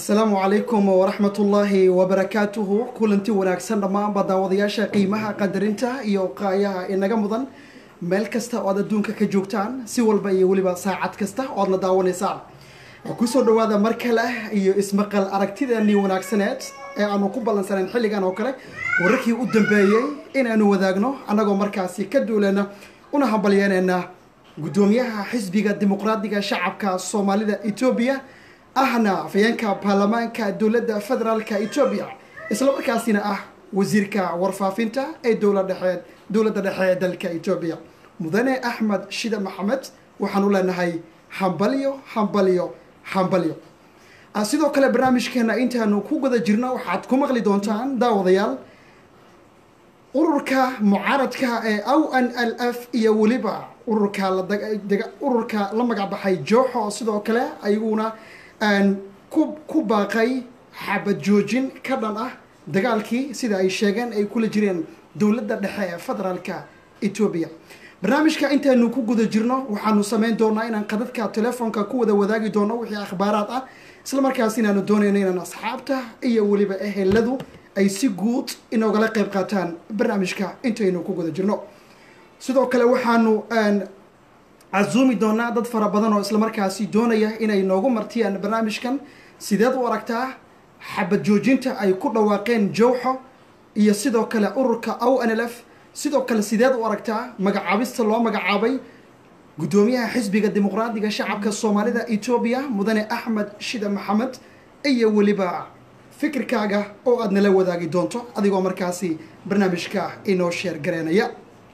asalaamu calaykum waraxmat ullaahi wabarakaatuhu kulanti wanaagsan dhammaanba daawadayaasha qiimaha qadarinta iyo qaayaha inaga mudan meel kasta oo aad adduunka ka joogtaan si walba iyo weliba saacad kasta oo aad la daawanaysaan kusoo dhawaada mar kale iyo ismaqal aragtideennii wanaagsaneed ee aanu ku ballansanayn xilligan oo kale wararkii u dambeeyey inaanu wadaagno annagoo markaasi ka duuleyna una hambalyeynayna guddoomiyaha xisbiga dimuqraadiga shacabka soomaalida etoobiya ahna afayeenka baarlamaanka dowladda federaalka etoobiya isla markaasina ah wasiirka warfaafinta ee dowladhexe dowladda dhexe ee dalka etoobiya mudane axmed shida maxamed waxaanu leenahay hambalyo hambalyo hambalyo sidoo kale barnaamijkeena intaanu ku guda jirno waxaad ku maqli doontaan daawadayaal ururka mucaaradka ee o n l f iyo weliba ururka ururka la magacbaxay jooxo sidoo kale ayaguna ku baaqay xabad joojin ka dhan ah dagaalkii sida ay sheegeen ay kula jireen dowladda dhexe ee federaalka etoobiya barnaamijka intaanu ku guda jirno waxaanu samayn doonaa inaan qadadka telefoonka ku wada wadaagi doono wixii akhbaaraad ah isla markaas inaanu doonayno inaan asxaabta iyo weliba eheladu ay si guud inoogala qayb qaataan barnaamijka intaynu ku guda jirno sidoo kale waxaanu casuumi doonaa dad fara badan oo islamarkaasi doonaya inay noogu martiyaan barnaamijkan sideed u aragtaa xabad joojinta ay ku dhawaaqeen jowxo iyo sidoo kale ururka o n l f sidoo kale sideed u aragtaa magacaabista loo magacaabay guddoomiyaha xisbiga dimuqraadiga shacabka soomaalida etoobiya mudane axmed shida maxamed iyo weliba fikirkaaga oo aad nala wadaagi doonto adigoo markaasi barnaamijka inoo sheer gareynaya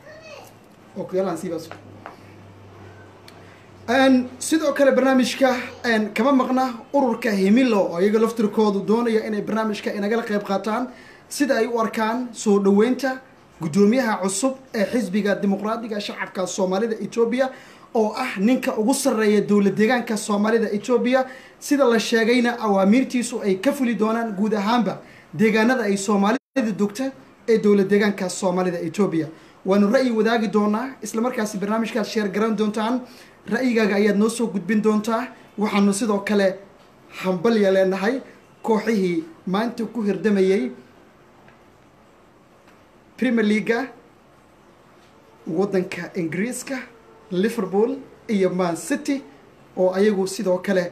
sidoo kale barnaamijka kama maqna ururka himilo oo iyaga laftirkoodu doonaya inay barnaamijka inagala qayb qaataan sida ay u arkaan soo dhoweynta guddoomiyaha cusub ee xisbiga dimuqraadiga shacabka soomaalida etoobiya oo ah ninka ugu sarreeya dowlad deegaanka soomaalida etoobiya sida la sheegayna awaamiirtiisu ay ka fuli doonaan guud ahaanba deegaanada ay soomaalida dogta ee dowlad deegaanka soomaalida etoobiya waanu ra'yi wadaagi doonaa islamarkaasi barnaamijkaad sheer garan doontaan ra'yigaaga ayaad noo soo gudbin doontaa waxaanu sidoo kale hambalya leenahay kooxihii maanta ku hirdamayey premier leaga waddanka ingiriiska liverpool iyo man city oo ayagu sidoo kale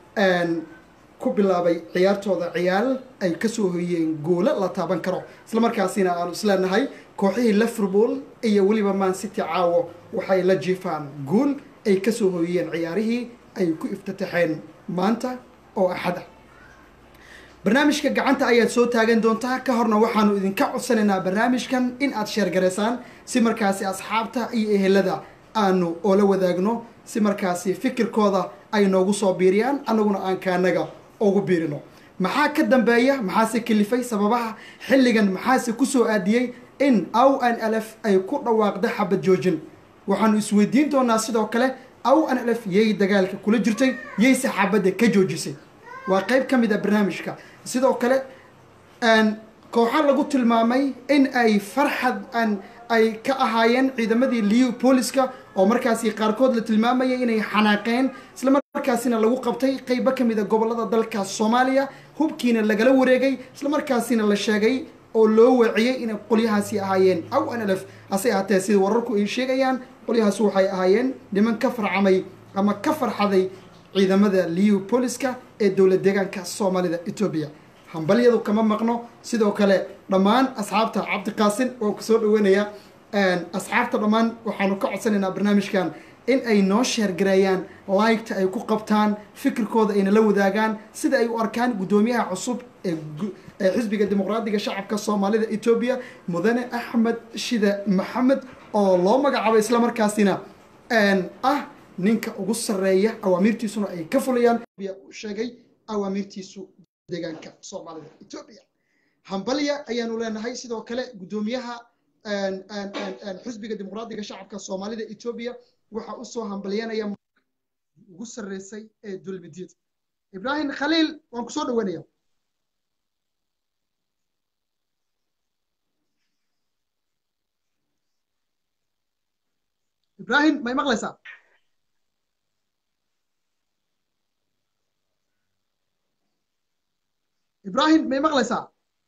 ku bilaabay ciyaartooda ciyaal ay kasoo hoyeen goolo la taaban karo isla markaasina aanu isleenahay kooxihii liverpool iyo weliba man city caawo waxay la jiifaan guul ay kasoo hoyeen ciyaarihii ay ku iftataxeen maanta oo axada barnaamijka gacanta ayaad soo taagan doontaa ka horna waxaanu idinka codsanaynaa barnaamijkan in aad sheergaraysaan si markaasi asxaabta iyo ehelada aanu oola wadaagno si markaasi fikirkooda ay noogu soo biiriyaan annaguna aan kaanaga ugu biirino maxaa ka dambeeya maxaase kalifay sababaha xilligan maxaase kusoo aadiyey in o n l f ay ku dhawaaqda xabad joojin waxaanu isweydiin doonaa sidoo kale o n l f yay dagaalka kula jirtay yay saxaabadda ka joojisay waa qeyb ka mid a barnaamijka sidoo kale kooxa lagu tilmaamay in ay farxad ay ka ahaayeen ciidamadii liu booliska oo markaasi qaarkood la tilmaamayay inay xanaaqeen isla markaasina lagu qabtay qeybo ka mid a gobolada dalka soomaaliya hubkiina lagala wareegay isla markaasina la sheegay oo loo waciyey inay qolyahaasi ahaayeen o n l f hase ahaatee sida wararku ay sheegayaan qolyahaas waxay ahaayeen niman ka farcamay ama ka farxaday ciidamada liu booliska ee dowlad deegaanka soomaalida etoobiya hambalyadu kama maqno sidoo kale dhammaan asxaabta cabdiqaasin oo kusoo dhaweynaya asxaabta dhammaan waxaanu ka codsanaynaa barnaamijkan in ay noo sheergareeyaan laygta ay ku qabtaan fikirkooda ayna la wadaagaan sida ay u arkaan guddoomiyaha cusub ee xisbiga dimuqraadiga shacabka soomaalida etoobiya mudane axmed shida maxamed oo loo magacaabay islamarkaasina ah ninka ugu sarreeya awaamiirtiisuna ay ka fulayaan sheegay awaamiirtiisu deegaanka soomaalida etoobiya hambalya ayaanu leenahay sidoo kale guddoomiyaha xisbiga dimuqraadiga shacabka soomaalida etoobiya waxaa usoo hambalyanaya ugu sarreysay ee dulmidyada ibraahim khaliil waan kusoo dhaweynaya ibraahim may maqlaysaa ibrahim may maqlaysaa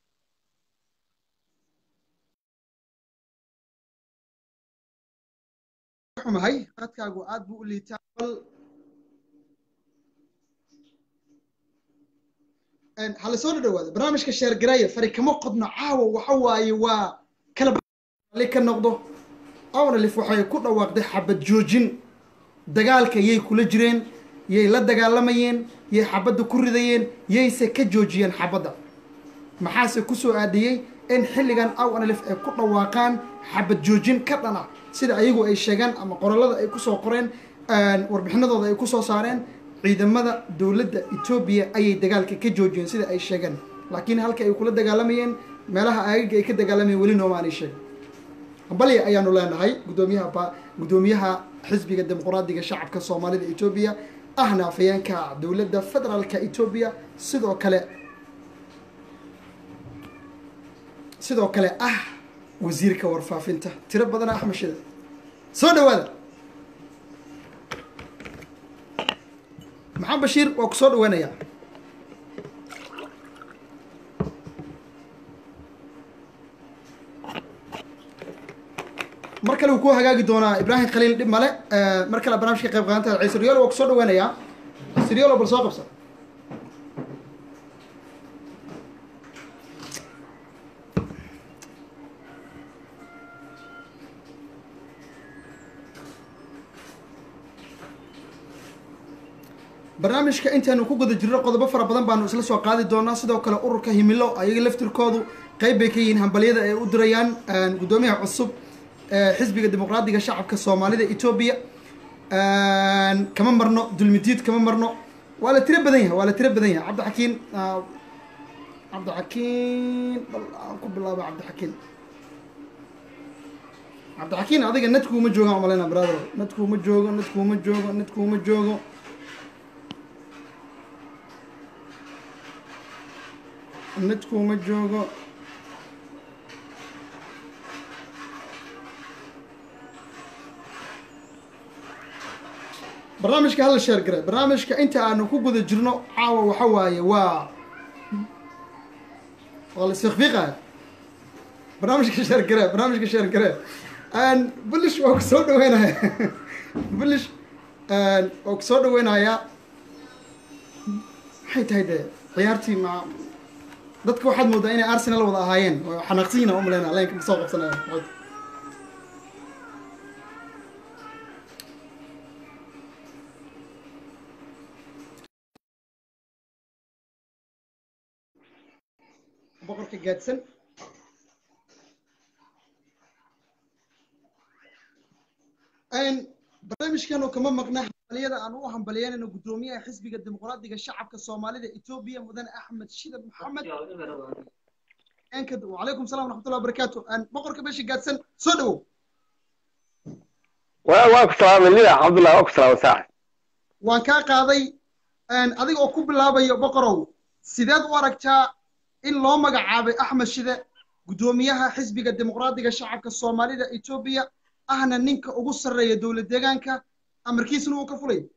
xumahay qadkaagu aad buu u liitaa bal hala soo dhawaado barnaamijka sheergaraya fari kama qodno caawa waxa waaye waa kala ka noqdo awnalif waxay ku dhawaaqday xabad joojin dagaalka yay kula jireen yay la dagaalamayeen yay xabadda ku ridayeen yayse ka joojiyeen xabadda maxaase kusoo aadiyey in xilligan awnalif ay ku dhawaaqaan xabad joojin ka dhana sida ayagu ay sheegaan ama qorallada ay kusoo qoreen warbixinadooda ay kusoo saareen ciidamada dowladda etoobiya ayay dagaalka ka joojiyeen sida ay sheegeen laakiin halka ay kula dagaalamayeen meelaha aagaga ay ka dagaalamayeen weli nooma aanay sheegin hambalya ayaanu leenahay gudoomiyaha gudoomiyaha xisbiga dimuqraadiga shacabka soomaalida etoobiya ahna afayeenka dowladda federaalka etoobiya sidoo kale sidoo kale ah wasiirka warfaafinta tiro badana axmed shida soo dhawaada maxamed bashiir waa ku soo dhaweynayaa mar kale wuu ku hagaagi doonaa ibraahim khaliil dhib male mar kale barnaamijka qayb qaadanta ciise riyoolo waa ku soo dhaweynayaa ciise riyoolo bal soo qabsa barnaamijka intaanu ku guda jirno qodobo fara badan baanu isla soo qaadi doonaa sidoo kale ururka himilo ayaga laftirkoodu qeyb bay ka yihiin hambalyada ay u dirayaan guddoomiyaha cusub xisbiga dimuqraadiga shacabka soomaalida etoobiya kama marno dulmidiid kama marno waa la tiro badan yahay waa la tiro badan yahay cabdixakiin cabdixakiin bal aan ku bilaaba cabdixakiin cabdixakiin adiga nadkuuma joogaan umaleyna brother nadkuuma joogo nadkuuma joogo nadkuuma joogo nadkuuma joogo barnaamijka hala sheer gare barnaamijka inta aanu ku guda jirno caawa waxa waaye waa waa la isfiqfiiqaya barnaamijka sheer gare barnaamijka sheer gare bulish waa ku soo dhaweynaya bulish waa ku soo dhaweynayaa maxay tahay dee ciyaartii ma dadka waxaad moodaa inay arsenal wada ahaayeen oo xanaaqsiina u maleyna leenka ma soo qabsanaya boqorka gaadsan barnaamijkanu kama maqna hambaliyada aan u hambalyeynayno guddoomiyaha xisbiga dimuqraadiga shacabka soomaalida etoobiya mudane axmed shidab maxamed wacalaykum salam waraxmatullahi wabarakaatu boqorka meesha gaadsan soo dhawow waa ku salaamay lida cabdullah waa ku salaamay saaxib waan kaa qaaday adiga oo ku bilaabayo boqorow sideed u aragtaa in loo magacaabay axmed shide guddoomiyaha xisbiga dimuqraadiga shacabka soomaalida etoobiya ahna ninka ugu sarreeya dowlad deegaanka amarkiisna uu ka fulay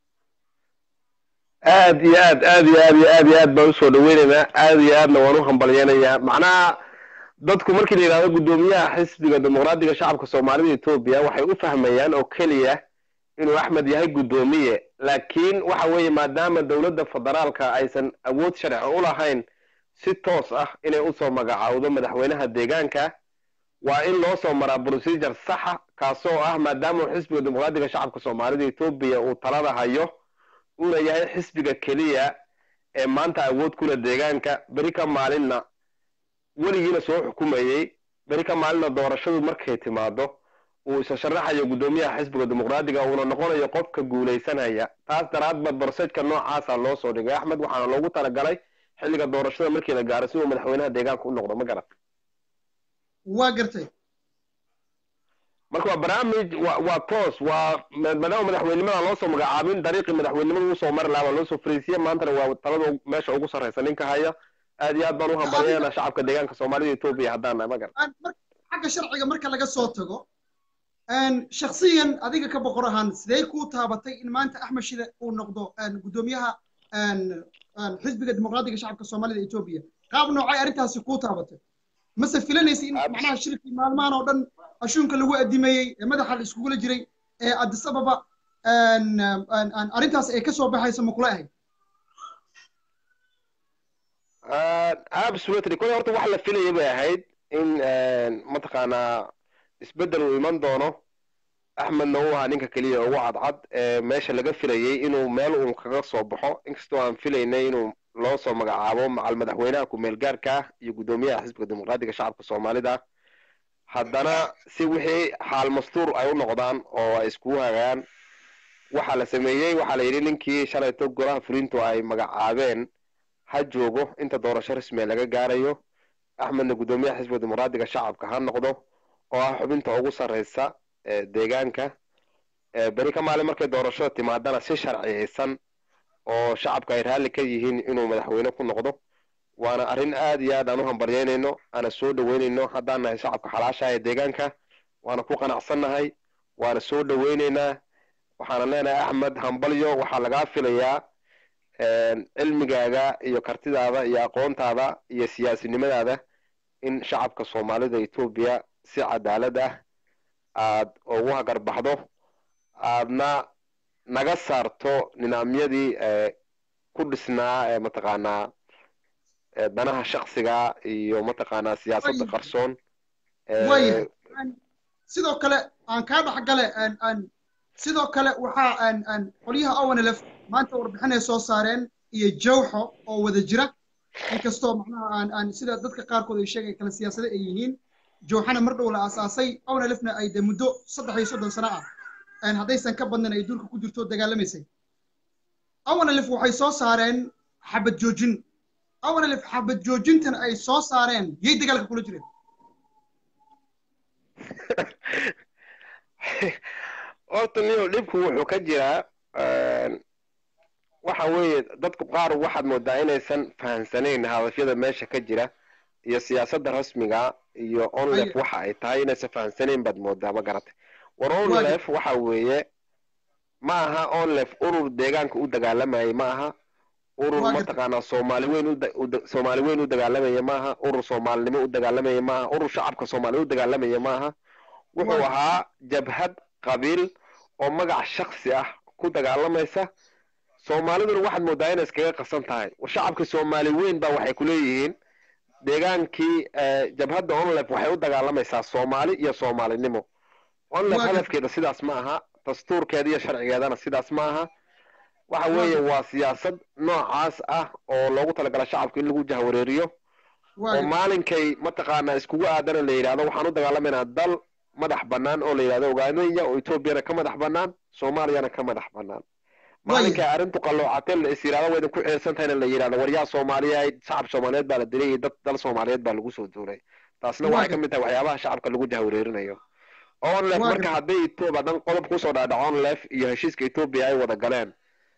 aad iyo aad aad iyo aad iyo aad iyo aad baan usoo dhaweynaynaa aad iyo aadna waan u hambalyeynayaa macnaha dadku markii la yidhahdo guddoomiyaha xisbiga dimuqraadiga shacabka soomaalida etoobiya waxay u fahmayaan oo keliya inuu axmed yahay guddoomiye laakiin waxa weeye maadaama dowladda federaalka aysan awood sharci u lahayn si toos ah inay usoo magacaawdo madaxweynaha deegaanka waa in loo soo maraa procedure saxa kaasoo ah maadaama uu xisbiga dimuqraadiga shacabka soomaalida etoobiya uu talada hayo uuna yahay xisbiga keliya ee maanta awood kula deegaanka beri ka maalinna weligiina soo xukumayey beri ka maalinna doorashadu markay timaado uu isa sharaxayo guddoomiyaha xisbiga dimuqraadiga uuna noqonayo qofka guulaysanaya taas daraadba barsejka noocaasa loo soo dhigay axmed waxaana loogu talagalay xilliga doorashada markii la gaaro si uu madaxweynaha deegaanka u noqdo ma garat waa gartay marka waa barnaamij wa waa toos waa maadaama madaxweynimada loo soo magacaabin dariiqii madaxweynimada usoo mari lahaa waa loo soo fariisiye maantana waa talada meesha ugu sarreysa ninka haya aad iyo aad baan u hambalyeena shacabka deegaanka soomaalida etoobiya haddaan nahay ma garat xagga sharciga marka laga soo tago shaksiyan adiga ka boqor ahaan sidee kuu taabatay in maanta axmed shide uu noqdo guddoomiyaha xisbiga dimuqraadiga shacabka soomaalida etoobiya qaab noocay arrintaasi kuu taabatay mase filanaysa in macnaha shirkii maalmahan oo dhan ashuunka lagu adimeeyey ee madaxa la iskugula jiray ee addis ababa arrintaas ay ka soo baxayso ma kula ahayd absolutely kole horta wax la filaya bay ahayd in mataqaanaa isbeddel uu iman doono axmedna uu ahaa ninka keliya ugu cadcad ee meesha laga filayay inuu meel uun kaga soo baxo inkastoo aan filaynay inuu loo soo magacaabo macal madaxweynaha ku-meel gaarka ah iyo guddoomiyaha xisbiga dimuqraadiga shacabka soomaalida haddana si wixii xaal mastuur ay u noqdaan oo ay iskugu hagaan waxaa la sameeyey waxaa la yidhi ninkii shalayto golaha fulintu ay magacaabeen ha joogo inta doorasho rasmiya laga gaarayo axmedna guddoomiyaha xisbiga dimuqraadiga shacabka ha noqdo oo ah xubinta ugu sarreysa deegaanka beri ka maalin markay doorashada timaadana si sharciyeysan oo shacabka ay raalli ka yihiin inuu madaxweyne ku noqdo waana arrin aad iyo aad aan u hambalyeynayno aana soo dhaweynayno haddaan nahay shacabka xalaashaha ee deegaanka waana ku qanacsannahay waana soo dhaweynaynaa waxaana leenahay axmed hambalyo waxaa lagaa filayaa cilmigaaga iyo kartidaada iyo aqoontaada iyo siyaasinimadaada in shacabka soomaalida etoobiya si cadaalad ah aad ugu hagarbaxdo aadna naga saarto nidaamyadii ku dhisnaa ee mataqaanaa danaha shaksiga iyo mataqaanaa siyaasadda qarsoon waya sidoo kale aan kaa dhexgale sidoo kale waxaa qolyaha owanelef maanta warbixinay soo saareen iyo jawxo oo wada jira inkastoo macnaha aan aan sida dadka qaarkood ay sheegay kala siyaasada ay yihiin jawxana mar dhow la aasaasay owanelefna ay de muddo saddex iyo soddon sano ah haddaysan ka badnan ay dulka ku jirto dagaalamaysay owanelef waxay soo saareen xabad joojin owanelef xabad joojintan ay soo saareen yay dagaalka kula jireen horta niyo dhibku wuxuu ka jiraa waxa weeye dadku qaar waxaad moodaa inaysan fahamsanayn hadafyada meesha ka jira iyo siyaasadda rasmiga iyo onlef waxa ay tahay inaysan fahamsanayn baad moodaa ma garatay war onlef waxa weeye ma aha onlef urur deegaanka u dagaalamayay ma aha urur mataqaanaa soomaali weyn soomaali weyn u dagaalamaya ma aha urur soomaalinimo u dagaalamaya ma aha urur shacabka soomaaliya u dagaalamaya ma aha wuxuu ahaa jabhad qabiil oo magac shaksi ah ku dagaalamaysa soomaaliduna waxaad moodaa inay iskaga qasan tahay war shacabka soomaali weyn baa waxay ku leeyihiin deegaankii jabhadda onlef waxay u dagaalamaysaa soomaali iyo soomaalinimo onlef hadafkeeda sidaas ma aha dastuurkeeda iyo sharcigeedana sidaas ma aha waxa weeye waa siyaasad noocaas ah oo loogu talagala shacabka in lagu jahwareeriyo oo maalinkay mataqaanaa iskugu aadana la yidhahdo waxaan u dagaalamaynaa dal madax bannaan oo la yidhahdo ogaanaya oo etoobiyana ka madax bannaan soomaaliyana ka madax bannaan maalinkay arrintu qalloocatee la is yidhahdo waydan ku ceelsan tahayna la yidhahdo waryaa soomaaliyeed shacab soomaaliyeed baa la dilay iyo dad dal soomaaliyeed baa lagu soo duulay taasna waxay ka mid tahay waxyaabaha shacabka lagu jahwareerinayo onlef marka hadday etoobiya dan qodob kusoo dhaadhaco onlef iyo heshiiska etoobiya ay wada galeen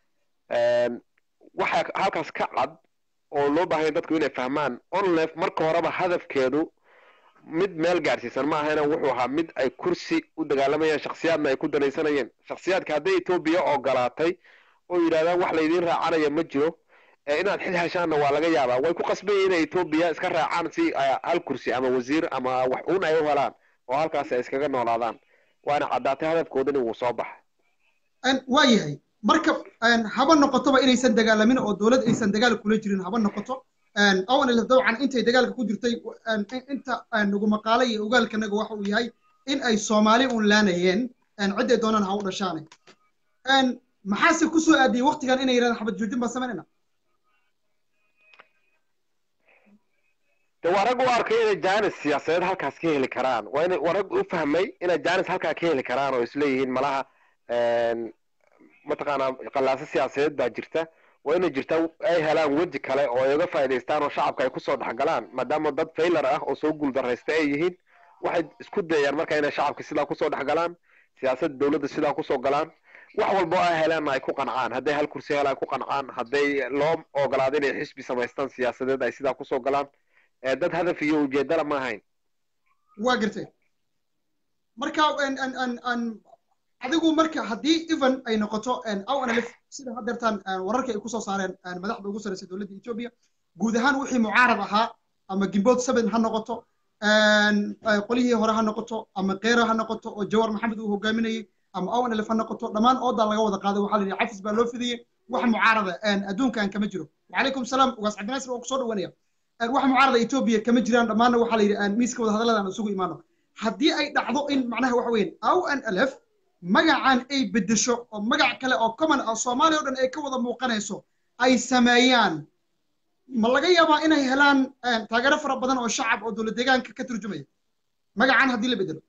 waxaa halkaas ka cad oo loo baahanya dadku inay fahmaan onlef marka horeba hadafkeedu mid meel gaadhsiisan ma ahayna wuxuu ahaa mid ay kursi u dagaalamayaan shaksiyaadna ay ku danaysanayeen shaksiyaadka hadday etoobiya ogolaatay oo yidhahdaan wax laydiin raacanaya ma jiro inaad xil heshaanna waa laga yaabaa way ku qasbayiin inay etoobiya iska raacaan si hal kursi ama wasiir ama wax uun ay u helaan oo halkaas ay iskaga noolaadaan waana caddaatay hadafkoodani wuu soo baxay waa yahay marka haba noqotoba inaysan dagaalamin oo dowlad aysan dagaal kula jirin haba noqoto owanelef dabcan intay dagaalka ku jirtay inta nagu maqaale iyo ogaalkanaga waxa uu yahay in ay soomaali un laanayeen cidday doonaan ha u dhashaane maxaase ku soo aadiyey waktigan inay yidhahdaan xabad joojin baan samaynayna de waa rag u arkay inay jaanis siyaasadeed halkaas ka heli karaan waa ina waa rag u fahmay inay jaanis halkaa ka heli karaan oo isleeyihiin malaha mataqaanaa qallaaso siyaasadeed baa jirta waa inay jirtaa ay helaan weji kale oo ay uga faa'idaystaan oo shacabka ay kusoo dhexgalaan maadaama dad faylar ah oo soo guuldarraysta ay yihiin waxay isku dayayaan marka inay shacabka sidaa kusoo dhexgalaan siyaasadda dowladda sidaa kusoo galaan wax walba oo ay helaanna ay ku qancaan hadday hal kursi helaan ku qancaan hadday loo ogolaado inay xisbi samaystaan siyaasadeed ay sidaa kusoo galaan dad hadaf iyo ujeedala ma ahayn waa gartay marka adigu marka haddii even ay noqoto awanalif sida haddeertaan wararka ay kusoo saareen madaxda ugu sarreysay dowladda etoobiya guud ahaan wixii mucaarad ahaa ama gimbood seven ha noqoto qolihii hore ha noqoto ama keera ha noqoto oo jawar maxamed uu hogaaminayey ama owen elef ha noqoto dhammaan oodaa laga wada qaaday waxaa la yidhi cafis baa loo fidiyey wax mucaarada adduunkan kama jiro wacalaykum salaam ugaas cabdinaasir waa kusoo dhawanaya wax mucaarada etoobiya kama jiraan dhammaanna waxaa la yidhi miiska wada hadalladan isugu imaano haddii ay dhacdo in macnaha waxa weeyaan aw an alef magacan ay beddesho oo magac kale oo common ah soomaaliya o dhan ay ka wada muuqanayso ay sameeyaan ma laga yaabaa inay helaan taageero fara badan oo shacab oo dowlad deegaanka ka turjumaya magacan haddii la bedelo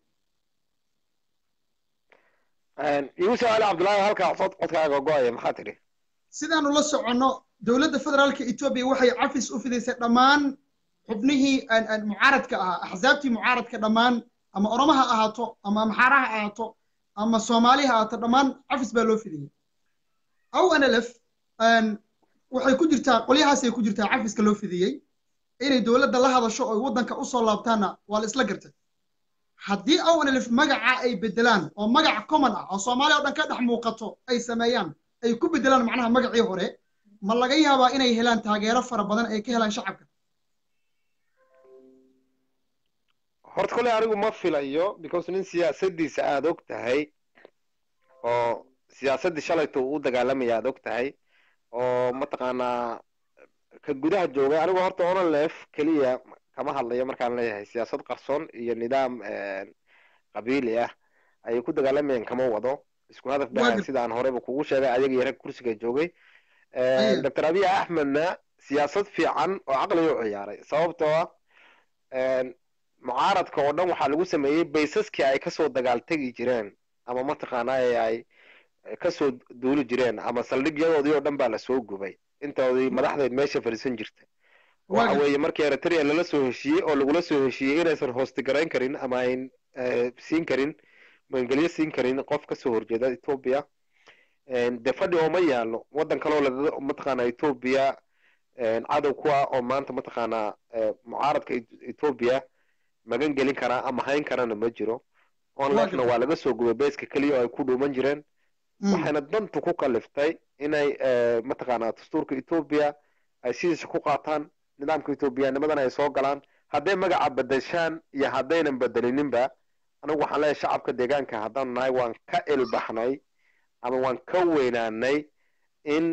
igu su-aale cabdullaahi halkaa cod codkaaga go-aya maxaa tidhi sidaanu la soconno dowladda federaalka etoobiya waxay cafis u fidaysay dhammaan xubnihii mucaaradka ahaa axsaabtii mucaaradka dhammaan ama oromo ha ahaato ama amxaara ha ahaato ama soomaali ha ahaato dhammaan cafis baa loo fidayay aw nlf waxay ku jirtaa qolyahaasay ku jirtaa cafiska loo fidiyey inay dowladda la hadasho oo waddanka usoo laabtaanna waa la isla gartay haddii awnalif magaca ay bedelaan oo magac common ah oo soomaaliya o dhan ka dhex muuqato ay sameeyaan ay ku bedelaan macnaha magacii hore ma laga yaabaa inay helaan taageero fara badan ay ka helaan shacabka horta kolley anigu ma filayo because nin siyaasadiisa aada og tahay oo siyaasaddii shalayto uu u dagaalamaya aada og tahay oo mataqaanaa ka gudaha joogay anigu horta onolef keliya kama hadlayo markaan leeyahay siyaasad qarsoon iyo nidaam qabiili ah ayay ku dagaalamayaan kama wado isku hadaf baa sida aan horeyba kugu sheegay ayaga iyo rag kursiga joogay doctor abiy axmedna siyaasad fiican oo caqliga u ciyaaray sababtoo ah mucaaradka oo dhan waxaa lagu sameeyey baysaskii ay kasoo dagaaltegi jireen ama mataqaanaa ay kasoo duuli jireen ama saldhigyadoodii oo dhan baa lasoo gubay intoodii madaxdeed meesha fadhiisan jirta waxa weeye markii eritrea lala soo heshiiyey oo lagula soo heshiiyey inaysan hoostigarayn karin ama ayn siin karin magangelyo siin karin qof kasoo horjeeda ethoobia de fadhi ooma yaalo waddan kaloo laga mataqaanaa ethoobia cadow ku ah oo maanta mataqaanaa mucaaradka ethoobia magan gelin karaa ama hayn karana ma jiro onlefna waa laga soo gubay beeska keliya oo ay ku dhuuman jireen waxayna dantu ku kaliftay inay mataqaanaa dastuurka ethoobia ay sidiisa ku qaataan nidaamka ethoobiyaanimadana ay soo galaan hadday magaca bedeshaan iyo haddaynan bedelininba anigu waxaan leeyahay shacabka deegaanka haddaanu nahay waan ka ilbaxnay ama waan ka weynaanay in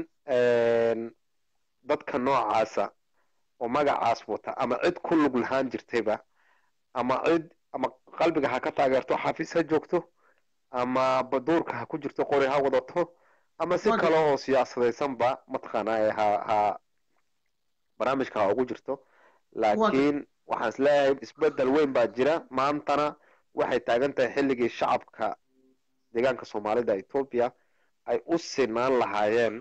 dadka noocaasa oo magacaas wata ama cid ku lug lahaan jirtayba ama cid ama qalbiga ha ka taageerto xafiis ha joogto ama baduurka ha ku jirto qori ha wadato ama si kale oo siyaasadaysanba mataqaanaa ha ha barnaamijka ha ugu jirto laakiin waxaan is leeyahay isbedel weyn baa jira maantana waxay taagan tahay xilligii shacabka deegaanka soomaalida ethoobia ay u sinaan lahaayeen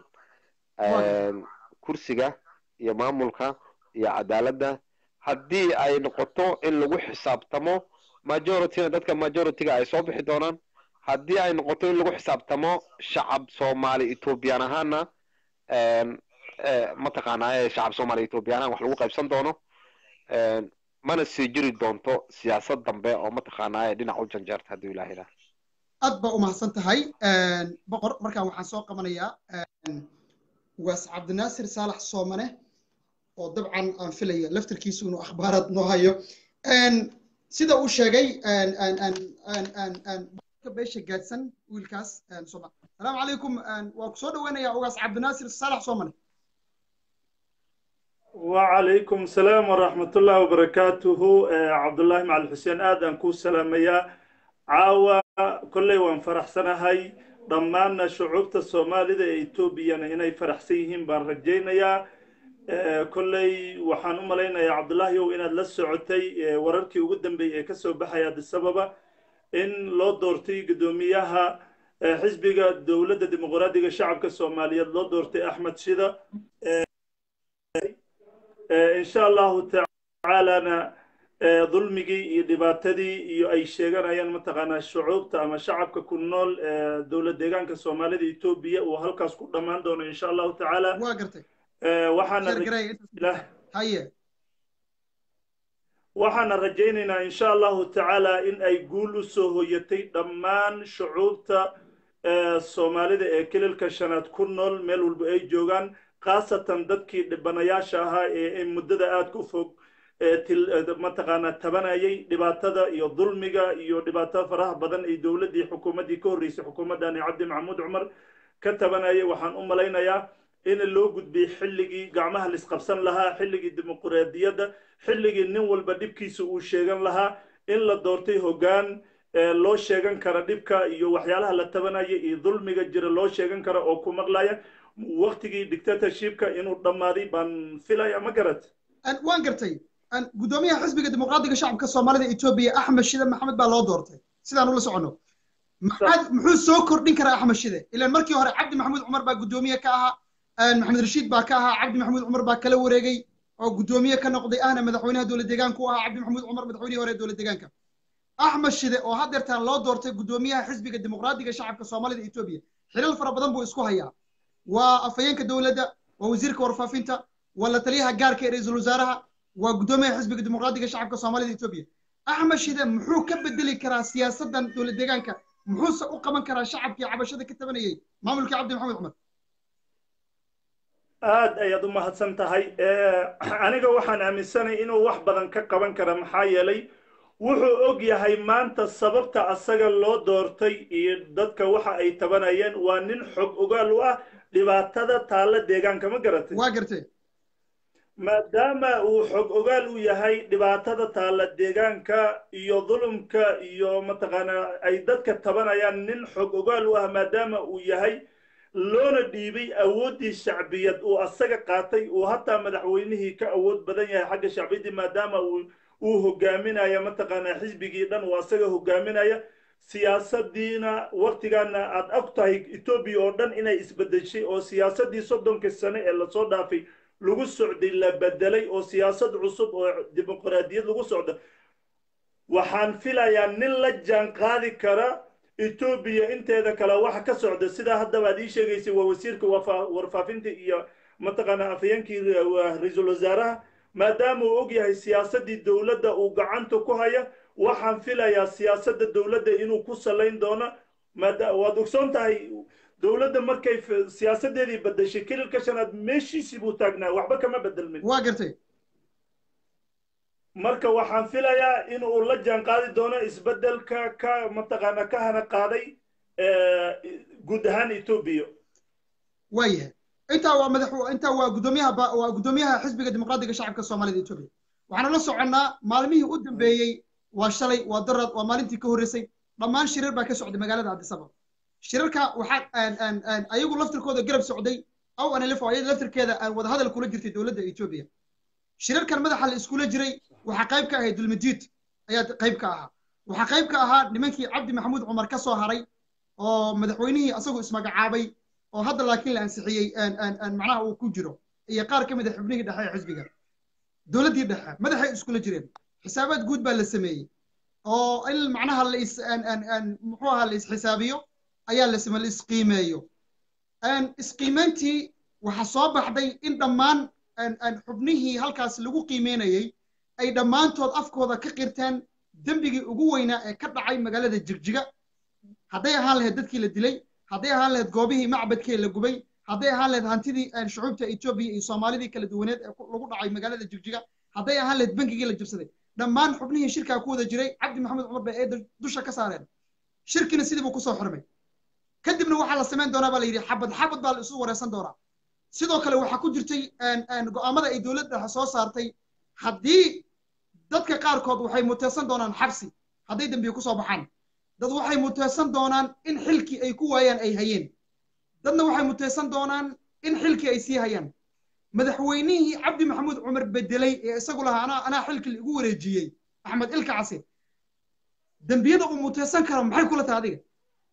kursiga iyo maamulka iyo cadaaladda haddii ay noqoto in lagu xisaabtamo majorityna dadka majorityga ay soo bixi doonaan haddii ay noqoto in lagu xisaabtamo shacab soomaali ethoobiyan ahaana mataqaanaa shacab soomaali ethoobiyan ahaan wax lagu qaybsan doono mana sii jiri doonto siyaasad dambe oo mataqaanaa dhinac u janjeerta hadduu ilaah ilaa aad baa umahadsan tahay boqor markaan waxaan soo qabanayaa waas cabdinaasir saalax soomane oo dabcan aan filaya laftarkiisu inuu akhbaaraad noo hayo sida uu sheegay beesha gaadsan wiilkaas salaamu calaykum waa ku soo dhaweynayaa ugaas cabdinaasir saalax soomane وعليكم السلام ورحمة الله وبركاته عبد الله مع الحسين آدم كو سلامية عاوة كل وان فرح سنة هاي ضماننا شعوبة الصومالي دا إيتوبيا إنay فرحsan yihiin baan rajaynayaa kolley waxaan u malaynayaa cabdullaahi ow inaad la socotay wararkii ugu dambeeyey ee kasoo baxaya addis ababa in loo doortay guddoomiyaha xisbiga dowladda dimuqraadiga shacabka soomaaliyeed loo doortay axmed shida insha allahu tacaalana dulmigii iyo dhibaatadii iyo ay sheeganayaan mataqaanaa shucuubta ama shacabka ku nool dowlad deegaanka soomaalida etoobiya uu halkaas ku dhammaan doono insha allahu tacaala waa gartay waxaana rajaynaynaa insha allahu tacaala in ay guul u soo hoyatay dhammaan shucuubta soomaalida ee kililka shanaad ku nool meel walba ay joogaan khaasatan dadkii dhibanayaasha ahaa ee muddada aadka u fog mataqaanaa tabanayay dhibaatada iyo dulmiga iyo dhibaatada faraha badan ay dowladdii xukuumaddii ka horreysay xukuumaddani cabdi maxamuud cumar ka tabanayay waxaan u malaynayaa in loo gudbiyey xilligii gacmaha laisqabsan lahaa xilligii dimuquraadiyadda xilligii nin walba dhibkiisa uu sheegan lahaa in la doortay hoggaan loo sheegan kara dhibka iyo waxyaalaha la tabanaya iyo dulmiga jira loo sheegan kara oo ku maqlaya waktigii dictatorshipka inuu dhammaaday baan filaya ma garat waan gartay guddoomiyaha xisbiga dimuqraadiga shacabka soomaalida etoobiya axmed shide maxamed baa loo doortay sidaan ula socono muxuu soo kordhin karaa axmed shide ilaan markii hore cabdi maxamuud cumar baa guddoomiye ka ahaa maxamed rashiid baa ka ahaa cabdi maxamuud cumar baa kala wareegay oo guddoomiye ka noqday ahna madaxweynaha dowlad deegaanka u ahaa cabdi maxamuud cumar madaxweynihii hore dowlad deegaanka axmed shide oo haddeertaan loo doortay guddoomiyaha xisbiga dimuqraadiga shacabka soomaalida etoobiya xilal fara badan buu isku hayaa waa afhayeenka dowladda waa wasiirka warfaafinta waa la taliyaha gaarka ee ra-iisul wasaaraha waa guddoomiyaha xisbiga dimuqraadiga shacabka soomaalida etoobiya axmed shide muxuu ka bedeli karaa siyaasaddan dowlad deegaanka muxuuse u qaban karaa shacabkii cabashada ka tabanayay maamulkii cabdi maxamed cumar aad ayaad u mahadsan tahay aniga waxaan aaminsanay inuu wax badan ka qaban kara maxaa yeelay wuxuu og yahay maanta sababta asaga loo doortay iyo dadka waxa ay tabanayeen waa nin xog ogaal u ah dhibaatada taalla deegaanka ma garatay waa gartay maadaama uu xog ogaal u yahay dhibaatada taalla deegaanka iyo dulumka iyo mataqaanaa ay dadka tabanayaan nin xog ogaal u ah maadaama uu yahay loona dhiibay awooddii shacbiyad uu asaga qaatay uu hataa madaxweynihii ka awood badan yahay xagga shacbiyaddii maadaama uu uu hogaaminaya mataqaanaa xisbigii dhan uu asaga hogaaminaya siyaasaddiina waktigaana aad og tahay etoobiya oo dhan inay isbedeshay oo siyaasaddii soddonkii sane ee lasoo dhaafay lagu socday la bedelay oo siyaasad cusub oo dimuqraadiyad lagu socdo waxaan filayaa nin la jaan qaadi kara etoobiya inteeda kale waxa ka socda sidaa haddaba aad ii sheegaysay waa wasiirka warfaafinta iyo mataqaanaa afhayeenkii ra-iisul wasaaraha maadaama uu og yahay siyaasaddii dowladda uu gacanta ku haya waxaan filayaa siyaasadda dowladda inuu ku salayn doono waad ogsoon tahay dowladda markay siyaasaddeedii bedeshay kililka shanaad meeshiisii buu taagnaa waxba kama bedelmin waa gartay marka waxaan filayaa in uu la jaan qaadi doono isbeddelka ka mataqaana ka hana qaaday guud ahaan etoobiya waayahay intaa waa madax intaa waa guddoomiyaha waa guddoomiyaha xisbiga dimuqraadiga shacabka soomaalida etoobiya waxaanu la soconnaa maalmihii u dambeeyey waa shalay waa darad waa maalintii ka horreysay dhammaan shirar baa ka socday magaalada addisaba shirarka waxaa ayagu laftirkooda garab socday aw anlf ayada laftirkeeda aan wadahadal kula jirtay dowladda etoobiya shirarkan madaxa la iskula jiray waxaa qayb ka ahayd dulmadiid ayaa qayb ka ahaa waxaa qayb ka ahaa nimankii cabdi maxamuud cumar ka soo haray oo madaxweynihii asagoo ismagacaabay oo hadda laakiin la ansixiyey macnaha uu ku jiro iyo qaar ka mid a xubnihii dhexe ee xisbiga dowladdii dhexe madaxay iskula jireen xisaabaad guud baa la sameeyey oo in macnaha la is muxuu ahaa la isxisaabiyo ayaa la la isqiimeeyo isqiimeyntii waxaa soo baxday in dhammaan xubnihii halkaas lagu qiimeynayey ay dhammaantood afkooda ka qirteen dembigii ugu weynaa ee ka dhacay magaalada jigjiga hadday ahaan lahayd dadkii la dilay hadday ahaan lahayd goobihii macbadkee la gubay hadday ahaan lahayd hantidii shucuubta etoobiya iyo soomaalidii kala duwaneed ee lagu dhacay magaalada jigjiga hadday ahaan lahayd bangigii la jabsaday dhammaan xubnihii shirkaa ku wada jiray cabdi maxamed cumar bay eeda dusha ka saareen shirkina sidii buu kusoo xirmay kadibna waxaa la samayn doonaa baa la yidhi xabad xabad baa la isu wareysan doonaa sidoo kale waxaa ku jirtay go'aamada ay dowladda dhexe soo saartay haddii dadka qaarkood waxay muteysan doonaan xabsi hadday dembiye kusoo baxaan dad waxay muteysan doonaan in xilkii ay ku waayaan ay hayeen dadna waxay muteysan doonaan in xilkii ay sii hayaan madaxweynihii cabdi maxamuud cumar bedelay ee isagu lahaa anaa anaa xilkii igu wareejiyey axmed ilka case dembiyada uu muteysan karo maxay kula tahay adiga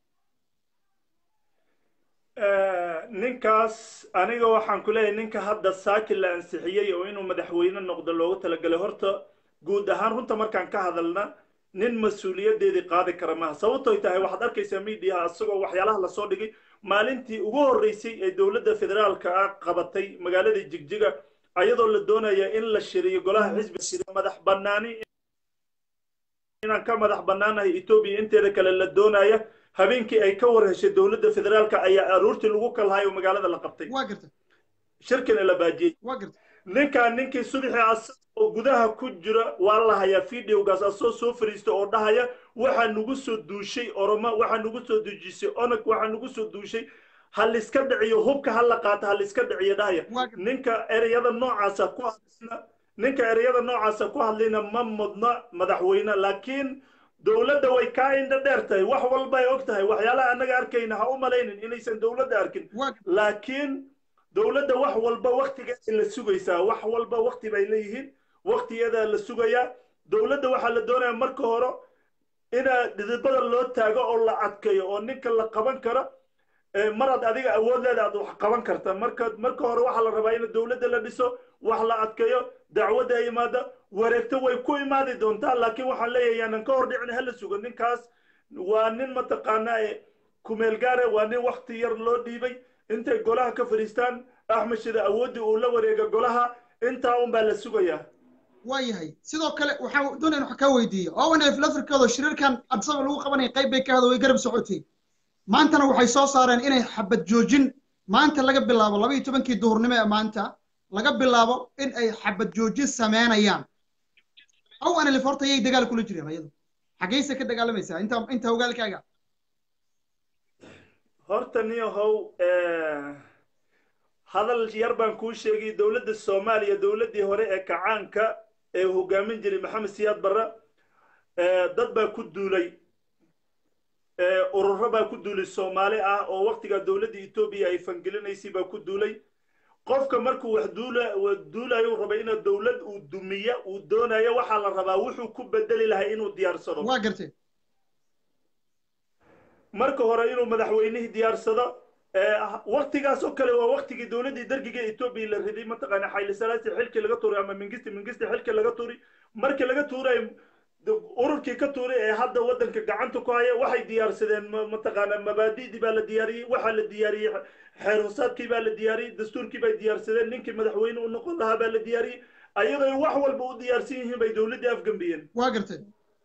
ninkaas aniga waxaan ku leeyahay ninka hadda saaki la ansixiyey oo inuu madaxweyne noqdo loogu talagalay horta guud ahaan runta markaan ka hadalna nin mas-uuliyaddeedii qaadi kara maaha sababtoy tahay waxaad arkaysaa miidiyaha isagoo waxyaalaha lasoo dhigay maalintii ugu horreysay ee dowladda federaalka ah qabatay magaalada jigjiga ayadoo la doonaya in la shiriyo golaha xisbi sida madax bannaani inaan ka madax bannaanahay etoobiya inteeda kale la doonaya habeenkii ay ka war heshay dowladda federaalka ayaa aroortii lagu kalhayo magaalada la qabtay waa gartay shirkina la baajiyey waa gartay ninkaan ninkii subaxii as oo gudaha ku jira waa la hayaa videogaas asoo soo fariista oo dhahaya waxaa nagu soo duushay oromo waxaa nagu soo duujisay onag waxaa nagu soo duushay ha liska dhiciyo hubka ha la qaato ha liska dhiciyo dhahaya waa gartay ninka ereyada noocaasa ku hadlayna ninka ereyada noocaasa ku hadlayna ma mudna madaxweyne laakiin dowladda way kaa indha dheer tahay wax walba ay og tahay waxyaalaha annaga arkayna ha u malaynin inaysan dowladda arkin waa gartay laakiin dowladda wax walba waktigeeda la sugaysaa wax walba wakti bay leeyihiin waktigeeda la sugayaa dowladda waxaa la doonayaa marka hore ina dhidibada loo taago oo la adkeeyo oo ninka la qaban karo ee maraad adiga awood leeda aad wax qaban karta marka marka hore waxaa la rabaa in dowladda la dhiso wax la adkeeyo dacwadda ay imaada wareegto way ku imaadi doontaa laakiin waxaan leeyahay yaanan ka hor dhicin hala sugo ninkaas waa nin mataqaanaa ee kumeel gaare waa nin wakti yar loo dhiibay intay golaha ka fadhiistaan axmed shida awooddii uu la wareega golaha intaa un baa la sugayaa waa yahay sidoo kale waxaan doonaya wax kaa weydiiyo owanf lafirkooda shiriirkan adsaba lagu qabanaya qayb bay ka hada way garab socotay maantana waxay soo saareen inay xabad joojin maanta laga bilaabo laba iyo tobankii duhurnimo ee maanta laga bilaabo in ay xabad joojin sameynayaan owanf horta yay dagaal kula jireen ayadu xaggayse ka dagaalamaysaa inta inta hogaalkaaga horta niyahow hadal yar baan kuu sheegay dowladda soomaaliya dowladdii hore ee kacaanka ee hogaamin jiray maxamed siyaad barre dad baa ku duulay ururo baa ku duulay soomaali ah oo waktigaa dowladda etoobiya ay fangelinaysay baa ku duulay qofka markuu wax duula duulayo uu rabay inuu dowlad uu dumiya uu doonayo waxaa la rabaa wuxuu ku bedeli lahay inuu diyaarsado waa gartay marka hore inuu madaxweynihii diyaarsado waktigaas oo kale waa waktigii dowladdii dargiga etoobiya la riday mataqaana xayli salaasi xilkii laga tuuray ama mingisti mingisti xilkii laga tuuray markii laga tuuray ururkii ka tuuray ee hadda waddanka gacanta ku haya waxay diyaarsadeen mataqaana mabaadi'dii baa la diyaariyey waxaa la diyaariyey xeer hosaadkii baa la diyaariyey dastuurkii bay diyaarsadeen ninkii madaxweyne u noqon lahaa baa la diyaariyey ayadoo wax walba u diyaarsan yihiin bay dowladdii afgambiyeen waa gartay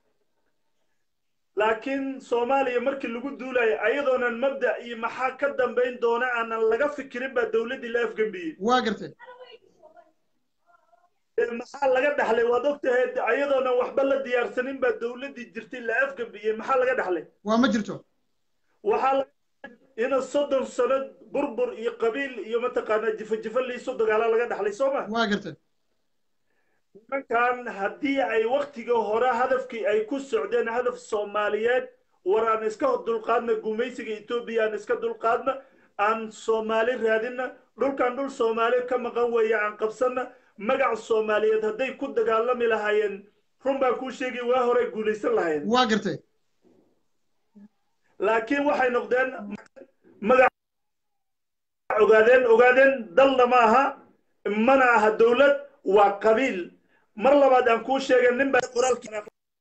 laakiin soomaaliya markii lagu duulayo ayadoonan mabda iyo maxaa ka dambayn doona aanan laga fikirin baa dowladdii la afgambiyey waa gartay maxaa laga dhaxlay waad ogtahay ayadoonan waxba la diyaarsanin baa dowladdii jirtay la afgambiyey maxaa laga dhaxlay waa ma jirto waxaa laga ina soddon sano burbur iyo qabiil iyo mataqaanaa jifa jifa liiso dagaala laga dhaxlay soo ma waa gartay nimankan haddii ay waktiga hore hadafkii ay ku socdeen hadaf soomaaliyeed war aan iska dulqaadna gumaysiga etoobiya aan iska dulqaadna aan soomaali raadinna dhulkan dhul soomaali ka maqan weeye aan qabsanna magac soomaaliyeed hadday ku dagaalami lahaayeen run baan kuu sheegay waa hore guulaysan lahaayeen waa gartay laakiin waxay noqdeen magac ogaadeen ogaadeen dalna ma aha mana aha dowlad waa qabiil mar labaad aan kuu sheegay nin baa qoraalkii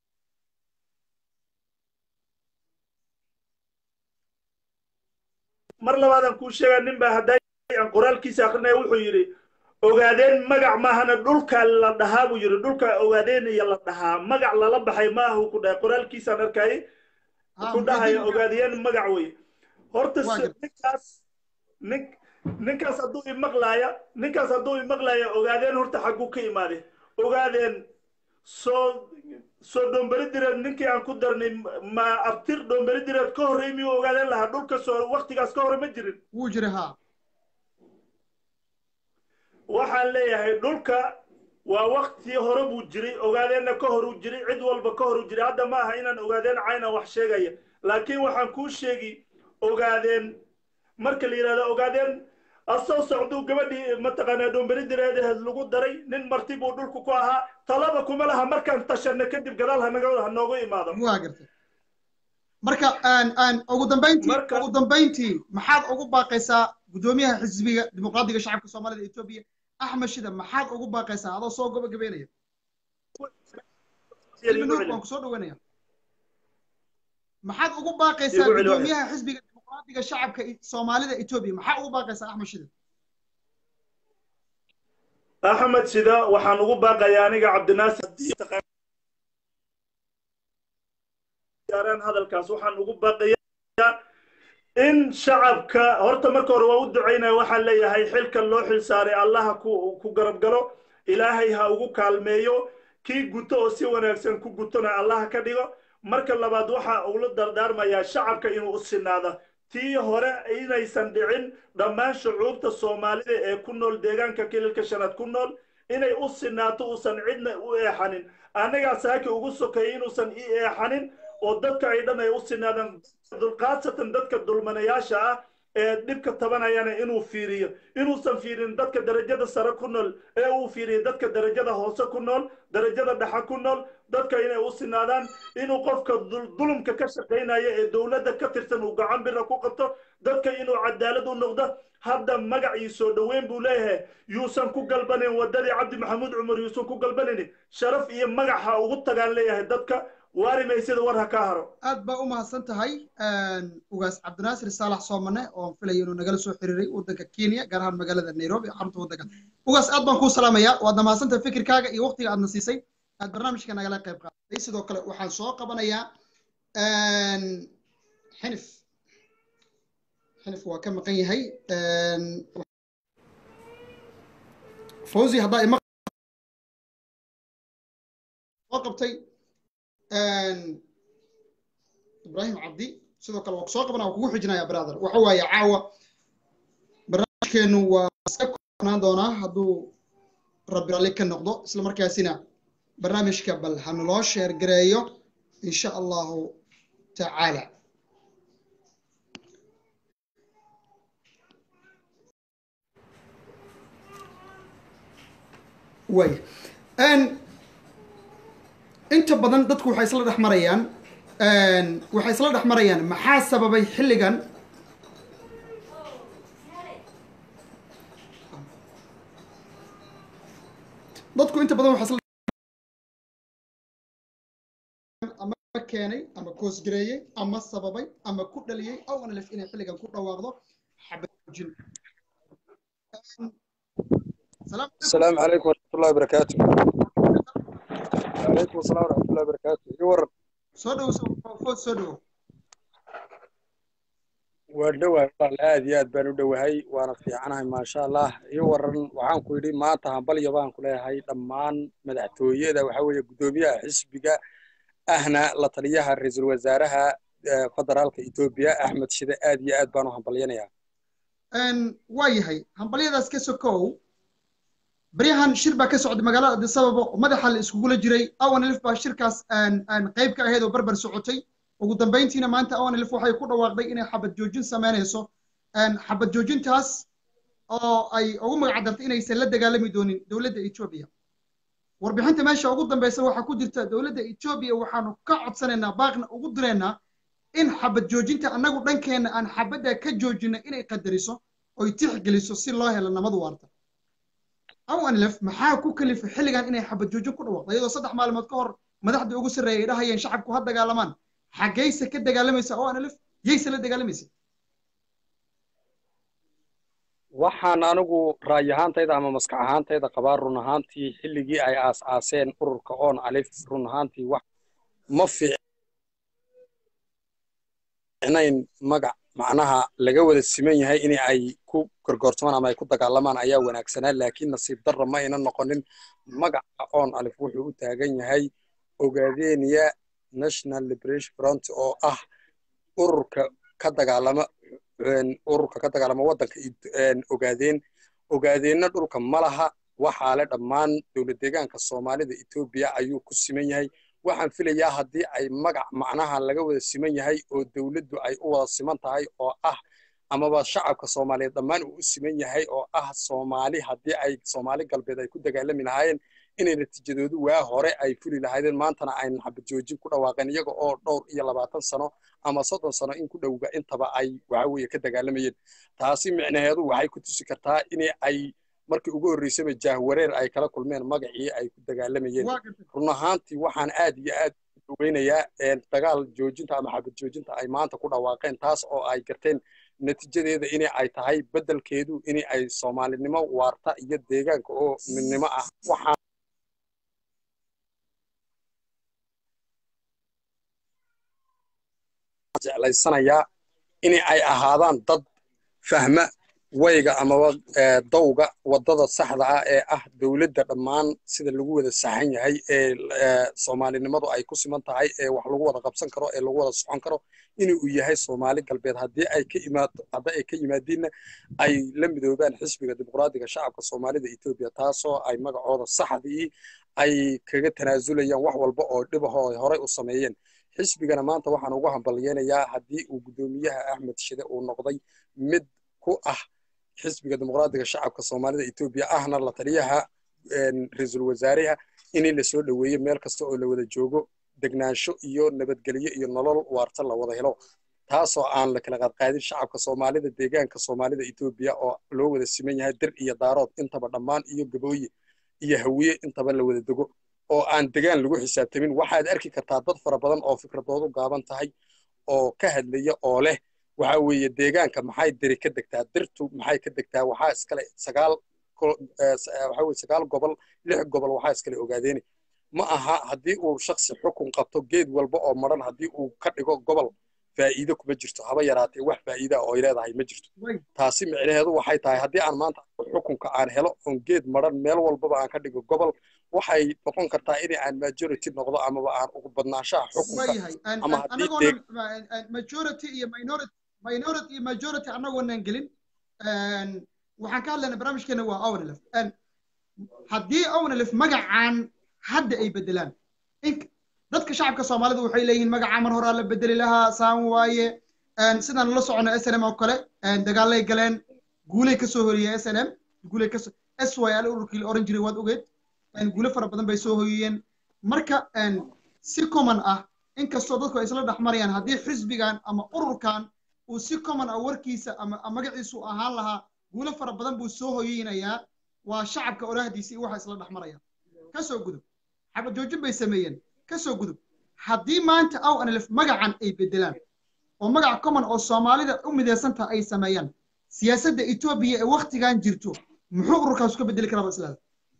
mar labaad aan kuu sheegay nin baa hadday aan qoraalkiisa akrinaya wuxuu yidhi ogaadeen magac maahana dhulka la dhahaa buu yidhi dhulka ogaadeenaya la dhahaa magac lala baxay maaha ku dhahay qoraalkiisaan arkayay ku dhahaya ogaadiyeen magac wey horta ninkaas nin ninkaas hadduu imaqlaaya ninkaas hadduu imaqlaaya ogaadeen horta xagguu ka imaade ogaadeen soo soo dhoomberi direed ninkii aan ku darnay ma abtir dhoomberi direed ka horrey miyuu ogaadeen lahaa dhulka soo waktigaas ka hore ma jirin wuu jira ha waxaan leeyahay dhulka waa waktii hore buu jiray ogaadeenna ka horuu jiray cid walba ka horuu jiray hadda ma aha inaan ogaadeen cayna wax sheegaya laakiin waxaan kuu sheegi ogaadeen marka la yidhahdo ogaadeen asoo socduu gabadhii mataqaanaa dhoomberi direedaheed lagu daray nin marti buu dhulku ku ahaa talaba kuma laha markaan tashanna kadib gadaal hanaga hanoogu imaado waa gartay marka ugu dambayntii ugu dambayntii maxaad ugu baaqaysaa guddoomiyaha xisbiga dimuqraadiga shacabka soomaalida etoobiya axmed shida maxaad ugu baaqaysaa adoo soo gabagabeynaya waan kusoo dhaweynaya maxaad ugu baaqaysaa guddoomiyaha xisbiga dimuqraadiga shacabka soomaalida etoobiya maxaa ugu baaqaysaa axmed shida axmed shida waxaan ugu baaqayaa aniga cabdinaasir hadalkaas waxaan ugu baaqaya in shacabka horta marka hore waa u ducaynaya waxaan leeyahay xilkan loo xil saaray allaha ku garab galo ilaahay ha ugu kaalmeeyo kii guto oo si wanaagsan ku gutona allaha ka dhigo marka labaad waxa ula dardaarmayaa shacabka inuu u sinaado tii hore inaysan dhicin dhammaan shucuubta soomaalida ee ku nool deegaanka kililka shanaad ku nool inay u sinaato uusan cidna u eexanin annagaa saaki ugu sokeeyay inuusan i eexanin oo dadka ay dhan ay u sinaadaan khaasatan dadka dulmanayaasha ah ee dhibka tabanayana inuu fiiriyo inuusan fiirin dadka darajada sare ku nool ee uu fiiriyo dadka darajada hoose ku nool darajada dhexe ku nool dadka inay u sinaadaan inuu qofka dulumka ka shaqaynaya ee dowladda ka tirsan uu gacan bira ku qabto dadka inuu cadaalad u noqdo hadda magac iyo soo dhoweyn buu leeyahay yuusan ku galbanin waddadii cabdi maxamuud cumar yuusan ku galbanaynin sharaf iyo magac ha ugu tagaan leeyahay dadka waari maysida war ha kaa haro aad baa u mahadsan tahay ugaas cabdinaasir saalax soomane oo filayo inuu nagala soo xiriiray waddanka kenya gaar ahaan magaalada nairobi xarunta waddanka ugaas aad baan kuu salaamayaa waadna mahadsantahay fikirkaaga iyo waqtiga aadna siisay aad barnaamijka nagala qayb qaadatay sidoo kale waxaan soo qabanayaa xinif xinif waa ka maqan yahay fawzi haddaa ima soo qabtay ibrahim cabdi sidoo kale waa kusoo qabana waa kugu xijinaya brother waxa waaye caawa barnaamijkeenu waa iska koonaan doonaa hadduu rabbi ralli ka noqdo isla markaasina barnaamijka bal hanaloo sheer gareeyo insha allahu tacaala waaya inta badan dadku waxay isla dhex marayaan waxay isla dhex marayaan maxaa sababay xilligan dadku inta badan waxay ama keenay ama koosgareeyey ama sababay ama ku dhaliyey aw analif inay xilligan ku dhawaaqdo xabajoojin السلام عليكم ورحمة الله وبركاته وعليكم السلام ورحمة الله وبركاته يورن soo dhow food soo dhowo waan dhowahay walaal aad iyo aad baan u dhowahay waana fiicanahay maasha allah ii waran waxaan ku yidhi maanta hambalyo baan ku leeyahay dhammaan madaxtooyada waxa weeye guddoomiyaha xisbiga ahna la taliyaha ra-iisul wasaaraha federaalka etoobiya axmed shide aad iyo aad baan u hambalyanayaa waa yahay hambalyadaas ka sokow baryahan shir baa ka socday magaalada addis ababa oo madaxa la iskugula jiray awanlif baa shirkaas qayb ka ahayd oo barbar socotay ugu dambayntiina maanta awanlif waxay ku dhawaaqday inay xabad joojin samaynayso xabad joojintaas oo ay ugu magacdartay inaysan la dagaalami doonin dowladda etoobiya warbixinta meesha ugu dambeysa waxaa ku jirta dowladda etoobiya waxaanu ka codsanaynaa baaqna ugu direynaa in xabad joojinta annagu dhankeenna aan xabadda ka joojina inay qadariso oy tixgeliso si loo helo nabad waarta awanlef maxaa ku kalifa xilligan inay xabad joojin ku dhawaaqdo iyadoo saddex maalmood ka hor madaxdii ugu sarreeyay ay dhahayeen shacabku ha dagaalamaan xaggayse ka dagaalamaysa awanlef yayse la dagaalamaysa waxaan anigu ra'yi ahaantayda ama maskax ahaantayda qabaa run ahaantii xilligii ay aas-aaseen ururka oon alif run ahaantii wax ma fiicnayn magac macnaha laga wada siman yahay in ay ku gorgoortamaan ama ay ku dagaalamaan ayaa wanaagsanaa laakiin nasiib darra ma ayna noqonin magaca oon alif wuxuu u taagan yahay ogaadeniya national liberation front oo ah ururka ka dagaalama ururka ka dagaalama waddanka ogaadeen ogaadeenna dhulka ma laha waxaa le dhammaan dowlad deegaanka soomaalida etoobiya ayuu ku siman yahay waxaan filayaa haddii ay magac macnaha laga wada siman yahay oo dowladdu ay u wada siman tahay oo ah amaba shacabka soomaaliyeed dhammaan uu u siman yahay oo ah soomaali haddii ay soomaali galbeed ay ku dagaalami lahaayeen inay natiijadoodu waa hore ay fuli lahaydeen maantana aynan xabad joojin ku dhawaaqeen iyaga oo dhowr iyo labaatan sano ama soddon sano in ku dhowga intaba ay waxa weeye ka dagaalamayeen taasi micnaheedu waxay ku tusi kartaa in ay markii ugu horreysaba jaahwareer ay kala kulmeen magacii ay ku dagaalamayeen run ahaantii waxaan aad iyo aad u weynayaa dagaal joojinta ama xabad joojinta ay maanta ku dhawaaqeen taas oo ay garteen natiijadeeda in ay tahay beddelkeedu in ay soomaalinimo waarta iyo deegaanka oo midnimo ah waxaan jeclaysanayaa in ay ahaadaan dad fahma wayga amaba dawga waddada saxda ah ee ah dowladda dhammaan sida lagu wada saxan yahay ee soomaalinimadu ay ku siman tahay ee wax lagu wada qabsan karo ee lagu wada socon karo inuu yahay soomaali galbeed haddii ay ka imaado haddii ay ka yimaadiinna ay la midoobaan xisbiga dimuqraadiga shacabka soomaalida etoobiya taasoo ay magacooda saxdii ay kaga tanaasulayaan wax walba oo dhibahoo ay horey u sameeyeen xisbigana maanta waxaan ugu hambalyeynayaa haddii uu guddoomiyaha axmed shide uu noqday mid ku ah xisbiga dimuqraadiga shacabka soomaalida etoobiya ahna la taliyaha ra-iisul wasaaraha in la soo dhoweeyo meel kasta oo la wada joogo degnaansho iyo nabadgelyo iyo nolol waarta la wada helo taasoo aan la kala qaadqaadin shacabka soomaalida deegaanka soomaalida etoobiya oo loo wada siman yahay dir iyo daarood intaba dhammaan iyo gabooye iyo hawiye intaba la wada dego oo aan degaan lagu xisaabtamin waxaad arki kartaa dad fara badan oo fikradoodu gaaban tahay oo ka hadlaya oo leh waxa weeye deegaanka maxay diri ka degtaa dirtu maxay ka degtaa waxaa iskale sagaal waxa weye sagaal gobol lix gobol waxaa iskale ogaadeeni ma aha haddii uu shaksi xukun qabto geed walba oo maran haddii uu ka dhigo gobol faa'iido kuma jirto haba yaraatee wax faa'iida oo ay leedahay ma jirto taasi micnaheedu waxay tahay haddii aan maanta xukunka aan helo oon geed maran meel walbaba aan ka dhigo gobol waxay noqon kartaa in aan majority noqdo amaba aan ugu badnaanshaha xukunka ama haddii majority iyo minority minority iyo majority annagoonan gelin waxaan ka hadlaynaa barnaamijkeena waa ownlif haddii ownlif magacaan hadda ay bedelaan dadka shacabka soomaalida waxay leeyihiin magacaa mar horaa la bedeli lahaa saan waaye sidaan la socono s n m oo kale dagaalay galeen guulay ka soo horiyeen s n m guulay ka s y l ururkii la oran jiray waad ogeed guulo fara badan bay soo hoyiyeen marka si common ah inkastoo dadku ay isla dhexmarayaan haddii xisbigan ama ururkan uu si common ah warkiisa ama magaciisu ahaan lahaa guulo fara badan buu soo hoyeynayaa waa shacabka olahdiisa iyo waxa isla dhexmarayaan ka soo gudub xabad joojin bay sameeyeen ka soo gudub haddii maanta aw anlif magacan ay bedelaan oo magac common oo soomaalida u midaysantaha ay sameeyaan siyaasadda etoobiya ee waktigan jirto muxuu ururkaas ka bedeli karaa islaada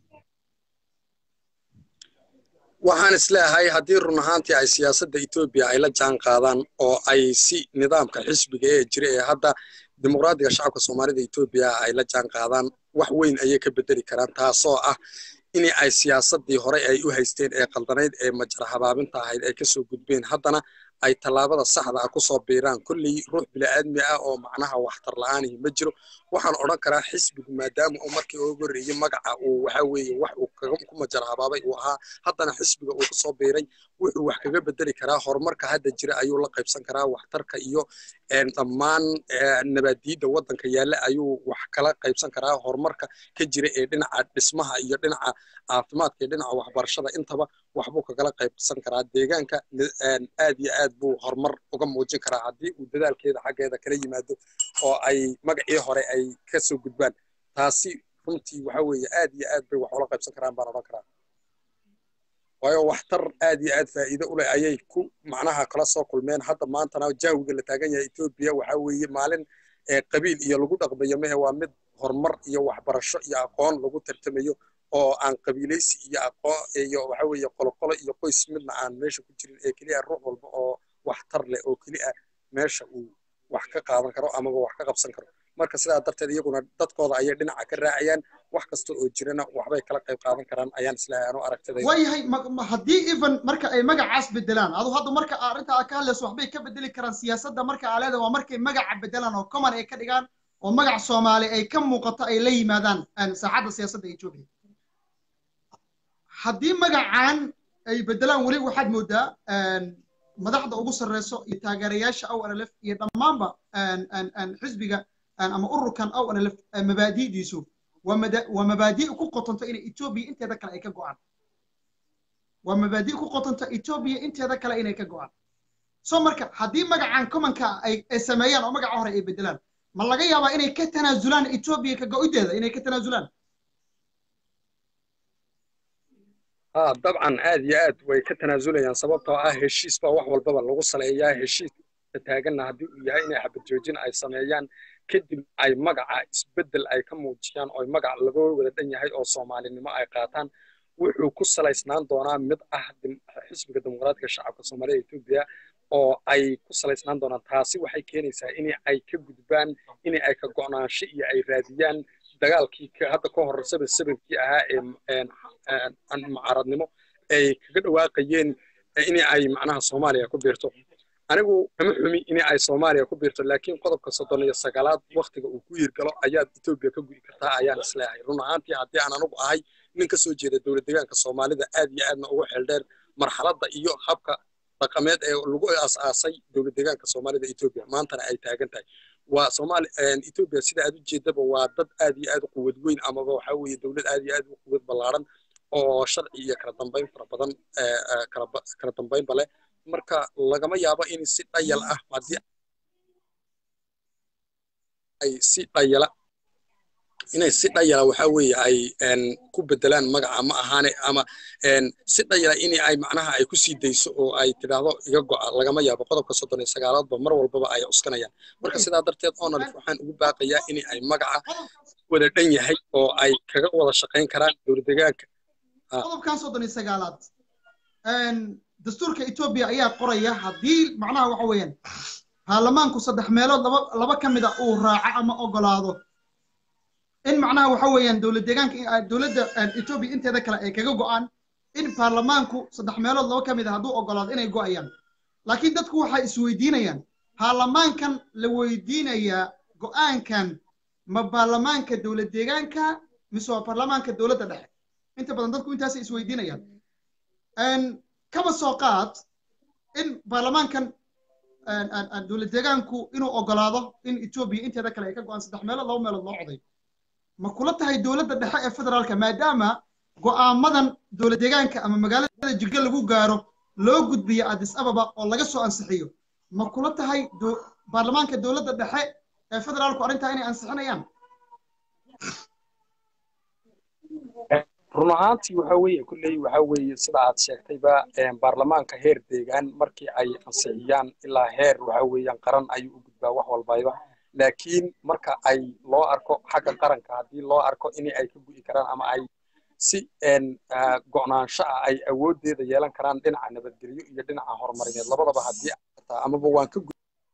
waxaan isleeyahay haddii run ahaantii ay siyaasadda etoobiya ay la jaan qaadaan oo ay si nidaamka xisbiga ee jira ee hadda dimuqraadiga shacabka soomaalida etoobiya ay la jaan qaadaan wax weyn ayay ka bedeli karaan taasoo ah in ay siyaasaddii hore ay u haysteen ee qaldanayd ee majara habaabinta ahayd ay kasoo gudbeen haddana ay tallaabada saxda ah kusoo biiraan kolley ruux bila'aadmi ah oo macnaha waxtar la'aanihi ma jiro waxaan odhan karaa xisbigu maadaama uu markii ugu horreeyey magaca uu waxa weeye wax uu ku majara habaabay uu ahaa haddana xisbiga uu kusoo biiray wuxuu wax kaga bedeli karaa horumarka hadda jira ayuu la qaybsan karaa waxtarka iyo dhammaan nabaadiidda waddanka yaalla ayuu wax kala qaybsan karaa horumarka ka jira ee dhinaca dhismaha iyo dhinaca caafimaadka iyo dhinaca waxbarashada intaba waxbuu kagala qaybsan karaa deegaanka aad iyo aad buu horumar uga muujin karaa haddii uu dadaalkeeda xaggeeda kala yimaado oo ay magacii hore ay ka soo gudbaan taasi runtii waxa weeye aad iyo aad bay wax ula qaybsan karaan baan odhan karaa waayo waxtar aad iyo aad faa'iido u leh ayay ku macnaha kala soo kulmeen hadda maantana jaawiga la taagan yahay etoobiya waxa weeye maalin qabiil iyo lagu dhaqmayo mehe waa mid horumar iyo waxbarasho iyo aqoon lagu tartamayo oo aan qabiilaysi iyo aqoon iyo waxa weeye qoloqolo iyo qoys midna aan meesha ku jirin ee keliya ruux walba oo waxtar leh oo keliya meesha uu wax ka qaadan karo amaba wax ka qabsan karo marka sidaa darteed iyaguna dadkooda ayay dhinaca ka raacayaan wax kasta oo jirana waxbay kala qayb qaadan karaan ayaan islahay anu aragtidayda waayahay haddii even marka ay magacaas bedelaan adu hadda marka arrinta aad ka hadlayso waxbay ka bedeli karaan siyaasadda marka aa leedahay waa markay magaca bedelaan oo common ay ka dhigaan oo magac soomaali ay ka muuqato ay la yimaadaan saaxadda siyaasadda etoobiya haddii magacan ay bedelaan weli waxaad moodaa madaxda ugu sarreyso iyo taageerayaasha aw nlf iyo dhammaanba xisbiga ama ururkan aw nlf mabaadi'diisu waa mabaadi' ku qotonta inay etoobiya inteeda kale ay ka go'aan waa mabaadi' ku qotonta etoobiya inteeda kale inay ka go'aan so marka haddii magacan commonka ay sameeyaan oo magaca hore ay bedelaan ma laga yaabaa inay ka tanaasulaan etoobiya ka go'ideeda inay ka tanaasulaan ها طبعا aad iyo aad way ka tanaasulayaan sababtoo ah heshiis baa wax walbaba lagu saleeyaa heshiis taaganna haddii uu yahay inay xabad joojin ay sameeyaan kadib ay magaca isbeddel ay ka muujiyaan oo magac laga wada dhan yahay oo soomaalinimo ay qaataan wuxuu ku salaysnaan doonaa mid ah xisbiga dimuqraadiga shacabka soomaalida etoobiya oo ay ku salaysnaan doonaan taasi waxay keenaysaa in ay ka gudbaan in ay ka go'naansho iyo ay raadiyaan dagaalkii hadda ka hor sabir sabirkii ahaa ee mucaaradnimo ay kaga dhawaaqayeen in ay macnaha soomaaliya ku biirto anigu kama xumi in ay soomaaliya ku biirto laakiin qodobka soddon iyo sagaalaad waktiga uu ku yiirgalo ayaad etoobiya ka gu'i kartaa ayaan isleeyahay run ahaantii haddii aan anigu ahay nin ka soo jeeda dowlad deegaanka soomaalida aad iyo aadna ugu xeeldheer marxaladda iyo habka dhaqameed ee lagu aas-aasay dowlad deegaanka soomaalida etoobiya maantana ay taagan tahay waa soomaali etoobiya sida aad u jeedaba waa dad aad iyo aad u quwad weyn amaba waxaa weeye dowlad aad iyo aad u quwad ballaaran oo sharci iyo kala dambayn fara badan kala dambaynba leh marka lagama yaabo in si dhayal ah haddii ay si dhayala inay si dhayala waxa weeye ay ku bedelaan magaca ma ahaane ama si dhayala in ay macnaha ay ku sii dayso oo ay tidhaahdo iga go'a lagama yaabo qodobka soddon iyo sagaalaadba mar walbaba ay cuskanayaan marka sidaa darteed onalif waxaan ugu baaqayaa in ay magaca wada dhan yahay oo ay kaga wada shaqayn karaan dowlad deegaanka qodobkan soddon iyo sagaalaad dastuurka etoobiya ayaa qoraya haddii macnaha waxa weeyaan baarlamaanku saddex meelood laba laba ka mid a uu raaco ama ogolaado in macnaha waxa weeyaan dowlad deegaanka dowladda etoobiya inteeda kale ay kaga go'aan in baarlamaanku saddex meelood laba ka mid a hadduu ogolaado inay go'ayaan laakiin dadku waxay isweydiinayaan baarlamaankan la weydiinayaa go'aankan ma baarlamaanka dowlad deegaanka mise waa baarlamaanka dowladda dhexe inta badan dadku intaasay isweydiinayaan kaba soo qaad in baarlamaankan dowlad deegaanku inuu ogolaado in etoobiya inteeda kale ay ka go'aan saddex meelood laba meelood loo coday ma kula tahay dowladda dhexe ee federaalka maadaama go'aamadan dowlad deegaanka ama magaalada jigga lagu gaaro loo gudbiyo addis ababa oo laga soo ansixiyo ma kula tahay baarlamaanka dowladda dhexe ee federaalku arrintaa inay ansixinayaan run ahaantii waxa weeye kulley waxa weeye sida aad sheegtayba baarlamaanka heer deegaan markii ay ansixiyaan ilaa heer waxa weeyaan qaran ayuu u gudbaa wax walbayba laakiin marka ay loo arko xagga qaranka haddii loo arko in ay ka gu'i karaan ama ay si go'naansho ah ay awooddeeda yeelan karaan dhinaca nabadgelyo iyo dhinaca horumarineed labadaba haddii amaba waan ka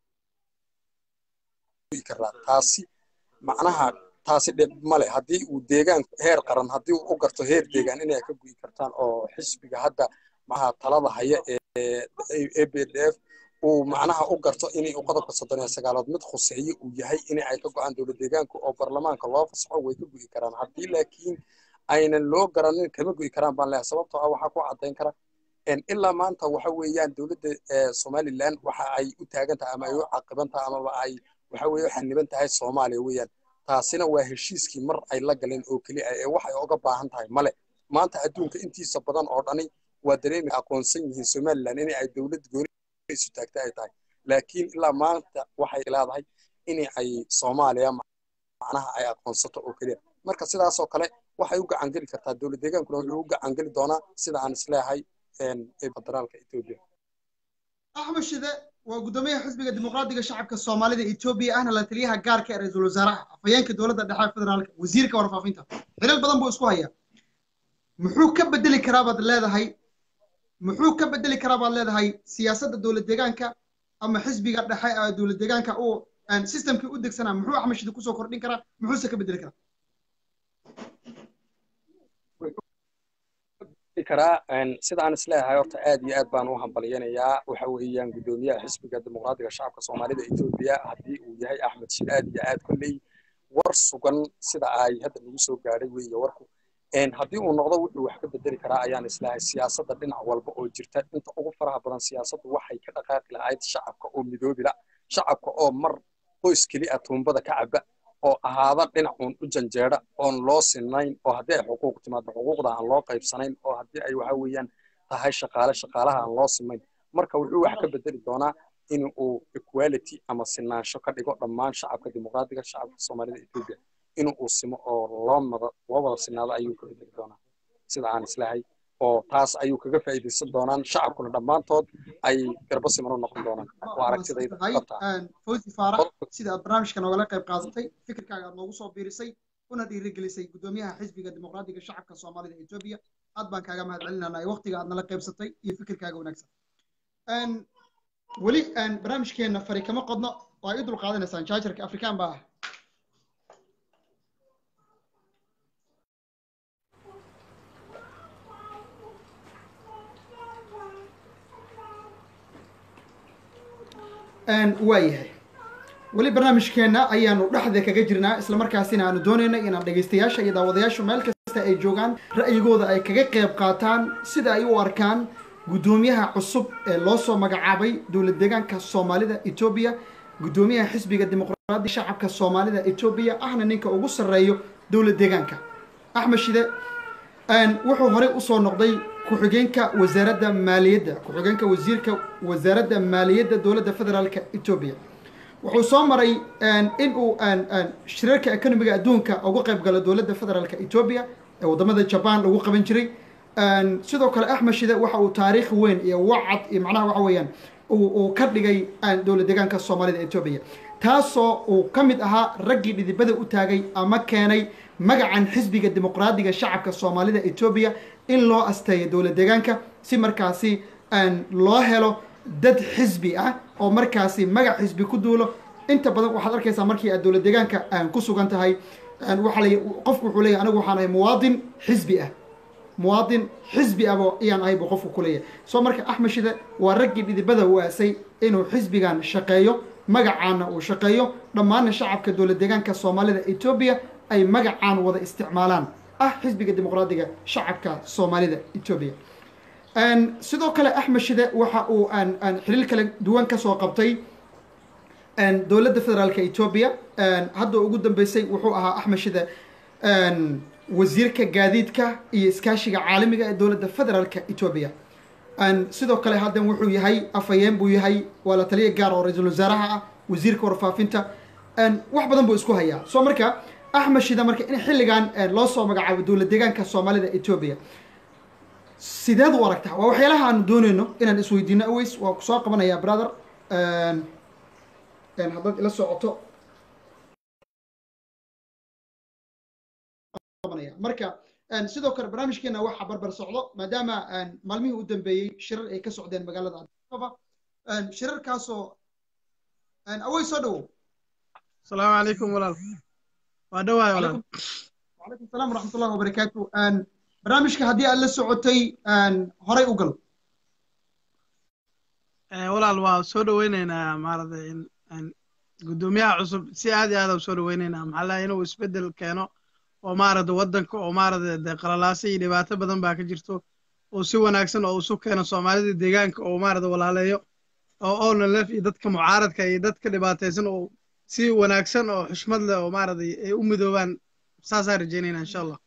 gu'i karaa taasi macnaha taasi dhib male haddii uu deegaan heer qaran haddii uu u garto heer deegaan inay ka gu'i kartaan oo xisbiga hadda maxaa talada haya ee b d f uu macnaha u garto inay qodobka soddon iyo sagaalood mid khuseeyo uu yahay in ay ka go'aan dowlad deegaanka oo baarlamaanka loo fasaxo way ka gu'i karaan haddii laakiin aynan loo garanin kama gu'i karaan baan leeyahay sababtoo ah waxaa ku caddayn kara ilaa maanta waxa weeyaan dowladda somaliland waxa ay u taagan tahay ama ay u caqiban tahay amaba ay waxa weeye u xaniban tahay soomaaliya weeyaan taasina waa heshiiskii mar ay la galeen oo keliya ee waxay oga baahan tahay male maanta adduunka intiisa badan oo dhani waa dareemi aqoonsan yihiin somaliland in ay dowlad gooni isu taagta ay tahay laakiin ilaa maanta waxay leedahay in ay soomaaliya macnaha ay aqoonsato oo keliya marka sidaasoo kale waxay u gacan geli kartaa dowlad deegaankuna wuxuu u gacan geli doonaa sida aan isleeyahay federaalka etoobiya axmed shide waa guddoomiyaha xisbiga dimuqraadiga shacabka soomaalida etoobiya ahna la taliyaha gaarka ee ra-iisul wasaaraha afhayeenka dowladda dhexe federaalka wasiirka warfaafinta xilal badan buu isku hayaa muxuu ka bedeli karaa baad leedahay muxuu ka bedeli karaa baad leedahay siyaasadda dowlad deegaanka ama xisbiga dhexe ee dowlad deegaanka uu systemkii u degsanaa muxuu axmed shide kusoo kordhin karaa muxuuse ka bedeli karaa karaa sida aan isleeyahay horta aad iyo aad baan u hambalyanayaa waxa weeyaan guddoomiyaha xisbiga dimuqraadiga shacabka soomaalida etoobiya haddii uu yahay axmed shid aad iyo aad kolley war sugan sida ay hadda nagu soo gaadhay weeye warku haddii uu noqdo wuxuu wax ka bedeli karaa ayaan isleeyahay siyaasadda dhinac walba oo jirta inta ugu faraha badan siyaasaddu waxay ka dhaqaaqi lahayd shacabka oo midoobila shacabka oo mar qoys keli ah tuumbada ka caba oo ahaada dhinacuun u janjeeda oon loo sinayn oo haddii ay xuquuq timaado xuquuqda aan loo qaybsanayn oo haddii ay waxa weeyaan tahay shaqaale shaqaalaha aan loo simayn marka wuxuu wax ka bedeli doonaa in uu equality ama sinaansho ka dhigo dhammaan shacabka dimuqraadiga shacabka soomaalida etoobiya in uu simo oo loo mada loo wada sinaado ayuu ka bedeli doonaa sida aan islahay oo taas ayuu kaga faa'iidaysan doonaan shacabkuna dhammaantood ay garbo siman u noqon doonaan waa aragtidayda fawzi faarax sida aad barnaamijka noogala qayb qaadatay fikirkaaga aad noogu soo biirisay una dhiirigelisay guddoomiyaha xisbiga dimuqraadiga shacabka soomaalida etoobiya aad baan kaaga mahad celinanay waqtiga aad nala qaybsatay iyo fikirkaaga wanaagsan weli barnaamijkeena fari kama qodno waa i dul qaadanaysaan jaajarka afrikaan baa ah waayahay weli barnaamijkeenna ayaanu dhexda kaga jirnaa islamarkaasina aanu doonayna inaan dhegaystayaasha iyo daawadayaashu meel kasta ay joogaan ra'yigooda ay kaga qayb qaataan sida ay u arkaan guddoomiyaha cusub ee loo soo magacaabay dowlad deegaanka soomaalida etoobiya guddoomiyaha xisbiga dimuqraadiga shacabka soomaalida etoobiya ahna ninka ugu sarreeyo dowlad deegaanka axmed shide wuxuu horey usoo noqday ku-xigeenka wasaaradda maaliyadda ku-xigeenka wasiirka wasaaradda maaliyadda dowladda federaalka etoobiya wuxuu soo maray in uu shirarka economiga adduunka uga qayb galo dowladda federaalka etoobiya ee wadamada jaban lagu qaban jiray sidoo kale axmed shide waxa uu taariikh weyn iyo wacad iyo macnaha waxa weeyaan uu ka dhigay dowlad deegaanka soomaalida etoobiya taasoo uu ka mid ahaa raggii dhidibada u taagay ama keenay magacan xisbiga dimuqraadiga shacabka soomaalida etoobiya in loo asteeyo dowlad deegaanka si markaasi loo helo dad xisbi ah oo markaasi magac xisbi ku duulo inta badan waxaad arkaysaa markii aad dowlad deegaanka ku sugan tahay waaa l qofku wuxuu leeyahy anigu waxaan ahay muwaadin xisbi ah muwaadin xisbi abo ayaan ahay buu qofku ku leeyahay soo marka axmed shide waa raggii dhidibada u aasay inuu xisbigan shaqeeyo magacaana uu shaqeeyo dhammaanna shacabka dowlad deegaanka soomaalida etoobiya ay magacaan wada isticmaalaan ah xisbiga dimuqraadiga shacabka soomaalida etoobiya sidoo kale axmed shide waxa uu xiliil kala duwan kasoo qabtay dowladda federaalka etoobiya hadda ugu dambeysay wuxuu ahaa axmed shide wasiirka gaadiidka iyo iskaashiga caalamiga ee dowladda federaalka etoobiya sidoo kale haddan wuxuu yahay afhayeen buu yahay waa la taliya gaar oo ra-iisul wasaaraha ah wasiirka warfaafinta wax badan buu isku hayaa soo marka axmed shida marka in xilligan loo soo magacaabo dowlad deegaanka soomaalida etoobiya sideed u aragtaa waa waxyaalaha aanu dooneyno inaan isweydiino aways waa ku soo qabanayaa brother haddaad ila socoto marka sidoo kale barnaamijkeena waxaa barbar socdo maadaama maalmihii u dambeeyey shirar ay ka socdeen magaalada adaba shirarkaasoo awey soo dhawow asalaamu calaykum walaal waa dhawaay walaal wacalaykum asalaam waraxmat ullahi wabarakaatu barnaamijka haddii aad la socotay horay u gal walaal waa soo dhaweyneynaa maaragtay guddoomiyaha cusub si aad iyo aad u soo dhaweyneynaa maxaa lahay inuu isbeddel keeno oo maaragta waddanka oo maaragta dee qalalaasa iyo dhibaato badan baa ka jirto oo si wanaagsan oo isu keeno soomaalida deegaanka oo maaragta walaaleeyo oo ownalef iyo dadka mucaaradka iyo dadka dhibaataysan oo si wanaagsan oo xushmad leh oo maaragtay ay u midoobaan saasaan rajeynayna insha allah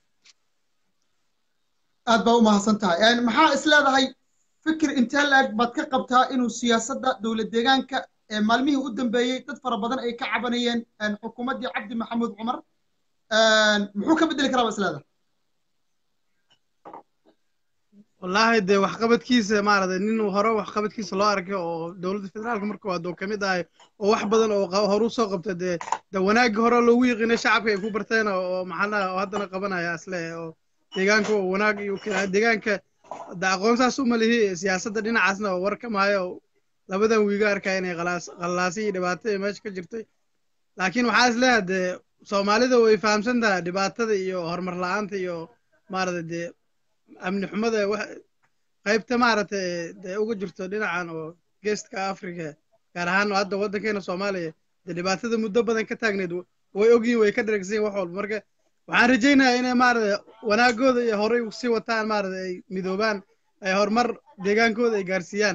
aad baa u mahadsan tahay maxaa is leedahay fikir intee la-eg baad ka qabtaa inuu siyaasadda dowlad deegaanka ee maalmihii u dambeeyey dad fara badan ay ka cabanayeen xukuumaddii cabdi maxamuud cumar muxuu ka bedeli karaa ba is leedahay wallaahi dee waxqabadkiisa maaragtay nin hore waxqabadkiisa loo arkay oo dowladda federaalka marka waa doo ka mid ahay oo wax badan oo horu soo qabta dee de wanaaggii hore loogu yiqiinay shacabka ay ku barteen oo maxaanaha oo haddana qabanaya isle oo deegaanka oo wanaag iyo keenaa deegaanka de aqoonsaas uma lihi siyaasadda dhinacaasna oo war ka maayo labadan wiiga arkaya inay qalaasi iyo dhibaato iyo meesha ka jirtay laakiin waxaa is leeyahay dee soomaalida way fahamsan tahay dhibaatada iyo horumar la-aanta iyo maaragtay dee amni xumada qaybta maaragtay dee uga jirto dhinacan oo geestka africa gaar ahaan hadda waddankeena soomaaliya dee dhibaatada muddo badan ka taagneed way ogyihin way ka dheregsan wax walba marka waxaan rajaynayaa inay maaragtay wanaagooda iyo horay sii wataan maaragtay ay midoobaan ay horumar deegaankooda ay gaarsiiyaan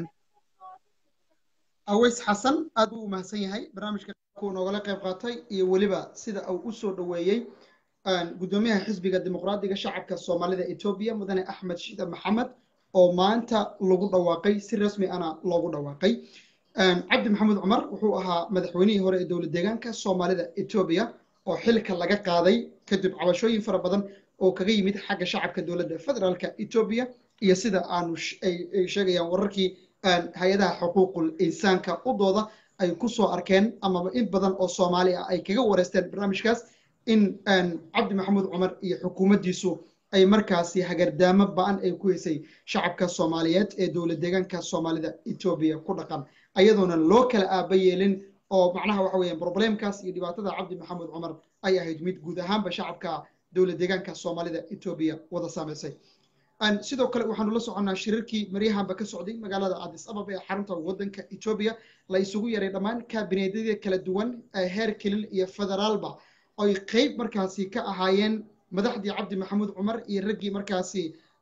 aways xasan aad buu u mahadsan yahay barnaamijka kuu noogala qayb qaatay iyo weliba sida uu u soo dhoweeyey guddoomiyaha xisbiga dimuqraadiga shacabka soomaalida etoobiya mudane axmed shida maxamed oo maanta lagu dhawaaqay si rasmi ana loogu dhawaaqay cabdi maxamuud cumar wuxuu ahaa madaxweynihii hore ee dowlad deegaanka soomaalida etoobiya oo xilka laga qaaday kadib cabashooyin fara badan oo kaga yimid xagga shacabka dowladda federaalka etoobiya iyo sida aanu ay sheegayaan wararkii hay-adaha xuquuqul insaanka u dooda ay ku soo arkeen amaba in badan oo soomaali ah ay kaga wareysteen barnaamijkaas in cabdi maxamuud cumar iyo xukuumaddiisu ay markaasi hagardaamo ba-an ay ku hesay shacabka soomaaliyeed ee dowlad deegaanka soomaalida etoobiya ku dhaqan ayadoona loo kala aaba yeelin oo macnaha waxa weeyaan problemkaas iyo dhibaatada cabdi maxamed cumar ay ahayd mid guud ahaanba shacabka dowlad deegaanka soomaalida etoobiya wada saameysay sidoo kale waxaanu la soconnaa shirarkii maryahanba ka socday magaalada addis ababa ee xarunta waddanka etoobiya la isugu yaray dhammaan kaabineedyada kala duwan ee heer kelil iyo federaalba oy qeyb markaasi ka ahaayeen madaxdii cabdi maxamuud cumar iyo raggii markaasi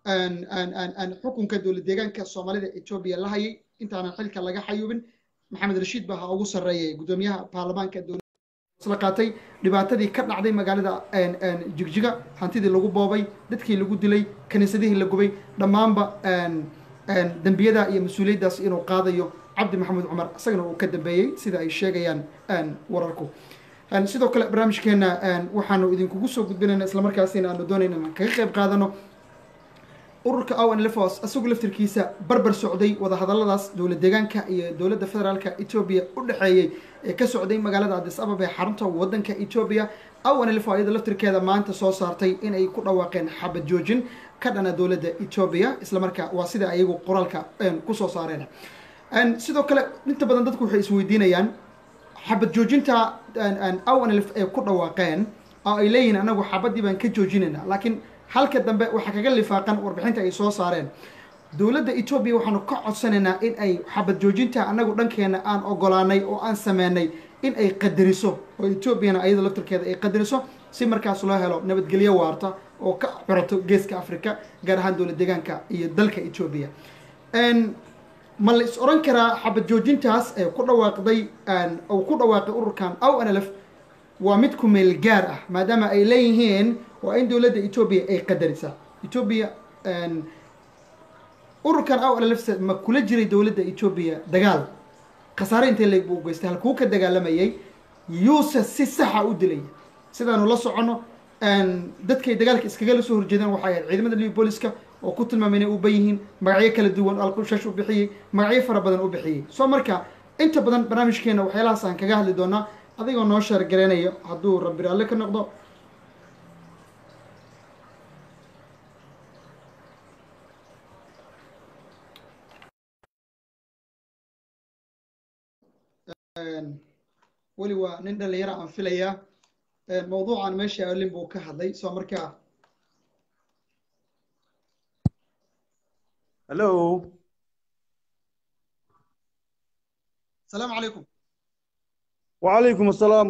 xukunka dowlad deegaanka soomaalida etoobiya la hayay intaanan xilka laga xayuubin maxamed rashiid baa ha ugu sarreeyay guddoomiyaha baarlamaanka dowladla qaatay dhibaatadii ka dhacday magaalada jigjiga hantidii lagu boobay dadkii lagu dilay kaniisadihii la gubay dhammaanba dembiyada iyo mas-uuliyaddaas inuu qaadayo cabdi maxamuud cumar isagana uu ka dambeeyey sida ay sheegayaan wararku sidoo kale barnaamijkeena waxaanu idinkugu soo gudbinayna islamarkaasina aanu doonayna inaan kaga qayb qaadano ururka owen lefos isagu laftirkiisa barbar socday wadahadaladaas dowlad deegaanka iyo dowladda federaalka etoobiya u dhexeeyey ee ka socday magaalada addis ababa ee xarunta waddanka etoobiya owen lefo iyada laftirkeeda maanta soo saartay inay ku dhawaaqeen xabad joojin ka dhana dowladda etoobiya islamarkaa waa sida ayagu qoraalka kusoo saareen sidoo kale inta badan dadku waxay isweydiinayaan xabad joojinta ownlf ay ku dhawaaqeen oo ay leeyihiin anagu xabadii baan ka joojinayna laakiin halka dambe waxaa kaga lifaaqan warbixinta ay soo saareen dowladda etoobiya waxaanu ka codsanaynaa in ay xabad joojinta anagu dhankeena aan ogolaanay oo aan sameynay in ay qadariso oo etoobiyana ayada laftirkeeda ay qadariso si markaas loo helo nabadgelyo waarta oo ka curato geeska africa gaar ahaan dowlad deegaanka iyo dalka etoobiya ma la is oran karaa xabad joojintaas ee ku dhawaaqday uu ku dhawaaqay ururkan ow nlf waa mid ku meel gaar ah maadaama ay leeyihiin waa in dowladda etoobiya ay qadarisa etoobiya ururkan ow nlf ma kula jiray dowladda etoobiya dagaal khasaare intee leeg buu geystay halkuu ka dagaalamayay yuuse si saxa u dilaya sidaanu la soconno dadkay dagaalka iskaga la soo horjeedeen waxay ahayd ciidamada libi booliska oo ku tilmaamay inay u ban yihiin magacyo kala duwan alkushash u bixiyey magacyo fara badan u bixiyey soo marka inta badan barnaamijkeena waxyaalahaas aan kaga hadli doonaa adigoo noo sheer gareynayo hadduu rabbi raalle ka noqdo weli waa nin dhalinyaro aan filayaa mawduucan meesha alin buu ka hadlay soo markaa hello asalaamu calaykum wacalaykum asalaam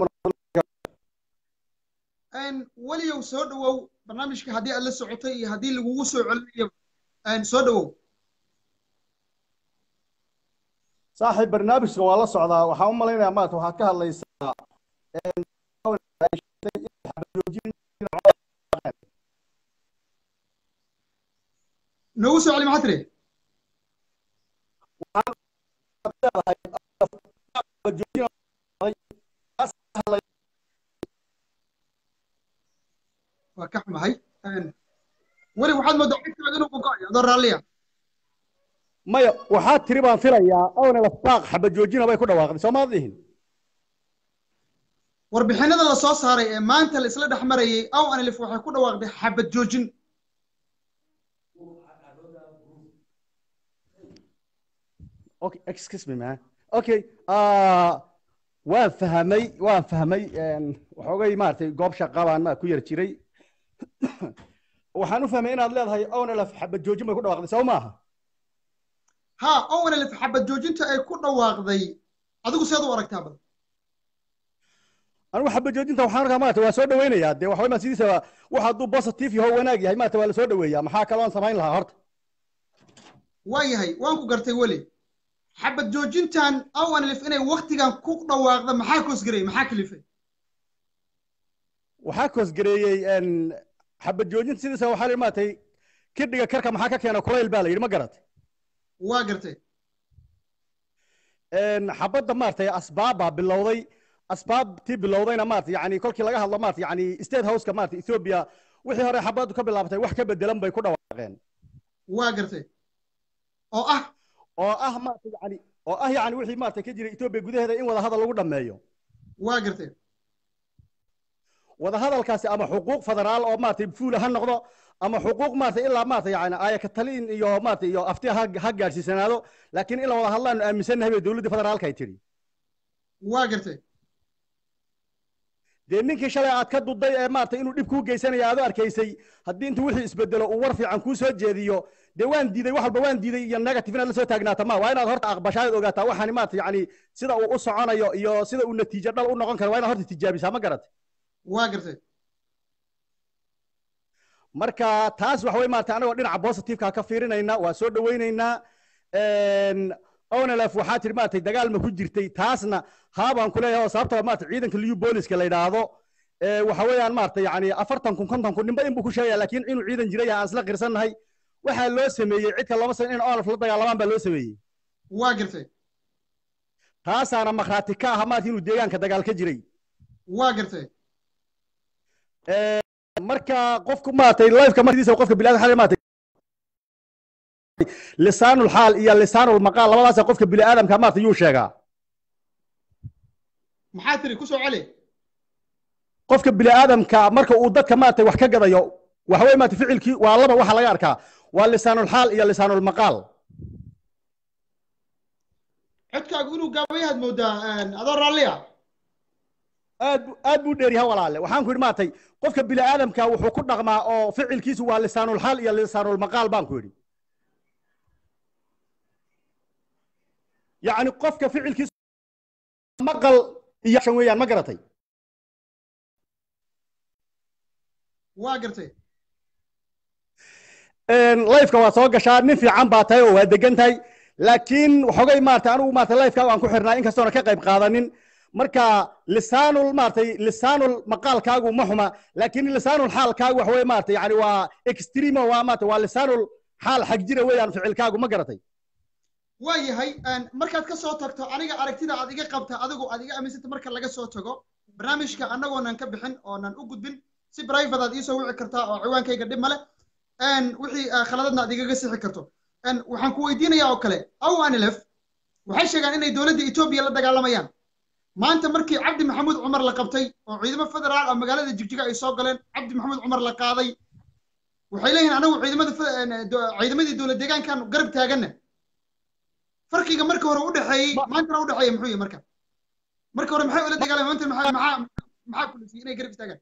weliyow soo dhawow barnaamijka haddii aad la socotay iyo haddii lagugu soo celinayo soo dhawow saaxiib barnaamijka waa la socdaa waxaan u malaynayaa maarata waxaad ka hadlaysaa noogu soo celi maxaa tiri waa ka xumahay weli waxaad moodaa codkaaga inuu gogo'ayo adoo raalliya maya waxaa tiri baan filayaa ownala baaq xabad joojina bay ku dhawaaqday soo maad dhihin warbixinada la soo saaray ee maanta la isla dhex marayay ow anlif waxay ku dhawaaqday xabad joojin okay excuse me man okay uh, waan fahmay waan fahmay waxoogay maaragtay goob shaqa baan ma ku yar jiray waxaan u fahmay inaad leedahay ownalaf xabad joojin bay ku dhawaaqday soo maaha ha ownalaf xabad joojinta ay ku dhawaaqday adigu seed u aragtaa bal anigu xabad joojinta waxaan arkaa maarata waa soo dhaweynayaa dee waxaway ma sidiisa wax hadduu positive yaho wanaag yahay maarata waa la soo dhaweeyaa maxaa kaloon samayn lahaa horta waa yahay waan ku gartay weli xabad joojintan ownlif inay waktigan ku dhawaaqda maxaa koosgareeyey maxaa kalifay waxaa koosgareeyey xabad joojinta sidiisa waxaa la maaragtay kidhiga karka maxaa ka keena kulayl baa la yidhi ma garatay waa gartay xabadda maaragtay asbaab baa bilowday asbaabtii bilowdayna maarata yani kolkii laga hadlo maarata yani state houseka maarata ethiopia wixii hore xabaddu ka bilaabatay wax ka bedelan bay ku dhawaaqeen waa gartay oo ah oo ah maarata yani oo ah yani wixii maarata ka jira ethiopia gudaheeda in wadahadal lagu dhameeyo waa gartay wadahadalkaasi ama xuquuq federaal oo maarata fuula ha noqdo ama xuquuq maarata ilaa maarata yani aayaka talin iyo maarata iyo afti ha ha gaadhsiisanaado laakiin in la wada hadlaanu aaminsannahay bay dowladda federaalka ay tidhi waa gartay dee ninkii shalay aad ka duday ee maarata inuu dhib kuu geysanaya aad u arkaysay haddii intuu wixii isbedelo uu war fiican kuu soo jeediyo dee waan diiday wax walba waan diiday iyo negative inaad la soo taagnaata ma waa inaad horta aqbashaa ad ogaataa waxaani maarata yani sida uu u soconayo iyo sida uu natiijo dhal u noqon karo waa inaad horta tijaabisaa ma garat waa gartay marka taas waxa wey maarata anagoo dhinaca positiveka ka fiirinayna waa soo dhawaynaynaa onelef waxaa tihi maarata dagaal ma ku jirtay taasna haabaan ku leeyahay oo sababtoo maarata ciidanka liu booliska la yidhaahdo waxa weeyaan maarata yani afartan kun konton kun ninba in buu ku sheegaya laakiin inuu ciidan jiray aan isla qirsannahay waxaa loo sameeyey cidka lama san in onelef la dagaalamaan baa loo sameeyey waa gartay taasaana makhraati ka aha maarata inuu deegaanka dagaal ka jiray waa gartay marka qofku maaragtay lifeka markiisa qofka biniadam xalay maaragtay lisaanul xaal iyo lisaanul maqaal labadaasa qofka bini aadamka maaragtay yuu sheegaa maxaa tiri ku soo celi qofka bini aadamka marka uu dadka maaragtay wax ka gadayo waxa weye maaragtay ficilkii waa laba waxa laga arkaa waa lisaanul xaal iyo lisaanul maqaal codkaagu inuu gaabayahaad moodaa adoo raalliya aad bu aad buu dheeryahay walaale waxaan ku yidhi maaragtay qofka bini aadamka wuxuu ku dhaqmaa oo ficilkiisu waa lisaanul xaal iyo lisaanul maqaal baan ku yidhi yacni qofka ficilkiisu maqal iyo shan weeyaan ma garatay waa gartay lifeka waa soo gashaa nin fiican baa tahay oo waa degan tahay laakiin waxoogay maarata anigu maarata lifeka aan ku xirnaa inkastoona ka qayb qaadanin marka lisaanul maaragtay lisaanul maqaalkaagu ma xuma laakiin lisaanul xaalkaagu waxa weye maarata yani waa extremo waa maarata waa lisaanul xaal xag jira weeyaan ficilkaagu ma garatay waa yahay markaad ka soo tagto aniga aragtida aad iga qabta adigu aad iga aaminsanta marka laga soo tago barnaamijka annagoonan ka bixin oonan u gudbin si private aad iisoo wici kartaa oo ciwaankayga dhib male wixii khaladadna aad igaga sixi karto waxaan ku weydiinayaa oo kale aw anilef waxay sheegaan inay dowladda etoobiya la dagaalamayaan maanta markii cabdi maxamuud cumar la qabtay oo ciidamo federaal oo magaalada jigjiga ay soo galeen cabdi maxamuud cumar la qaaday waxay leeyihin anagu ciidamada ciidamadii dowlad deegaankan garab taaganna farqiga marka hore u dhexeeyey maantana u dhexeeya muxuu yahay marka marka hore maxay ula dagaalamay maanta maxaa maxaa maxaa kulisiyay inay garab istaagaan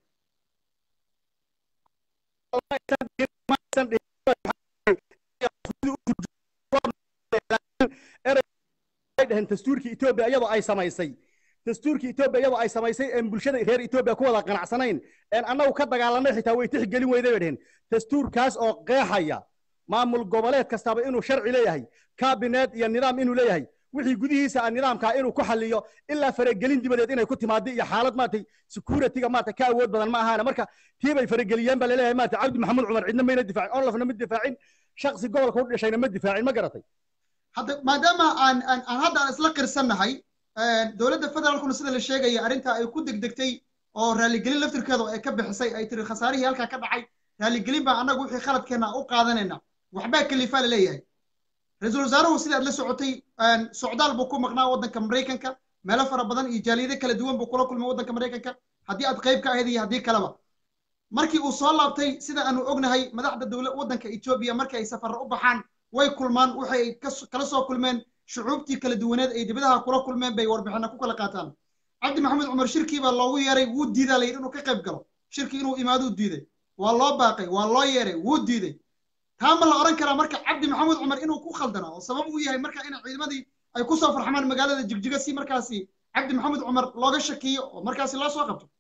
dhaheen dastuurkii etoobiya iyadoo ay samaysay dastuurkii etoobiya iyadoo ay samaysay een bulshada reer etoobiya ku wada qanacsanayn een annagu ka dagaalanay xitaa way tixgelin weyday bay dhaheen dastuurkaas oo qeexaya maamul goboleed kastaba inuu sharci leeyahay kaabineed iyo nidaam inuu leeyahay wixii gudihiisa ah nidaamkaa inuu ku xaliyo ilaa faragelin dibadeed inay ku timaado iyo xaalad maaragtay securityga maaragtay ka awood badan ma ahaana marka tii bay farageliyeen baa laleeyahay maaragtay cabdi maxamuud cumar cidna mayna difaacin onlafna ma difaacin shaksi gobolka u dhashayna ma difaacin ma garatay hadda maadaama aan aan aan hadda aan isla qirsannahay dowladda federaalkuna sida la sheegaya arrintaa ay ku degdegtay oo raaligelin laftirkeedu ay ka bixisay ay tiri khasaarihii halkaa ka dhacay raaligelin baa annagu wixii khaladkeenna u qaadanayna waxbaa kalifaa la leeyahay ra-iisul wasaaruhu sidaad la socotay socdaal buu ku maqnaa waddanka maraykanka meelo fara badan iyo jaaliyado kala duwan buu kula kulmay waddanka maraykanka haddii aad qayb ka ahayd iyo haddii kaleba markii uu soo laabtay sida aanu ognahay madaxda dowla waddanka etoobiya markii ay safarra u baxaan way kulmaan waxay kala soo kulmeen shucuubtii kala duwaneed ay dibadaha kula kulmeen bay warbixina ku kala qaataan cabdi maxamed cumar shirkii baa loogu yeeray wuu diidaa la yidhi inuu ka qayb galo shirkii inuu imaaduu diiday waa loo baaqay waa loo yeeray wuu diiday taa ma la odhan karaa marka cabdi maxamuud cumar inuu ku khaldana oo sabab uu yahay marka in ciidamadii ay ku soo farxamaan magaalada jigjiga si markaasi cabdi maxamuud cumar looga shakiyo oo markaasi loo soo qabto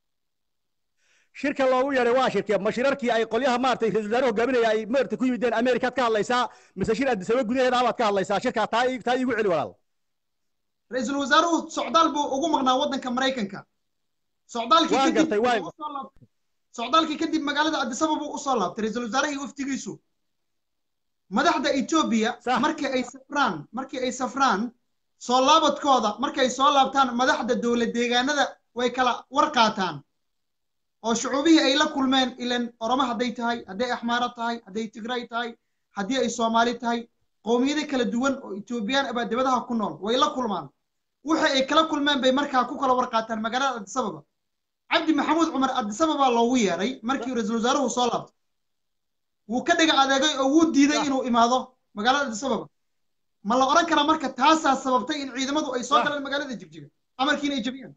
shirka loogu yeeray waa shirkee ma shirarkii ay qolyaha maaragtay ra-isul wasaare hogaaminaya ay maaragtay ku yimideen amerikaad ka hadlaysaa mise shir addisaba gudaheeda abaad ka hadlaysaa shirkaa taa taa iigu celi walaal ra-iisul wasaaruhu socdaal buu ugu maqnaa waddanka maraykanka socdaalkii waan kadib gartay waan wuu usoo laabtay socdaalkii kadib magaalada addisaba buu usoo laabtay ra-iisul wasaarahii waftigiisu madaxda etoobiya Sax. markii ay safraan markii ay safraan soo laabadkooda markay soo laabtaan madaxda dowlad deegaanada way kala war qaataan oo shucuubihii ay la kulmeen ilan oromo hadday tahay hadday axmaaro tahay hadday tigray tahay haddii ay soomaali tahay qowmiyado kala duwan oo etoobiyaan abaa dibadaha ku nool way la kulmaan wixii ay kala kulmeen bay markaa ku kala war qaataan magaalada addisababa cabdi maxamuud cumar addisababa loogu yeeray markii ra-iisul wasaaruhu soo laabtay wuu ka dhiga adeegay oo wuu diiday inuu imaado magaalada addis ababa ma la oran karaa marka taasaa sababtay in ciidamadu ay soo galeen magaalada jigjiga amarkiina ay jabiyaan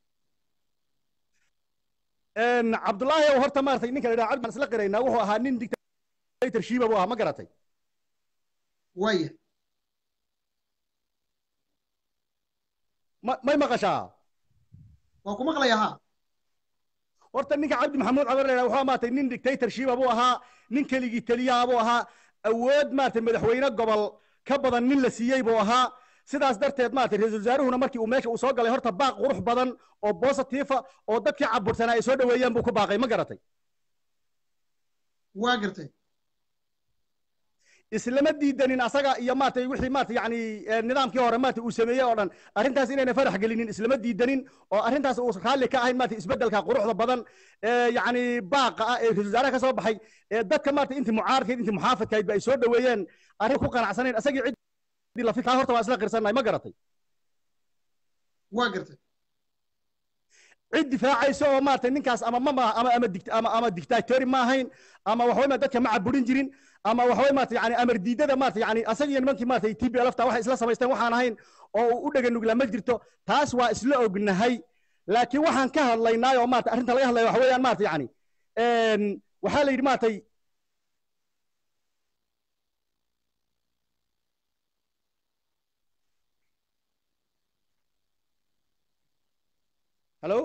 cabdullaahi ow horta maaragtay ninka la yidhaha cabdi baan isla qiraynaa wuxuu ahaa nin dictatorshiba buu ahaa ma garatay waaya ma may maqashaa waa ku maqlaya ha horta ninka cabdi maxamuud cabar la yidhaha wuxuu maaragtay nin dictatorshiba buu ahaa nin keligii taliyaha buu ahaa awood maaragtay madaxweyne gobol ka badan nin la siiyey buu ahaa sidaas darteed maaragtay ra-iisul wasaaruhuna markii uu meesha uu soo galay horta baaq qurux badan oo bositiifa oo dadkii cabursanaa ay soo dhoweeyaan buu ku baaqay ma garatay waa gartay islama diidanin asaga iyo maaragtay wixii maaragtay yacni nidaamkii hore maaragtay uu sameeyey oo dhan arrintaas inayna farax gelinin islama diidanin oo arrintaas uu raalli ka ahayn maaragtay isbeddelka quruxda badan ee yacni baaqa ah ee ra-isul wasaaraha ka soo baxay ee dadka maaragtay intii mucaaradkeed intii muxaafadkayd ba ay soo dhoweeyeen arrin ku qanacsanayn asagii cid lafitaa horta waa isla qirsannahay ma garatay waa gartay cid difaacaysa oo maaragtay ninkaas ama mama ama ama dict ama ama dictatori ma ahayn ama waxaway ma dadka ma caburin jirin ama waxaway maaragtay yani amar diidada maaragtay yani asaga iyo nimankii maaragtay t b lfta waxay isla samaysteen waxaan ahayn oo uu u dhega nuglaa ma jirto taas waa isla ognahay laakiin waxaan ka hadlaynaa oo maaragtay arrinta laga hadlaya waxa weeyaan maaragtay yani waxaa la yidhi maaragtay halo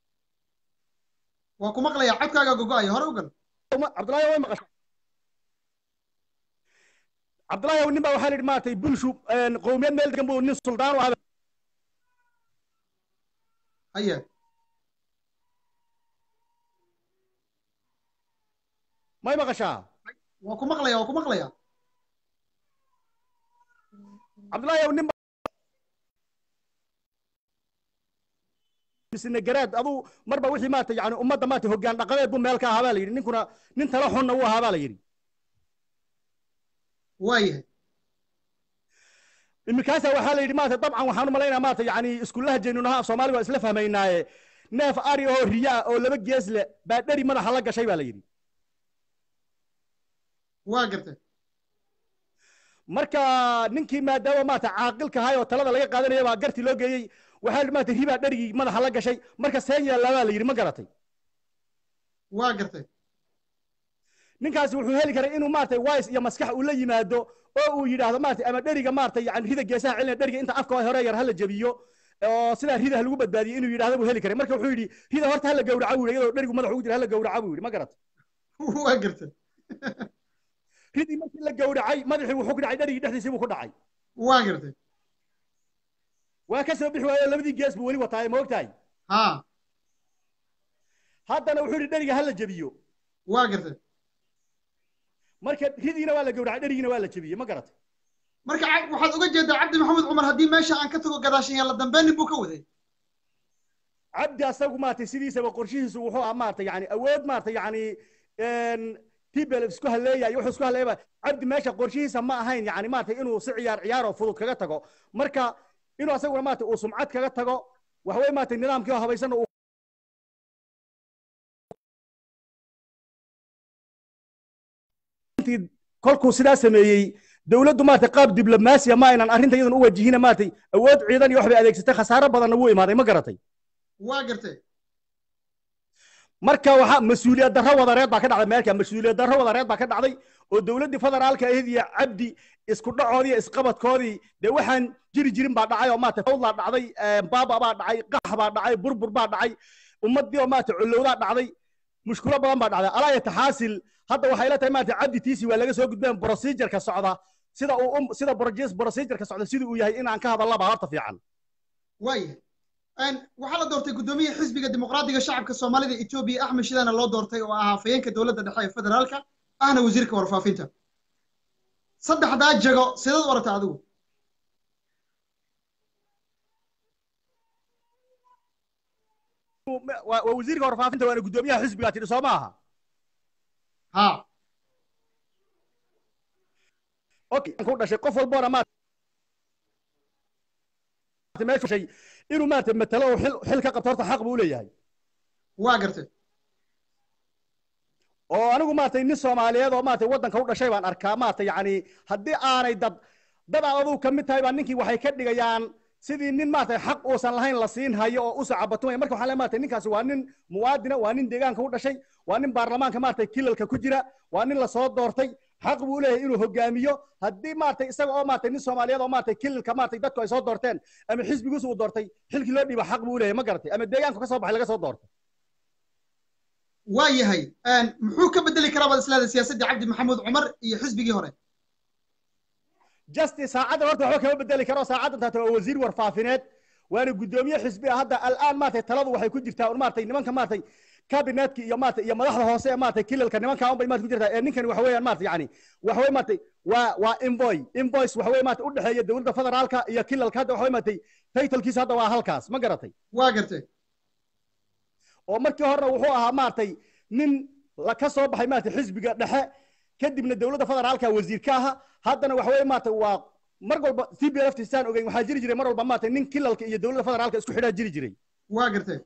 waa ku maqlaya codkaaga gogo-ayo hore u gal cabdullahi way maqasha cabdullahi nin baa waxaa la yidhi maaragtay bulshu qowmiyad meel degan buu nin suldaan u ahaa haye may maqashaa waa ku maqlaya waa ku maqlaya cabdullahi nin misne garaad aduu marba wixii maarata yani ummadda maarata hoggaan dhaqameed buu meel ka ahaa baa la yidhi ninkuna nin tala xunna wuu ahaa baa la yidhi waayahay iminkaasa waxaa la yidhi maarata dabcan waxaan u malaynaya maarata yani iskullaha jeenunaha af soomaali waa isla fahmaynaaye neef ari oo riya ah oo laba gees leh baa dheri madaxa la gashay baa la yidhi waa gartay marka ninkii maadaama maarata caaqilka ahay oo talada laga qaadanaya baa garti loo geeyey waxaa la maarata ribaa dherigii madaxa la gashay marka seen yaallaa baa la yidhi ma garatay waa gartay ninkaasi wuxuu heli karay inuu maaragtay wise iyo maskax uu la yimaado oo uu yidhaahdo maaragtay ama dheriga maaragtay yani rida geesaha celinaya dheriga inta afka hore yar hala jabiyo oo sidaa ridaha lagu badbaadiyo inuu yidhaahdo buu heli karay marka wuxuu yidhi rida horta hala gawraca buu yidhi iyadoo dherigu madaxa ugu jira hala gawraca buu yidhi ma garatay waa gartay ridii markii la gawracay madaxii wuxuu ku dhacay dherigii dhexdiisii buu ku dhacay waa gartay waa ka soo bixi waayo labadii gees buu weli wataay ma ogtahay ha haddana wuxuu yidhi dheriga hala jabiyo waa gartay marka ridiina waa la gawracay dherigiina waa la jebiyey ma garatay marka ca- waxaad uga jeedaa cabdi maxamed cumar haddii meesha aan ka tago gadaashan yaalla dambeenin buu ka waday cabdi asagu maaragtay sidiisaba qorshihiisu wuxuu ahaa maaragtay yani awood maaragtay yani tbl isku haleeyayo wuxuu isku haleeyaba cabdi meesha qorshihiisa ma ahayn yani maaragtay inuu si ciyaar ciyaar oo fudud kaga tago marka inuu asaguna maaragtay uu sumcad kaga tago waxaweye maaragtay nidaamkii oo habaysan uu intii kolkuu sidaa sameeyey dowladdu maaragtay qaab diblomaasiya ma aynan arrinta iyadan u wajihina maaragtay awood ciidan iyo wax bay adeegsatay khasaaro badanna wuu imaaday ma garatay waa gartay marka waxaa mas-uuliyad darro wadareed baa ka dhacday meelka mas-uuliyad darro wadareed baa ka dhacday oo dowladdii federaalka ahayd iyo cabdi isku dhacoodii iyo isqabadkoodii dee waxaan jiri jirin baa dhacay oo maarata fawdlaa dhacday baaba baa dhacay qax baa dhacay burbur baa dhacay ummaddii oo maarata collowdaa dhacday mushkulo badan baa dhacday alaa yataxaasil hadda waxay la tahay maarata cabdi tiisi waa laga soo gudbeen procedureka socda sida uu sida procedureka socda sida uu yahay inaan ka hadalla baa horta fiican waayahay waxaa la doortay guddoomiyaha xisbiga dimuqraadiga shacabka soomaalida etoobiya axmed shidaana loo doortay oo ahaa afhayeenka dowladda dhexe ee federaalka ahna wasiirka warfaafinta saddexdaa jago sidaad u aragta adigu waa wasiirka warfaafinta waana guddoomiyaha xisbigaa tidhi soo maaha ha okay ku dhashay qof walboona ma meeshay inuu maarata matalo oo xil xil ka qabto horta xaq buu u leeyahay waa gartay oo anigu maaragtay nin soomaaliyeed oo maaragtay waddanka u dhashay baan arkaa maaragtay yacni haddii aanay dad dad aad adugu ka mid tahay baa ninkii waxay ka dhigayaan sidii nin maaragtay xaq uusan lahayn la siin hayo oo u sacabatumaya marka waxaan leeyahay maaragtay ninkaasi waa nin muwaadina waa nin deegaanka u dhashay waa nin baarlamaanka maaragtay kilalka ku jira waa nin lasoo doortay xaq buu leeyahay inuu hogaamiyo haddii maaragtay isaga oo maaragtay nin soomaaliyeed oo maaragtay kilalka maaragtay dadku ay soo doorteen ama xisbigiisu uu doortay xilkii loo dhiiba xaq buu leeyahay ma garatay ama deegaanku ka soo baxay laga soo doortay waa yahay muxuu ka bedeli karaa baad isleedahay siyaasaddii cabdi maxamuud cumar iyo xisbigii hore justice saacadda horta waxba kama bedeli karo saacaddan taata waa wasiir warfaafineed waana guddoomiye xisbi ah hadda al'aan maaragtay taladu waxay ku jirtaa un maaragtay nimanka maaragtay kabinetka iyo maaragtay iyo madaxda hoose ee maaragtay kilalka nimanka un bay maaragtay ku jirtaa ee ninkani waxa weeyaan maaragtay yani waxa weeye maaragtay waa waa invoy invoice waxa weeye maaragtay u dhexeeya dowladda federaalka iyo kilalka hadda waxa weeye maaragtay titlekiisa hadda waa halkaas ma garatay waa gartay oo markii horena wuxuu ahaa maaragtay nin la ka soo baxay maaragtay xisbiga dhexe kadibna dowladda federaalka wasiir ka aha haddana waxa weeye maaragtay waa mar walba c b f tisaan ogeyn waxaa jiri jiray mar walba maaragtay nin kilalka iyo dowladda federaalka isku xidhaa jiri jiray waa gartay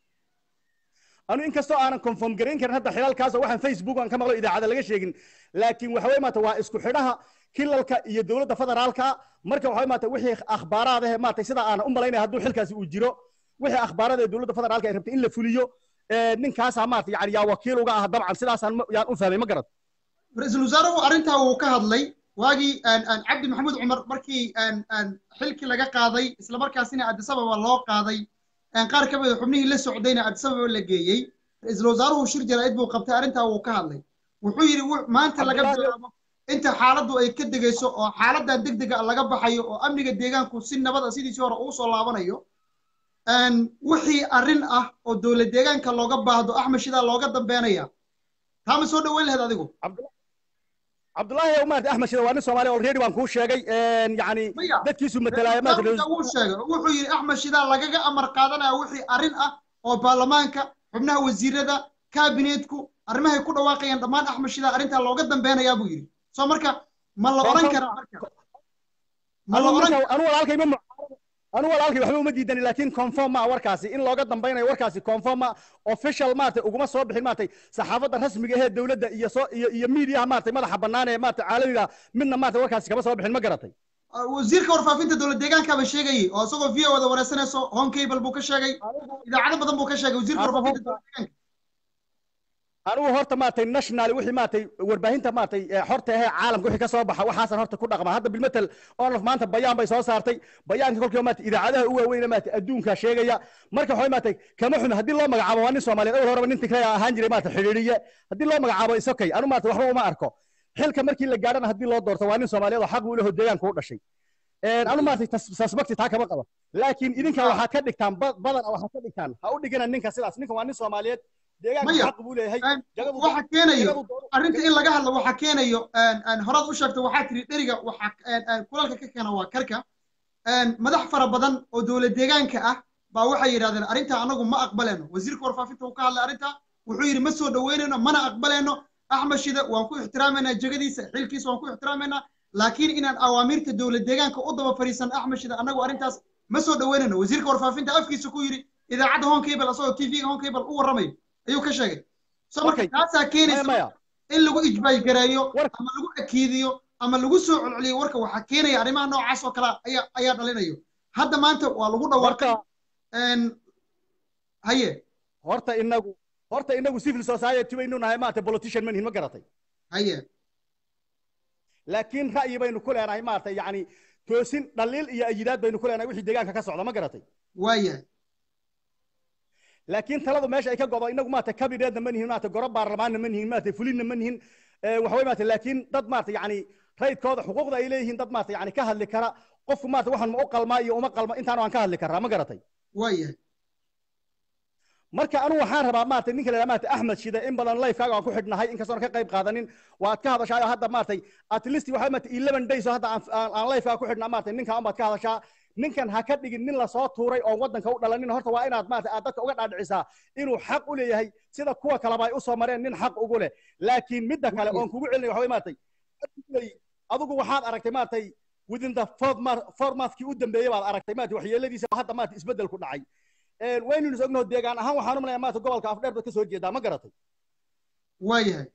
anu inkastoo aanan confirm garayn karin hadda xilaalkaasoo waxaan facebook aan ka maqlo idaacada laga sheegin laakiin waxa weye maarata waa isku xidhaha kilalka iyo dowladda federaalka marka waxa maarata wixii akhbaaraad ah maarata sida aan u malaynaya hadduu xilkaasi uu jiro wixii akhbaarada ee dowladda federaalka ay rabtay in la fuliyo ninkaasaa maarata yani yaa wakiil uga ah dabcan sidaasaan yaan u fahmay ma garad ra-iisul wasaaruhu arrintaa wuu ka hadlay waagii cabdi maxamuud cumar markii xilkii laga qaaday isla markaasina addis ababa loo qaaday qaar ka mid a xubnihii la socdayna addis ababa la geeyey ra-iisul wasaaruhu shir jaraa'id buu qabtay arrintaa wuu ka hadlay wuxuu yidhi maanta laga bilaabo inta xaaladdu ay ka degayso oo xaaladdan deg dega laga baxayo oo amniga deegaanku si nabada sidiisii hore uu soo laabanayo wixii arrin ah oo dowlad deegaanka looga baahdo axmed shidaa looga dambeynaya taa ma soo dhoweyn lahayd adigu cabdullaahi maarata axmed shida waa nin soomaaliya already waan kuu sheegay yani dadkiisu matalaayo wuu sheegay wuxuu yidhi axmed shidaa lagaga amar qaadanaya wixii arrin ah oo baarlamaanka xubnaha wasiirada kabinetku arrimahay ku dhawaaqayaan dhammaan axmed shidaa arrintaa looga dambeynayaa buu yidhi soo marka ma la odhan karaa marka ma la odhan anu walaalkay ma anu walaalkay waxba uma diidani laakiin conform ma warkaasi in looga dambeynayo warkaasi conform ma official maartay uguma soo bixin maartay saxaafadda rasmiga ee dowladda iyo soo iyo iyo miidiyaha maartay madaxa bannaan ee maartay caalamiga midna maartay warkaasi kama soo bixin ma garatay wasiirka warfaafinta dowlad deegaankaaba sheegayay oo isagoo v o wada wareysanayso home cable buu ka sheegay idaacado badan buu ka sheegay wasiirka warfaafinta dowlad deegaanka anigu horta maartay national wixii maartay warbaahinta maartay xorta ahee caalamka wixii ka soo baxa waxaasan horta ku dhaqma hadda bilmatel onof maanta bayaan bay soo saartay bayaanka kolkiiba maartay idaacadaha u waaweyna maartay adduunka sheegaya marka waxay maartay kama xumi haddii loo magacaabo waa nin soomaaliyeed awal horeba nin tigray ahaan jiray maartay xidhiidhiye haddii loo magacaabo isokay anu maartay waxba uma arko xilka markii la gaadhana haddii loo doorto waa nin soomaaliyeed oo xaq u leho deegaanka u dhashay anu maartay suspecti taa kama qabo laakiin idinka waxaad ka dhigtaan badan waxaad ka dhigtaan ha u dhigana ninka sidaas ninka waa nin soomaaliyeed waxa keenayo arrinta in laga hadlo waxa keenayo horaad u sheegto waxaa tiri dheriga waxa kulalka ka keena waa karka madax fara badan oo dowlad deegaanka ah baa waxay yidhahdeen arrinta anagu ma aqbaleyno wasiirka warfaafinta uu ka hadlay arrinta wuxuu yidhi ma soo dhoweynayno mana aqbaleyno axmed shida waan ku ixtiraameynaa jegadiisa xilkiisa waan ku ixtiraameynaa laakiin inaan awaamiirta dowlad deegaanka u daba fadhiisan axmed shida anagu arrintaas ma soo dhoweynayno wasiirka warfaafinta afkiisa ku yidhi idaacadda home cable asagoo tv-ga home cable u warramayo ayuu ka sheegay so marka taasaa keenaysa in lagu ijbaay gareeyo ama lagu akiidiyo ama lagu soo celceliyo warka waxaa keenaya arrimaha noocaas oo kale ayaa ayaa dhalinayo hadda maanta waa lagu dhawaaqay haye horta inagu horta inagu civil society baynu nahay maarata politician manihin ma garatay haye laakiin ra'yi baynu ku leenahay maarata yacni toosin dhaliil iyo ayidaad baynu ku leenahay wixii deegaanka ka socda ma garatay waayahay laakiin taladu meesha ay ka godo inagu maarata kabineedna ma nihin maarata goro baarlamaanna ma nihin maarata fulinna ma nihin waxaway maarata laakiin dad maarata yacni raydkooda xuquuqda ay leeyihiin dad maarata yacni ka hadli kara qofku maarata waxaan ma u qalmaa iyo uma qalma intaan waan ka hadli karaa ma garatay waayahay marka anu waxaan rabaa maarata ninka la maarata axmed shide in badan lifekaaga aan ku xidhnahay inkastoon ka qayb qaadanin waad ka hadashaa oo hadda maartay at least waxaa maarata eleven days oo hadda aan lifekaaga ku xidhnaa maarata ninka baad ka hadashaa ninkan ha ka dhigin nin lasoo tuuray oon waddanka u dhalanin horta waa inaad maarata aad dadka uga dhaadhicisaa inuu xaq u leeyahay sida kuwa kaleba ay u soo mareen nin xaq ugu leh laakiin midda kale oon kugu celinay waxa way maartay adigu waxaad aragtay maartay within the fourth month four monthkii u dambeeyey baad aragtay maarata waxyeeladiisa hadda maarata isbeddel ku dhacay waynaynu ognaho deegaan ahaan waxaan u malayaa maarata gobolka afdheer baad ka soo jeedaa ma garatay waayahay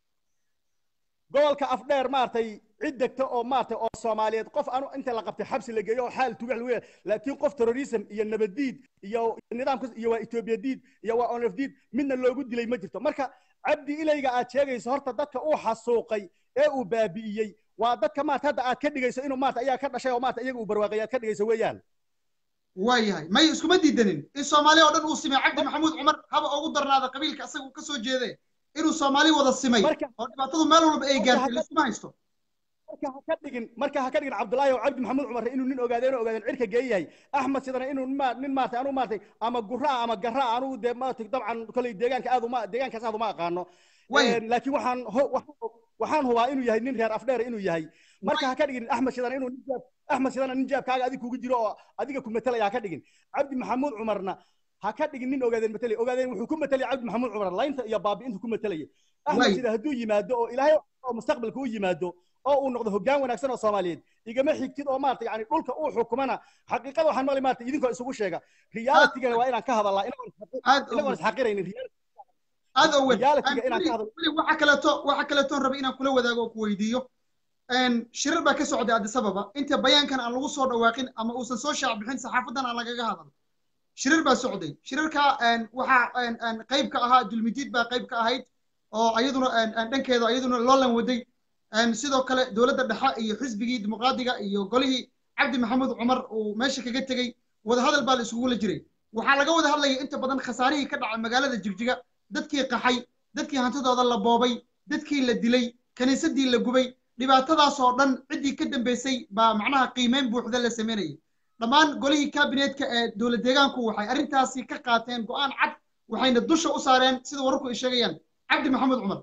gobolka afdheer maaragtay cid degta oo maaragtay oo soomaaliyeed qof anu inta la qabtay xabsi la geeyo oo xaal tugax lagu yeelay laakiin qof terrorism iyo nabaddiid iyo nidaamkas iyo waa etoobiya diid iyo waa onaf diid midna loogu dilay ma jirto marka cabdi ilayga aad sheegayso horta dadka uu xasuuqay ee uu baabi'iyey waa dadka maarata hadda aad ka dhigayso inuu maarata ayaa ka dhashay oo maarata iyaga uu barwaaqay aad ka dhigayso weeyaan waayahay may iskuma diidanin in soomaaliya oo dhan uu simay cabdi maxamuud cumar haba ugu darnaada qabiilka asaga uu ka soo jeede inuu soomaali wada simay Marka- oo dhibaatadu meel walba ay Marka gaartay hadda- laiskuma haysto marka ha ka dhigin marka ha ka dhigin cabdullaahi oo cabdi maxamuud cumar inuu nin ogaadeen oo ogaadeen cirka geeyahay axmed sidana inuu nin ma- nin maartay anuu maartay ama guraa ama garaa anuu dee maartay dabcan kolay deegaanka aad uma deegaankaas aad uma aqaano Way. Een, laakiin waxaan ho- waxaan- waxaan hubaa inuu yahay nin reer afdheer inuu yahay marka ha ka dhigin axmed sidana inuu nin jaab axmed sidana nin jaabkaaga adiga kugu jiro oo adiga ku matalaya ha ka dhigin cabdi maxamuud cumarna ha ka dhigin nin ogaadeen matalay ogaadeen wuxuu ku matalaya cabdi maxamuud cumar laynta iyo baabi'intu ku matalaya axmed Way. sida hadduu yimaado oo ilaahay oo mustaqbalka u yimaado oo uu noqdo hoggaan wanaagsan oo soomaaliyeed igama xigtid oo maarata yani dhulka uu xukumana xaqiiqada waxaan maqli maarata idinkoo isugu sheega realitigana waa inaan ka hadalnaa aad inagoon ogeed isxaqiraynin aad ogeed reality-ga Aan inaan ka weli- hadlo. weli waxa kaleeto waxa kaleetoon rabay inaan kula wadaago oo ku weydiiyo Een, shirar baa ka socday addis ababa inta bayaankan aan lagu soo dhawaaqin ama uusan soo shaac bixin saxaafadan aan lagaga hadal shirar baa socday shirarka een, waxaa een, een, qayb ka ahaa dulmidiid baa qayb ka ahayd oo ayaduna een, een, dhankeeda ayaduna loolan waday Een, sidoo kale dowladda dhexe iyo xisbigii dimuqraadiga iyo golihii cabdi maxamuud cumar uu meesha kaga tegey wadahadal baa la isugula jiray waxaa laga wada hadlaya inta badan khasaarihii ka dhacay magaalada jigjiga dadkii qaxay dadkii hantidooda la boobay dadkii la dilay kaniisadii la gubay dhibaatadaas oo dhan ciddii ka dambeysay baa macnaha qiimeyn buuxda la sameynayay dhammaan golihii kaabineetka ee dowlad deegaanku waxay arrintaasi ka qaateen go'aan cad waxayna dusha u saareen sida wararku ay sheegayaan cabdi maxamuud cumar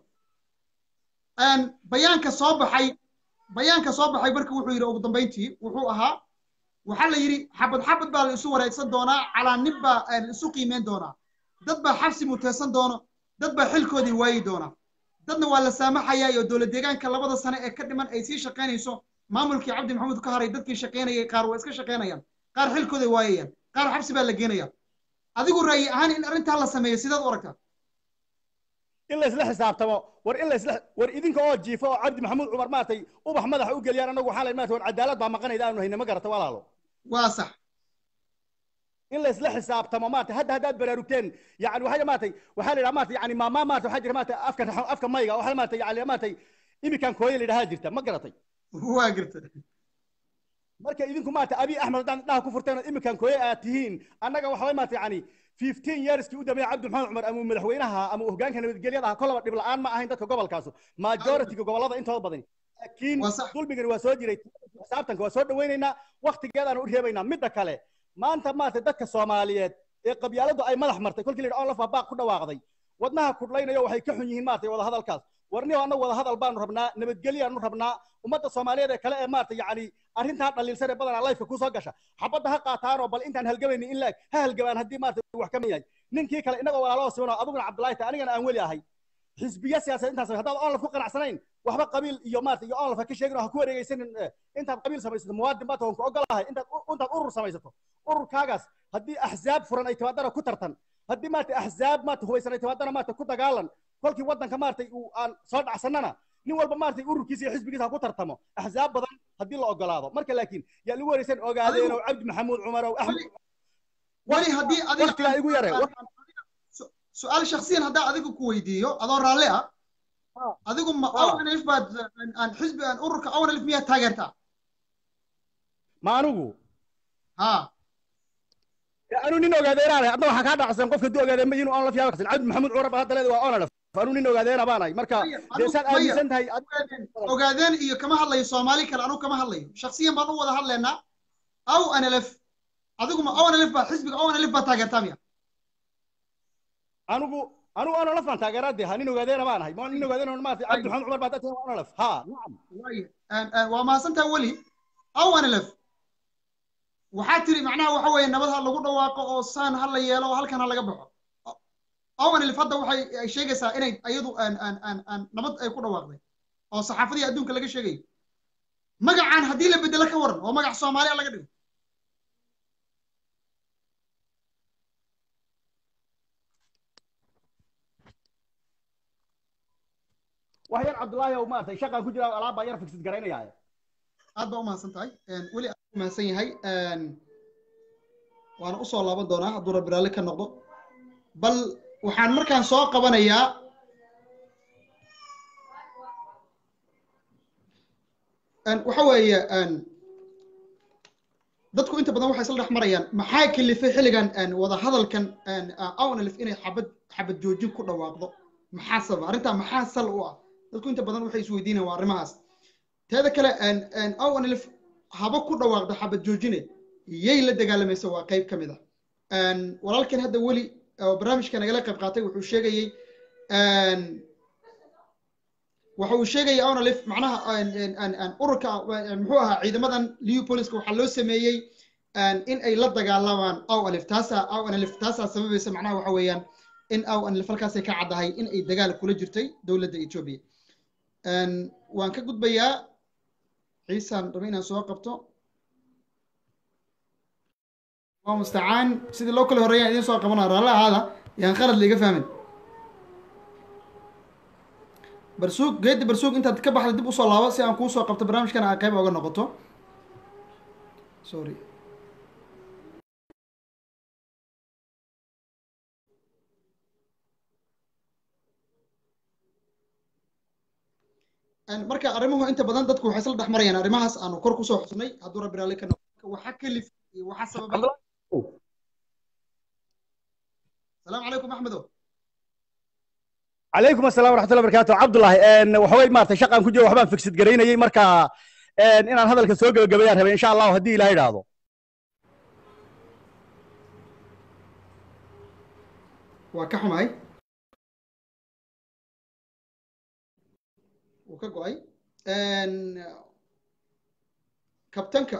Een, bayaanka soo baxay bayaanka soo baxay marka wuxuu yidhi ugu dambayntii wuxuu ahaa waxaa la yidhi xabad xabad baa la isu wareegsan doonaa calaa nin baa eh, la isu qiimeyn doonaa dad baa xabsi muteysan doono dad baa xilkoodii waayi doona dadna waa la saamaxayaa iyo dowlad deegaanka labada sane ee ka dhiman ay sii shaqaynayso maamulkii cabdi maxamuud ka haray dadkii shaqaynayay qaar waa iska shaqaynayaan qaar xilkooday waayayaan qaar xabsi baa la geenaya adigu ra'yi ahaan in arrintaa la sameeyo sidaad u aragtaa in la isla xisaabtamo war in la isla war idinka oo jiifo oo cabdi maxamuud cumar maartay ubax madaxa u geliyaan anagu waxaa la maartay war cadaalad baa maqanayda aanu hayna ma garata walaalo waa sax in la isla xisaabtamo maartay hadda haddaad baraarugteen yani waxaa maartay waxaa la yidhaha maartay yani maamaa maartay waxaa jira maartay afka afka mayga waxaa maartay yani maartay imikan kooye la yidhahaa jirta ma garatay waa garta marka idinku maartay abi axmed haddaan dhaha ku furteen oo imikan kooye aad tihiin annaga waxaa maartay yani 15 yearskii u dambeeyay cabdi maxamed cumar ama madaxweynaha ama hoggaanka nabadgelyada ah kolaba dhib la'aan ma ahayn dadka gobolkaasu majority-ga gobolada intooda badan laakiin Waa sax. dulmigani waa soo jiray xisaabtanka waa soo dhawaynaynaa waktigeedaanu u reebaynaa midda kale maanta maartay dadka soomaaliyeed ee qabyaaladu ay madax martay kolkii la yidhi onlaf baaq ku dhawaaqday wadnaha kudhlaynayo waxay ka xun yihiin maartay wada hadalkaas warniyo annagu wada hadal baanu rabnaa nabadgelyaanu rabnaa ummadda soomaaliyeed ee kale ee maartay yacni arrintaa dhaliilsan ee badanaa lifeka kusoo gasha xabadda ha qaataan oo bal intaan halgabayni in laeg ha halgabaan haddii maartay wax ka mid yahay ninkii kale innagoo walaaloo siman oo adiguna cabdullaahi ta anigana aan weli ahay xisbiya siyaasadeed intaas haddaad onlaf ku qanacsanayn waxba qabiil iyo maarta iyo onlaf ha ka sheegin oo ha ku wareegaysanin eh, intaad qabiil samaysato muwaadin baad tahon ku ogolahay intaad u- intaad urur samaysato ururkaagaas haddii axzaab furan ay timaadana ku tartan haddii maarta axzaab maarta hubaysan ay timaadana maarta ku dagaalan kolkii waddanka maartay uu aan soo dhacsanana nin walba maartay ururkiisa iyo xisbigiisa ha ku tartamo axzaab badan haddii la ogolaado marka laakiin yaa lagu wareysan ogaadeen oo cabdi maxamuud cumar oo axmed weli haddii adiga waqtigaa igu yare Su- su-aal shakhsiyan haddaa adiga ku weydiiyo adoo raalli ah Ah. adigu ma Ah. awnalif baad aan- aan xisbi aan ururka awnalif miyaad taageertaa ma anigu ha anu nin ogaadeenaanay adna waxaa kaa dhacsan qofka duu ogaadeen ma inuu onlaf yaabaqsan cabdi maxamuud cumar baa hadda leeda waa onlaf anu nin ogaadeena baanahay marka Maya, dee anu- saad maya. aaminsan tahay ogaadeen ogaadeen iyo kama hadlayo soomaali kale anugu kama hadlayo shakhsiyan baan u wada hadlaynaa aw analef adigu ma awnalif baad xisbiga awnalif baad taageertaa miya anigu anigu onlaf baan taageeraa dee ha nin ogaadeena baan ahay ma nin ogaadeena maartay cabdi maxamuud cumar baa hadda waa onlaf ha nacam waaye Aan- aan- waa mahadsantaha weli aw analef waxaa tiri macnaha waxa weeye nabad ha lagu dhawaaqo oo saan ha la yeelo oo halkan ha laga baxo aw analef hadda waxay ay sheegaysaa inay ayadu aan aan aan aan nabad ay ku dhawaaqday oo saxaafadii adduunka laga sheegayo magacaan haddii la bedelo ka waran oo magac soomaaliya laga dhigo wax yar cabdullaahi ow maaragtay shaqaan ku jira alaab baa yar fiksid garaynaya aad baa umahadsan tahay weli aad u mahadsan yahay waana usoo laaban doonaa hadduu rabbi raalli ka noqdo bal waxaan markaan soo qabanayaa waxa weeye dadku inta badan waxay isla dhex marayaan maxaa kalifay xilligan wada hadalkan awnalif inay xabad xabad joojin ku dhawaaqdo maxaa sababa arrintaa maxaa sal u ah dadku inta badan waxay isweydiinayaan waa arrimahaas teeda kale awnalif haba ku dhawaaqdo xabad joojine yay la dagaalamaysa waa qayb ka mid ah walaalkan hadda weli oo barnaamijka nagala qayb qaatay wuxuu sheegayey waxa uu sheegaya awnalif macnaha ururka muxuu ahaa ciidamadan leopoliska waxaa loo sameeyey in ay la dagaalamaan aw alif taasaa aw analif taasaa sababaysa macnaha waxa weeyaan in aw analif halkaasay ka caddahay in ay dagaal kula jirtay dowladda ethiopia waan ka gudbayaa ciisaan raba inaan soo qabto waa mustacaan sidii loo kala horreeyaan idiin soo qabanaa raalli ahaada yaan khalad liiga fahmin barsuug geeddi barsuug intaad ka baxda dib usoo laabo si aan kuu soo qabto barnaamijkana aa qayb oga noqoto sorry marka arrimuhu inta badan dadku waxay isla dhex marayaan arrimahaas aanu kor kusoo xusnay hadduu rabbi raalli ka noqdo waxa kalif iyo waxa sababay السلام عليكم احمد عليكم السلام ورحمه الله وبركاته عبد الله ان waxaway maartay shaqan ku jiro waxbaan fiksid gareynayay marka in inaan hadalka soo gabagabeeyaan rabay insha Allah hadii ilaahay raado waa ka xumahay wuu ka go-ay kabtanka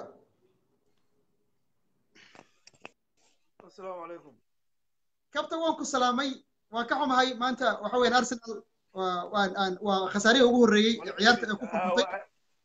asalaamu calaykum kabtan waan ku salaamay waan ka xumahay maanta waxa weeyaan arsenal waa waa khasaarihii ugu horreeyey ee ciyaarta ay ku furfurtay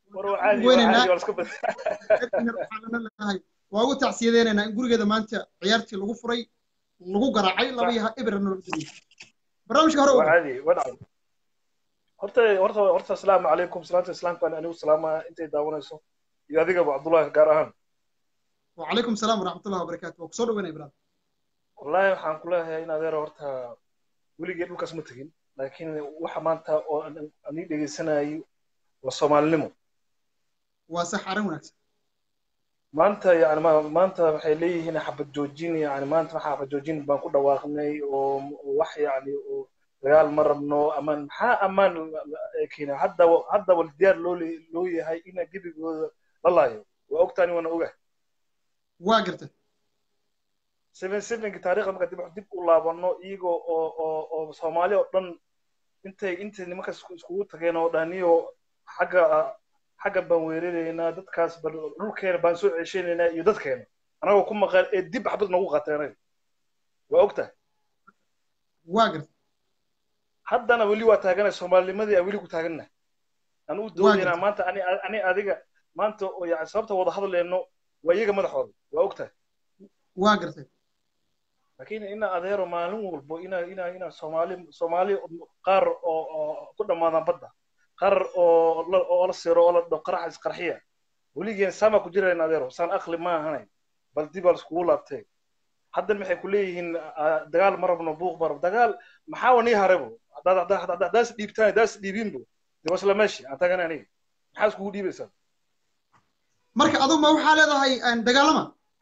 weynaynaa waa ugu tacsiyadeynaynaa in gurigeeda maanta ciyaartii lagu furay lagu garaacay laba iyo ibirna lagu geliyey barnaamijka hore horta horta horta asalaamu calaykum salaanta islaamka anigu salaama intay daawanayso iyo adigaba cabdullahi gaar ahaan وعليكم السلام ورحمة الله وبركاته وكسور وين إبراهيم والله waxaan ku leeyahay in adeer horta weligii dhulkaas ma tegin laakiin waxa maanta oo aan ii dhegeysanayay waa soomaalinimo waa sax arrin wanaagsan maanta yani maanta waxay leeyihiin xabad joojin yani maanta waxa xabad joojin baan ku dhawaaqnay oo wax yani oo dagaal ma rabno amaan maxaa amaan keena hadda haddaba diyaar loo loo yahay ina gebigooda la laayo waa ogtaani waana ogahay waa gartay seven sevenki taariikhda marka dib dib u laabano iyagoo oo oo oo soomaali oo dhan intay intay nimanka iskugu tageen oo dhaniyo xagga xagga baan weeraraynaa dadkaas bal dhulkeena baan soo ceshanaynaa iyo dadkeena anagoo ku maqan ee dib xabad nagu qateenay waa ogtahay waa gartay haddana weli waa taaganay soomaalinimadii aan weli ku taagannahay aan u doodaynaa maanta ani ani adiga maanta oo yani sababta wada hadlayno waa iyaga madaxooda waa ogtahay waa gartay laakiin ina adeero maalin walbo ina ina ina soomaali soomaali qaar oo oo ku dhammaadaan badda qaar oo oo la siro oo la dho qarax isqarxiya weligeen sama ku jirayna adeero saan aqli ma ahanay bal dib baa iskugu laabtee haddan maxay ku leeyihiin dagaal ma rabno buuq ma rabno dagaal maxaa wa nii harebo haddaas dhiibtaan haddaas dhiibinbo dee wasla meeshi aan tagana aniga maxaa iskugu dhiibaysaa marka aduu ma waxaa leedahay dagaalama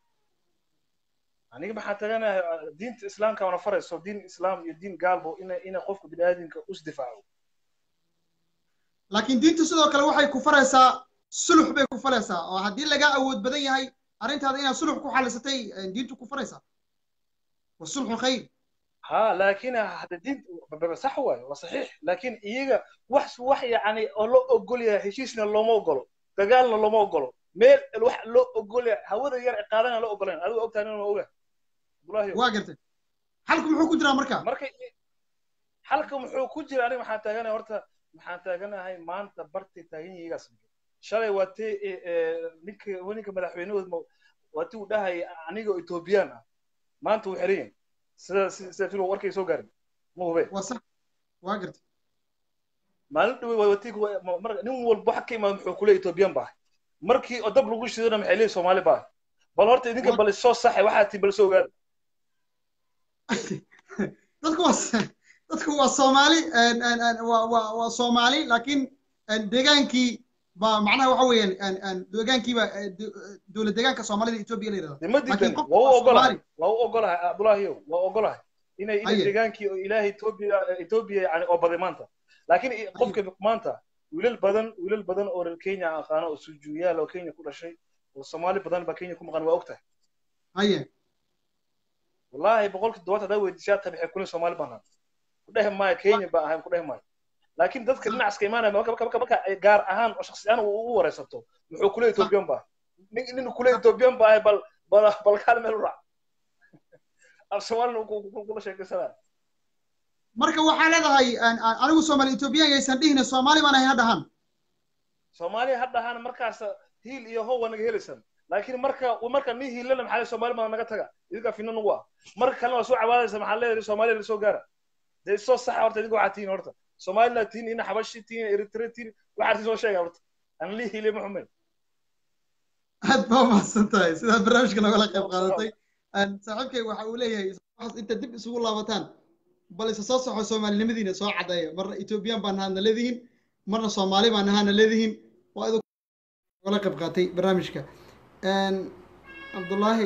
aniga maxaa taganahay diinta islaamka wana farayso diin islaam iyo diin gaalbo ina ina qofka biniaadamka usdifaaco laakiin diintu sidoo kale waxay ku faraysaa sulux bay ku faraysaa oo haddii lagaa awood badan yahay arrintaada inaad sulux ku xalisatay diintu ku faraysaa wasulxu khayr ha laakiin hada diin sax waayo waa saxiix laakiin iyaga wax wax yani oo loo ogol yahay heshiisna looma ogolo dagaalna looma ogolo meel wax loo ogol yahay hawada yar ee qaadana loo ogolayn adigu ogtahay inuu oga waa gartay xalku muxuu ku jiraa marka marka xalka muxuu ku jira aniga maxaan taaganahay horta maxaan taaganahay maanta bartay taagan yihigaas shalay waa tee ninka ninka madaxweynahooda waa tii uu dhahaya aniga oo etoobiyaan ah maanta wuu xiran yahay sida sida filo warkay soo gaarin ma hube waa sax waa gartay maalin dhawey waa watii marka nin walba waxa ka imaada muxuu kule ethoobiyan baa markii oo dab lagu shidona maxay leeyihin soomaali baa bal horta idinka bal soo saxay waxaa tii bal soo ogaada dadku waa dadku waa soomaali waa waa waa soomaali laakiin deegaankii ba macnaha waxa weeyaan deegaankiiba dowlad deegaanka soomaalida etoobiya la yidhahda ma diidan waa u ogolahay waa u ogolahay abdullaahiyo waa u ogolahay inay inay deegaankii oo ilaahay etoobiya etoobiya yani oo baday maanta laakiin qofka maanta wiilal badan wiilal badan oo reer kenya aqaano oo sujuuyaal oo kenya ku dhashay oo soomaali badan baa kenya ku maqan waa ogtahay haye wallahi boqolki todobaatan hadaa weydiishaa tabi waxay kulin soomaali baan ku dhehi maayo kenya baa ahayn ku dhehi maayo laakiin dadka dhinacaska imaanaya marka marka gaar ahaan oo shaksi ahaan u wareysato muxuu kule ethoobiyan baa nin kule ethoobiyan baa bal bal bal kaal meel u raac af soomaalina kula sheekaysanaa marka waxaa leedahay anigu soomaali ethoobiyan yaysan dhihina soomaali baan ahay ha dhahan soomaali ha dhahaan markaas hiil iyo how waa naga helaysan laakiin marka marka nin hiilana maxaa soomaali baa naga taga idinkaa fina nagu ah marka kalena waa soo cabaadaysa maxaa leedahay soomaaliya lasoo gaara dee soo saxa horta idinka waxaa tihiin horta soomaalina tihiin ina xabashi tihiin eritre tihiin waxaa tii soo sheega horta aan lii hiilay ma xumeyn aad baa mahadsan tahay sidaa barnaamijka nogala qayb qaadatay saaxiibkay waxa uu leeyahay inta dib isugu laabataan bal isa soo soxo soomaalinimadiina soo caddeeya marna ethoobiyan baa nahaadna leedihiin marna soomaali baa nahaadna leedihiin waa idin nogala qayb qaatay barnaamijka cabdullaahi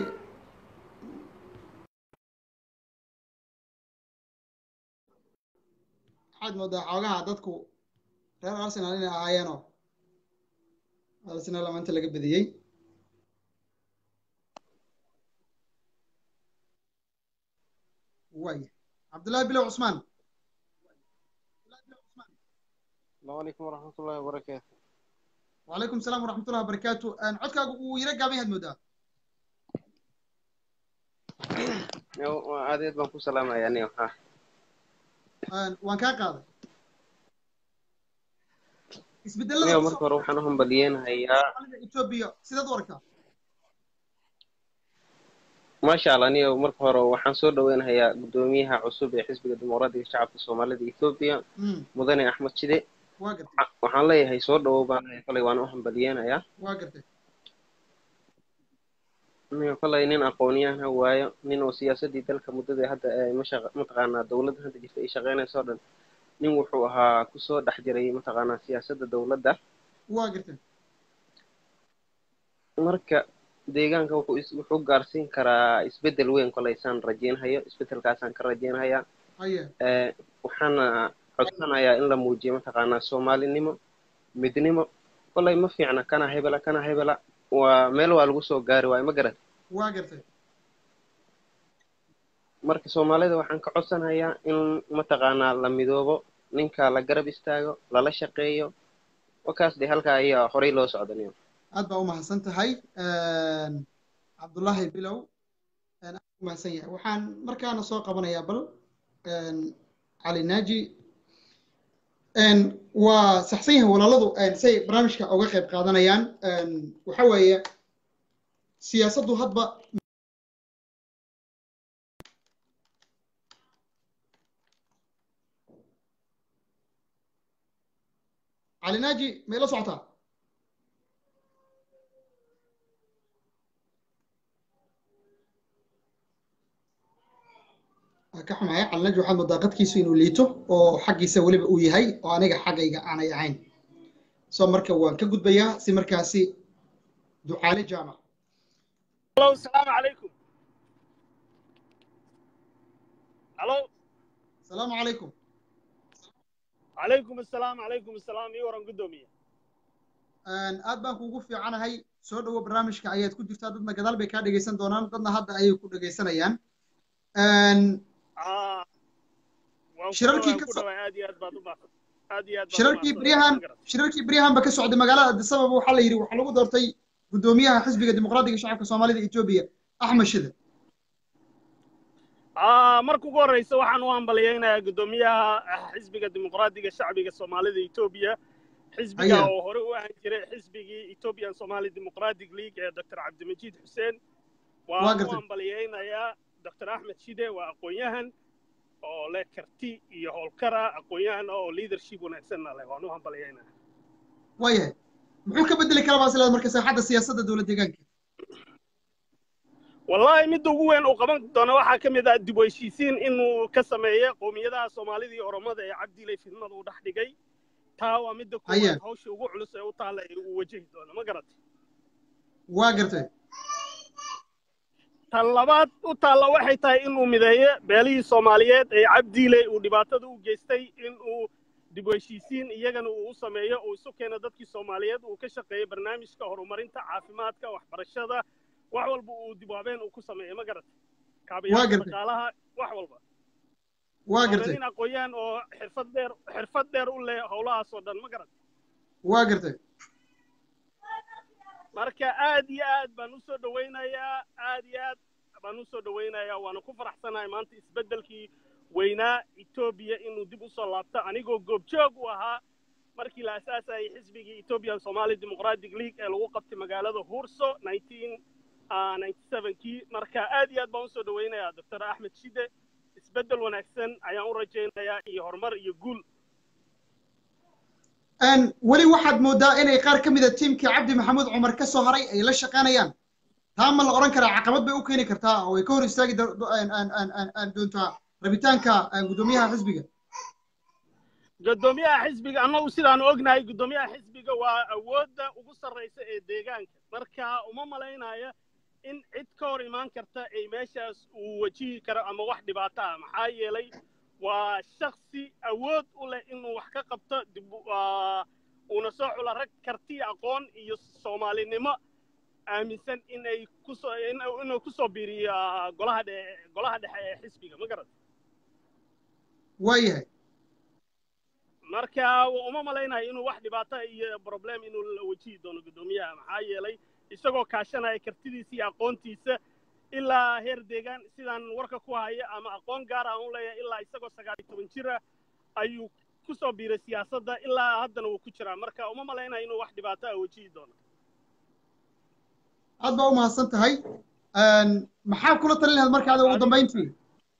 waxaad moodaa xoogaha dadku reer arsenal inay ahaayeenoo arsenal maanta laga bediyey waaya cabdullaahi bilow cusmaan السلام عليكم ورحمة الله وبركاته وعليكم السلام ورحمة الله وبركاته عدك ويرجع بها المدة adeed baan ku salaamaya aniga ha waan kaa qaaday aniga marka hore waxaan u hambaliyeenhayaa etoobiya sidaad u aragtaa maasha allah aniga marka hore waxaan soo dhaweynahayaa guddoomiyaha cusub ee xisbiga dimuqraadiga shacabka soomaalida etoobiya mudane axmed shide waxaan leeyahay soo dhawow baan leeyahay kolay waan u hambaliyeenayaa waa gartay aniga kolay nin aqoonyahan waayo nin oo siyaasadii dalka muddada hadda mataqaanaa dowladda hadda jirta ay shaqeynayso o dhan nin wuxuu ahaa kusoo dhex jiray mataqaanaa siyaasadda dowladda waa gartay marka deegaanka wuxuu wuxuu gaarsiin karaa isbeddel weyn kolaysaan rajeynhayo isbeddelkaasaan ka rajeynhayaa waxaana codsanayaa in la muujiyo mataqaanaa soomaalinimo midnimo kolay ma fiicna kana hebela kana hebela waa meel waa lagu soo gaari waayo ma garat waa gartay marka soomaalida waxaan ka codsanayaa in mataqaanaa la midoobo ninka la garab istaago lala shaqeeyo wakaas dee halkaa ayaa horey loo socdaniyo aad baa u mahadsan tahay cabdullaahi bilow aad u mahadsan yahay waxaan markaana soo qabanayaa bal cali naaji waa saxsan yahay walaaladu say barnaamijka uga qayb qaadanayaan waxa weeye siyaasaddu hadba cali naaji may la socotaa ka xumahay calinaji waxaad moodaa qadkiisu inuu liito oo xaggiisa weliba uu yahay oo aniga xaggayga aanay ahayn soo marka waan ka gudbayaa si markaasi ducaale jaamac الو السلام عليكم الو السلام عليكم عليكم السلام عليكم السلام iyo waran gudoomiye aad baan kuugu fiicanahay soo dhowo barnaamijka ayaad ku jirtaa dadna gadaal bay kaa dhegaysan doonaan dadna hadda ayay ku dhegaysanayaan shirarkii ka shirarkii beryahan shirarkii beryahan ba ka socday magaalada addis ababa waxaa la yidhi waxaa lagu doortay guddoomiyaha xisbiga dimuqraadiga shacabka soomaalida etoobiya axmed shide marka ugu horreysa waxaan u hambaliyaynayaa guddoomiyaha xisbiga dimuqraadiga shacbiga soomaalida etoobiya xisbiga oo hore u ahan jiray xisbigii ethiopian somali democratic league ee dr cabdimajiid xuseen waan u hambaliyaynayaa dr axmed shide waa aqoon-yahan oo leh karti iyo howlkara aqoon-yahan oo leadership wanaagsanna leh waan u hambalyaynaa waayahay muxuu ka bedeli karaa baa isleedahay marka saaxadda siyaasadda dowlad deegaanka wallahi midda ugu weyn uu qaban doono waxaa ka mid ah dib u heshiisiin inuu ka sameeyo qowmiyadaha soomaalida iyo oromada ee cabdilay fidmada uu dhex dhigay taa waa midda koowaad hawsha ugu culus ee u taalla ee uu wajahi doono ma garatay waa gartay tan labaad u taalla waxay tahay inuu mideeyo beelihii soomaaliyeed ee cabdiile uu dhibaatada u geystay inuu dib u heshiisiin iyagana uu u sameeyo uu isu keeno dadkii soomaaliyeed uu ka shaqeeyo barnaamijka horumarinta caafimaadka waxbarashada wax walba uu dib u habeen uu ku sameeyo ma garatay kaabayaasha dhaqaalaha wax walba waa gartay nin aqoon-yahan oo xirfad dheer xirfad dheer u leh howlahaas oo dhan ma garatay waa gartay marka aad iyo aad baan u soo dhawaynayaa aad iyo aad baan u soo dhawaynayaa waana ku faraxsanahay maanta isbeddelkii weynaa etoobiya inuu dib u soo laabto anigoo goobjoog u ahaa markii la asaasayay xisbigii ethiopian somali democratic league ee lagu qabtay magaalada hurso kii marka aad iyo aad baan usoo dhawaynayaa doctor axmed shide isbeddel wanaagsan ayaan u rajaynayaa iyo horumar iyo guul weli waxaad moodaa inay qaar ka mida tiimkii cabdi maxamuud cumar ka soo haray ay la shaqaynayaan taa ma la odhan karaa caqabad bay u keeni kartaa oo ay ka hor istaagi doontaa rabitaanka guddoomiyaha xisbiga guddoomiyaha xisbiga annagu sidaanu ognahay guddoomiyaha xisbiga waa awoodda ugu sarraysa ee deegaanka marka uma malaynaya in cid ka hor imaan karta ay meeshaas uu wajihi karo ama wax dhibaato ah maxaa yeelay waa shaksi awood u leh inuu wax ka qabto dib uuna soo xula rag karti aqoon iyo soomaalinimo aaminsan inay kusoo inuu kusoo biiriyo golaha dhe golaha dhexe ee xisbiga ma garata waayahay marka uma malaynayo inuu wax dhibaato iyo problem inuu la wajihi doono guddoomiyaha maxaa yeelay isagoo kaashanaya kartidiisa iyo aqoontiisa ilaa heer deegaan sidaan warka ku haya ama aqoon gaar aan u leeyahay ilaa isagoo sagaal iyo toban jira ayuu ku soo biiray siyaasadda ilaa haddana wuu ku jiraa marka uma malaynayo inuu wax dhibaato ah wajihi doono aad baa u mahadsan tahay maxaa kula talin lahayd markaada ugu dambayntii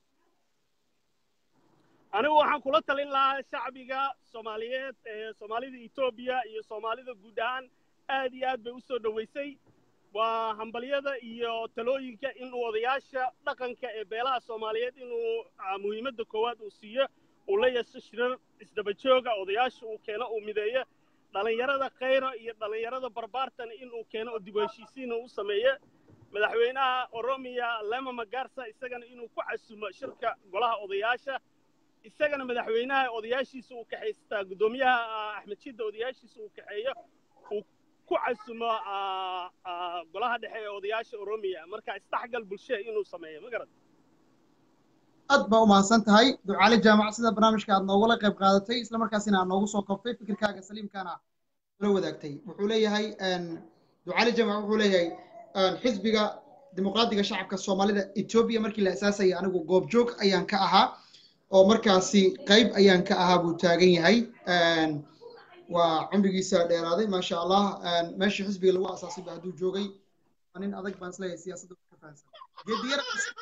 anigu waxaan kula talin lahaa shacbiga soomaaliyeed ee soomaalida etoobiya iyo soomaalida guud ahaan aad iyo aad bay u soo dhoweysay waa hambalyada iyo talooyinka inuu odayaasha dhaqanka ee beelaha soomaaliyeed inuu muhiimadda koowaad uu siiyo uu la yeesho shirar isdaba jooga odayaasha uu keeno uu mideeyo dhallinyarada khayro iyo dhallinyarada barbaartana inuu keeno oo dib u heshiisiin u sameeyo madaxweynaha oromiya lema magarsa isagana inuu ku casumo shirka golaha odayaasha isagana madaxweynaha odayaashiisa uu kaxaystaa guddoomiyaha axmed shidda odayaashiisa uu kaxeeyo uu ku casumo golaha dhexe ee odayaasha oromiya marka isdhexgal bulshada inuu sameeyo ma garad aad baa u mahadsan tahay ducaale jaamac sida barnaamijka aad noogula qayb qaadatay isla markaasina aad noogu soo koobtay fikirkaaga saliimkaana la wadaagtay wuxuu leeyahay ducaale jaamac wuxuu leeyahay xisbiga dimuqraadiga shacabka soomaalida etoobiya markii la asaasayay anigu goobjoog ayaan ka ahaa oo markaasi qayb ayaan ka ahaa buu taagan yahay waa cumrigiisa dheeraaday maasha allah meeshii xisbiga lagu asaasay ba hadduu joogay nin adag baan isleeyahay siyaasadda ka fahansan geediyara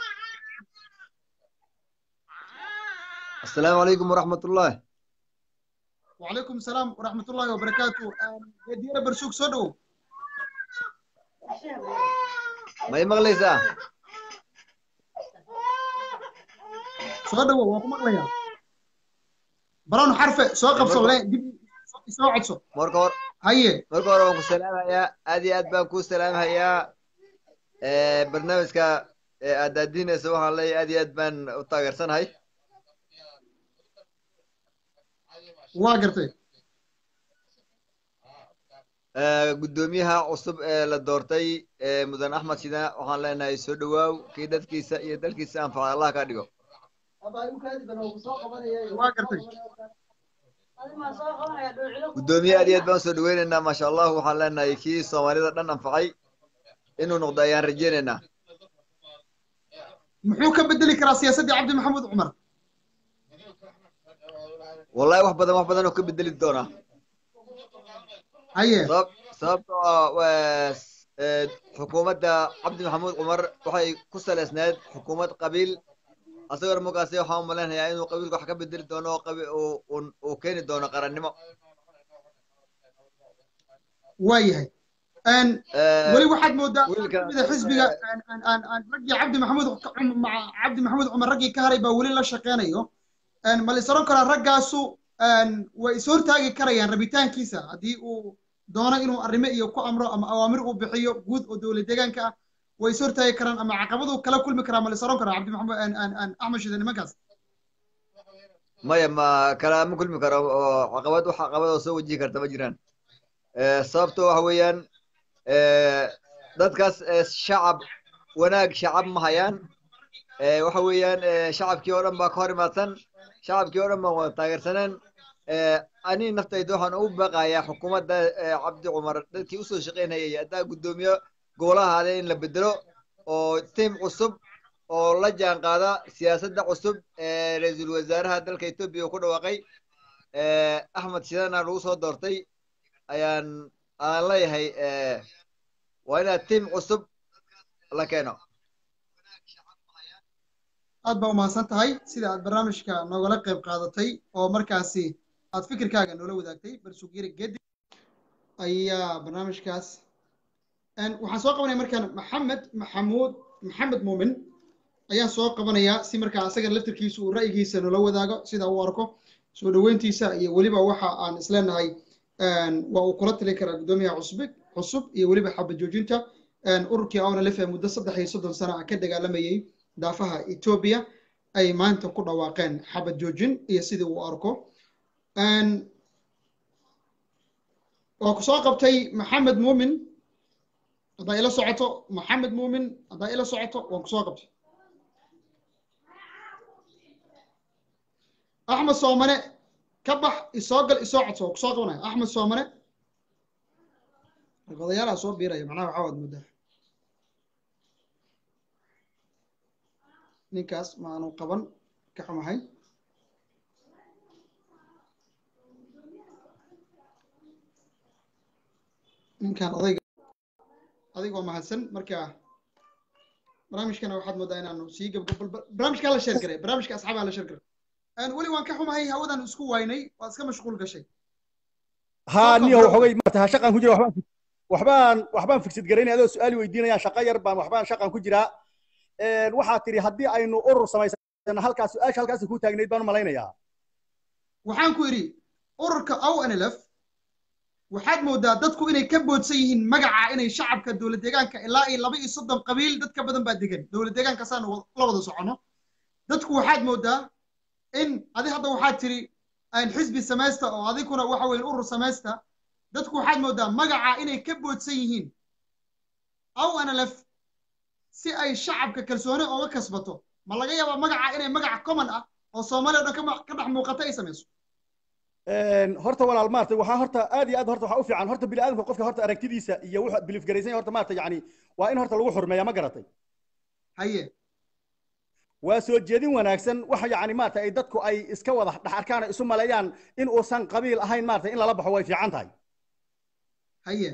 السلام عليكم ورحمة الله وعليكم السلام ورحمة الله وبركاته geediyara barsuug soo dhowow ما يمغليسا soo dhowow waan ku maqlayaa barown xarfe soo qabso le dib soo codso marka hor haye marka hore waan ku salaamayaa aad iyo aad baan kuu salaamahayaa barnaamijka aad daadiinaysa waxaan leeyahay aad iyo aad baan u taageersanahay waa gartay guddoomiyaha cusub ee la doortay mudan axmed shida waxaan leenahay soo dhowaaw kii dadkiisa iyo dalkiisa anfaca allah ka dhigo waa gartay guddoomiye aad iyo aad baan soo dhaweynaynaa maasha allah waxaan leenahay kii soomaalida dhan anfacay inuu noqdo ayaan rajeynaynaa muxuu ka bedeli karaa siyaasaddii cabdi maxamuud cumar wallahi wax badan wax badan oo ka bedeli doonaa haye sababtoo ah xukuumadda cabdi maxamuud cumar waxay ku saleysneed xukuumad qabiil asagona markaasi waxaan u malaynayaa inuu qabiilka wax ka bedeli doono oo qabi uu- uu- uu keeni doono qarannimo waayahay Een, Eh, weli waxaad moodaa wiilka- kamida xisbiga aan- aan- aan- aan raggii cabdi maxamuud cum- maca cabdi maxamuud cumar raggii ka haray baa weli la shaqeynayo Een, ma la is oran karaa raggaasu een, way is hortaagi karayaan rabitaankiisa haddii uu doono inuu arrimo iyo ku amro ama awaamir uu bixiyo guud oo dowlad deegaanka ah way is hortaagi karaan ama caqabadu kala kulmi karaa ma la is oran karaa cabdi maxamuud aan- aan- aan axmed shide nimankaas maya ma kala ma kulmi karo oo caqabad wax caqabad oo soo wajihi karta ma jiraan Eh, sababto waxa weeyaan eh, dadkaas eh, shacab wanaag shacab ma hayaan Eh, waxa weeyaan eh, shacabkii oo dhan baa ka hor imaadsan shacabkii oo dhan baan wada taageersaneen Eh, ani naftayda waxaan ugu baaqayaa xukuumadda eh, cabdi cumar dadkii usoo shaqaynayay haddaa guddoomiye golahaada in la bedelo oo tiim cusub oo la jaan qaada siyaasadda cusub ee ra-iisul wasaaraha dalka etoobiya uu ku dhawaaqay Eh, axmed shidana lagu soo doortay ayaan aan leeyahay eh, waa inaad tiim cusub la keeno aad baa umahadsan tahay sida aad barnaamijka noogala qayb qaadatay oo markaasi aad fikirkaaga noola wadaagtay barsugiri gedi ayaa barnaamijkaas Een, waxaan soo qabanaya markaan maxamed maxamuud maxamed muumin ayaan soo qabanayaa si markaa asaga laftirkiisa uu ra'yigiisa noola wadaago sida uu arko soo dhoweyntiisa iyo weliba waxa aan isleenahay een, waa uu kula tali karaa guddoomiyaha cusub cusub iyo weliba xabad joojinta Een, ururkii awnalef ee muddo saddex iyo soddon sano ah ka dagaalamayay daafaha etoobiya ay maanta ku dhawaaqeen xabad joojin iyo sidii uu arko Een, waa ku soo qabtay maxamed muumin haddaa ila socoto maxamed muumin haddaa ila socoto waan ku soo qabtay axmed soomane ka bax isoo gal isoo codso waan ku soo qabanaya axmed soomane odayaalaha soo biiraya macnaha waxaa waad muddaa ninkaas ma aanu qaban ka xumahay ninkan odayga adigoo mahadsan marka barnaamijkana waxaad moodaa inaanu sii gabgab barnaamijkaa la sheer garay barnaamijka asxaabaa la sheer garay Een, weli waan ka xumahay hawadan isku waynay waad iska mashquul gashay ها نيو وحوي ما تها شقان كجرا وحبان وحبان وحبان فكسد قريني هذا سؤالي ويدينا شقا يربان وحبان شقان كجرا een waxaa tiri haddii aynu urur samaysana halkaas su-aasha halkaas ku taagnayd baan u malaynayaa waxaan ku idhi ururka ownlf waxaad moodaa dadku inay ka boodsan yihiin magaca inay shacabka dowlad deegaanka ilaa iyo laba iyo soddon qabiil dad ka badan baa degan dowlad deegaanka saanu la wada socono dadku waxaad moodaa in adi hadda waxaad tiri aan xisbi samaysta oo adiguna waxa weeye urur samaysta dadku waxaad moodaa magaca inay ka boodsan yihiin ownlf si ay shacabka kalsooni ooga kasbato ma laga yaabaa magaca inay magac common ah oo soomaaliya o dhan kama- ka dhex muuqata ay samayso Een, horta walaal maartay waxaa horta aad iyo aad horta waxaa u fiican horta bini aadamka qofka horta aragtidiisa iyo wuxuu bilif garaysan yahay horta maartay yacni waa in horta lagu xurmeeyaa ma garatay haye waa soo jeedin wanaagsan waxa yacni maartay ay dadku ay iska wada dhex arkaan ay isu maleeyaan in uusan qabiil ahayn maartay in lala baxo way fiican tahay haye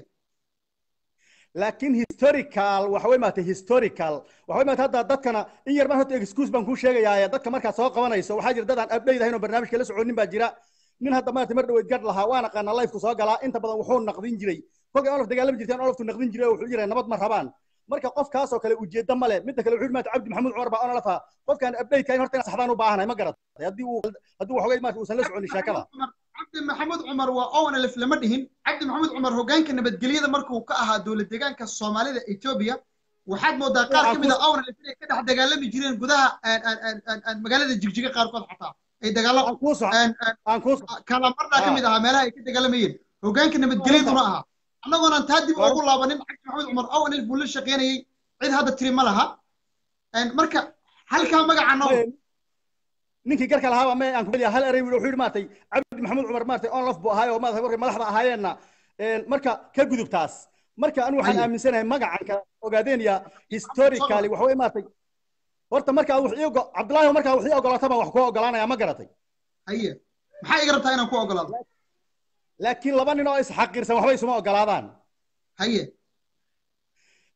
laakiin historical waxa way maartay historical waxa way maartay hadda dadkana in yar baan horta excuse baan kuu sheegayaa dadka markaad soo qabanayso waxaa jira dad aan update ahayn oo barnaamijka la soconin baa jira nin hadda maartay mar dhaweyd gadh lahaa waa naqaana live-ku soo galaa inta badan wuxuu naqdin jiray kolkay olof dagaalami jirteen oloftu naqdin jiray oo wuxuu jiray nabad ma rabaan marka qofkaas oo kale ujeedda male midda kale wuxuu yidhi maartay cabdi maxamuud cumar baa onolafa qofkaan update kahayn horta in saxdaan u baahanahay ma garatay haddii uu haddii waxoogay maartay uusan la soconin sheekada cabdi maxamuud cumar waa ownlf lama dhihin cabdi maxamuud cumar hoggaanka nabadgelyada markuu ka ahaa dowlad deegaanka soomaalida etoobiya waxaad moodaa qaar ka mid a ownlf inay ka dhex dagaalami jireen gudaha aan- aan- aan- aan- aan magaalada jigjiga qaarkood xataa ay dagaalo aan kuu soco aan- aan- aan kuu kalamarna ka mid ahaa meelaha ay ka dagaalamayeen hoggaanka nabadgelyaduna ahaa annagoonaan taa dib ugu laabanin cabdi maxamuud cumar ownlf buu la shaqaynayey cid hadda tiri ma laha Een, marka halkaa magaca noo ninkii garka lahaaba me aan kumid hal erey wuxuu yidhi maartay cabdi maxamuud cumar maartay onlof buu ahaay oo maartay markay madaxda ahaayeenna een, marka ka gudub taas marka anu waxaan Haye. aaminsanahay magacan kale ogaadeenaya historically waxa way maartay horta markaa wax ii ogo cabdullaahi markaa wax ii ogolaata baan wax kuu ogolaanaya ma garatay haye maxaa iga rabtaa inaan ku ogolaado laakiin laba nin oo isxaqiirsan waxba isuma ogolaadaan haye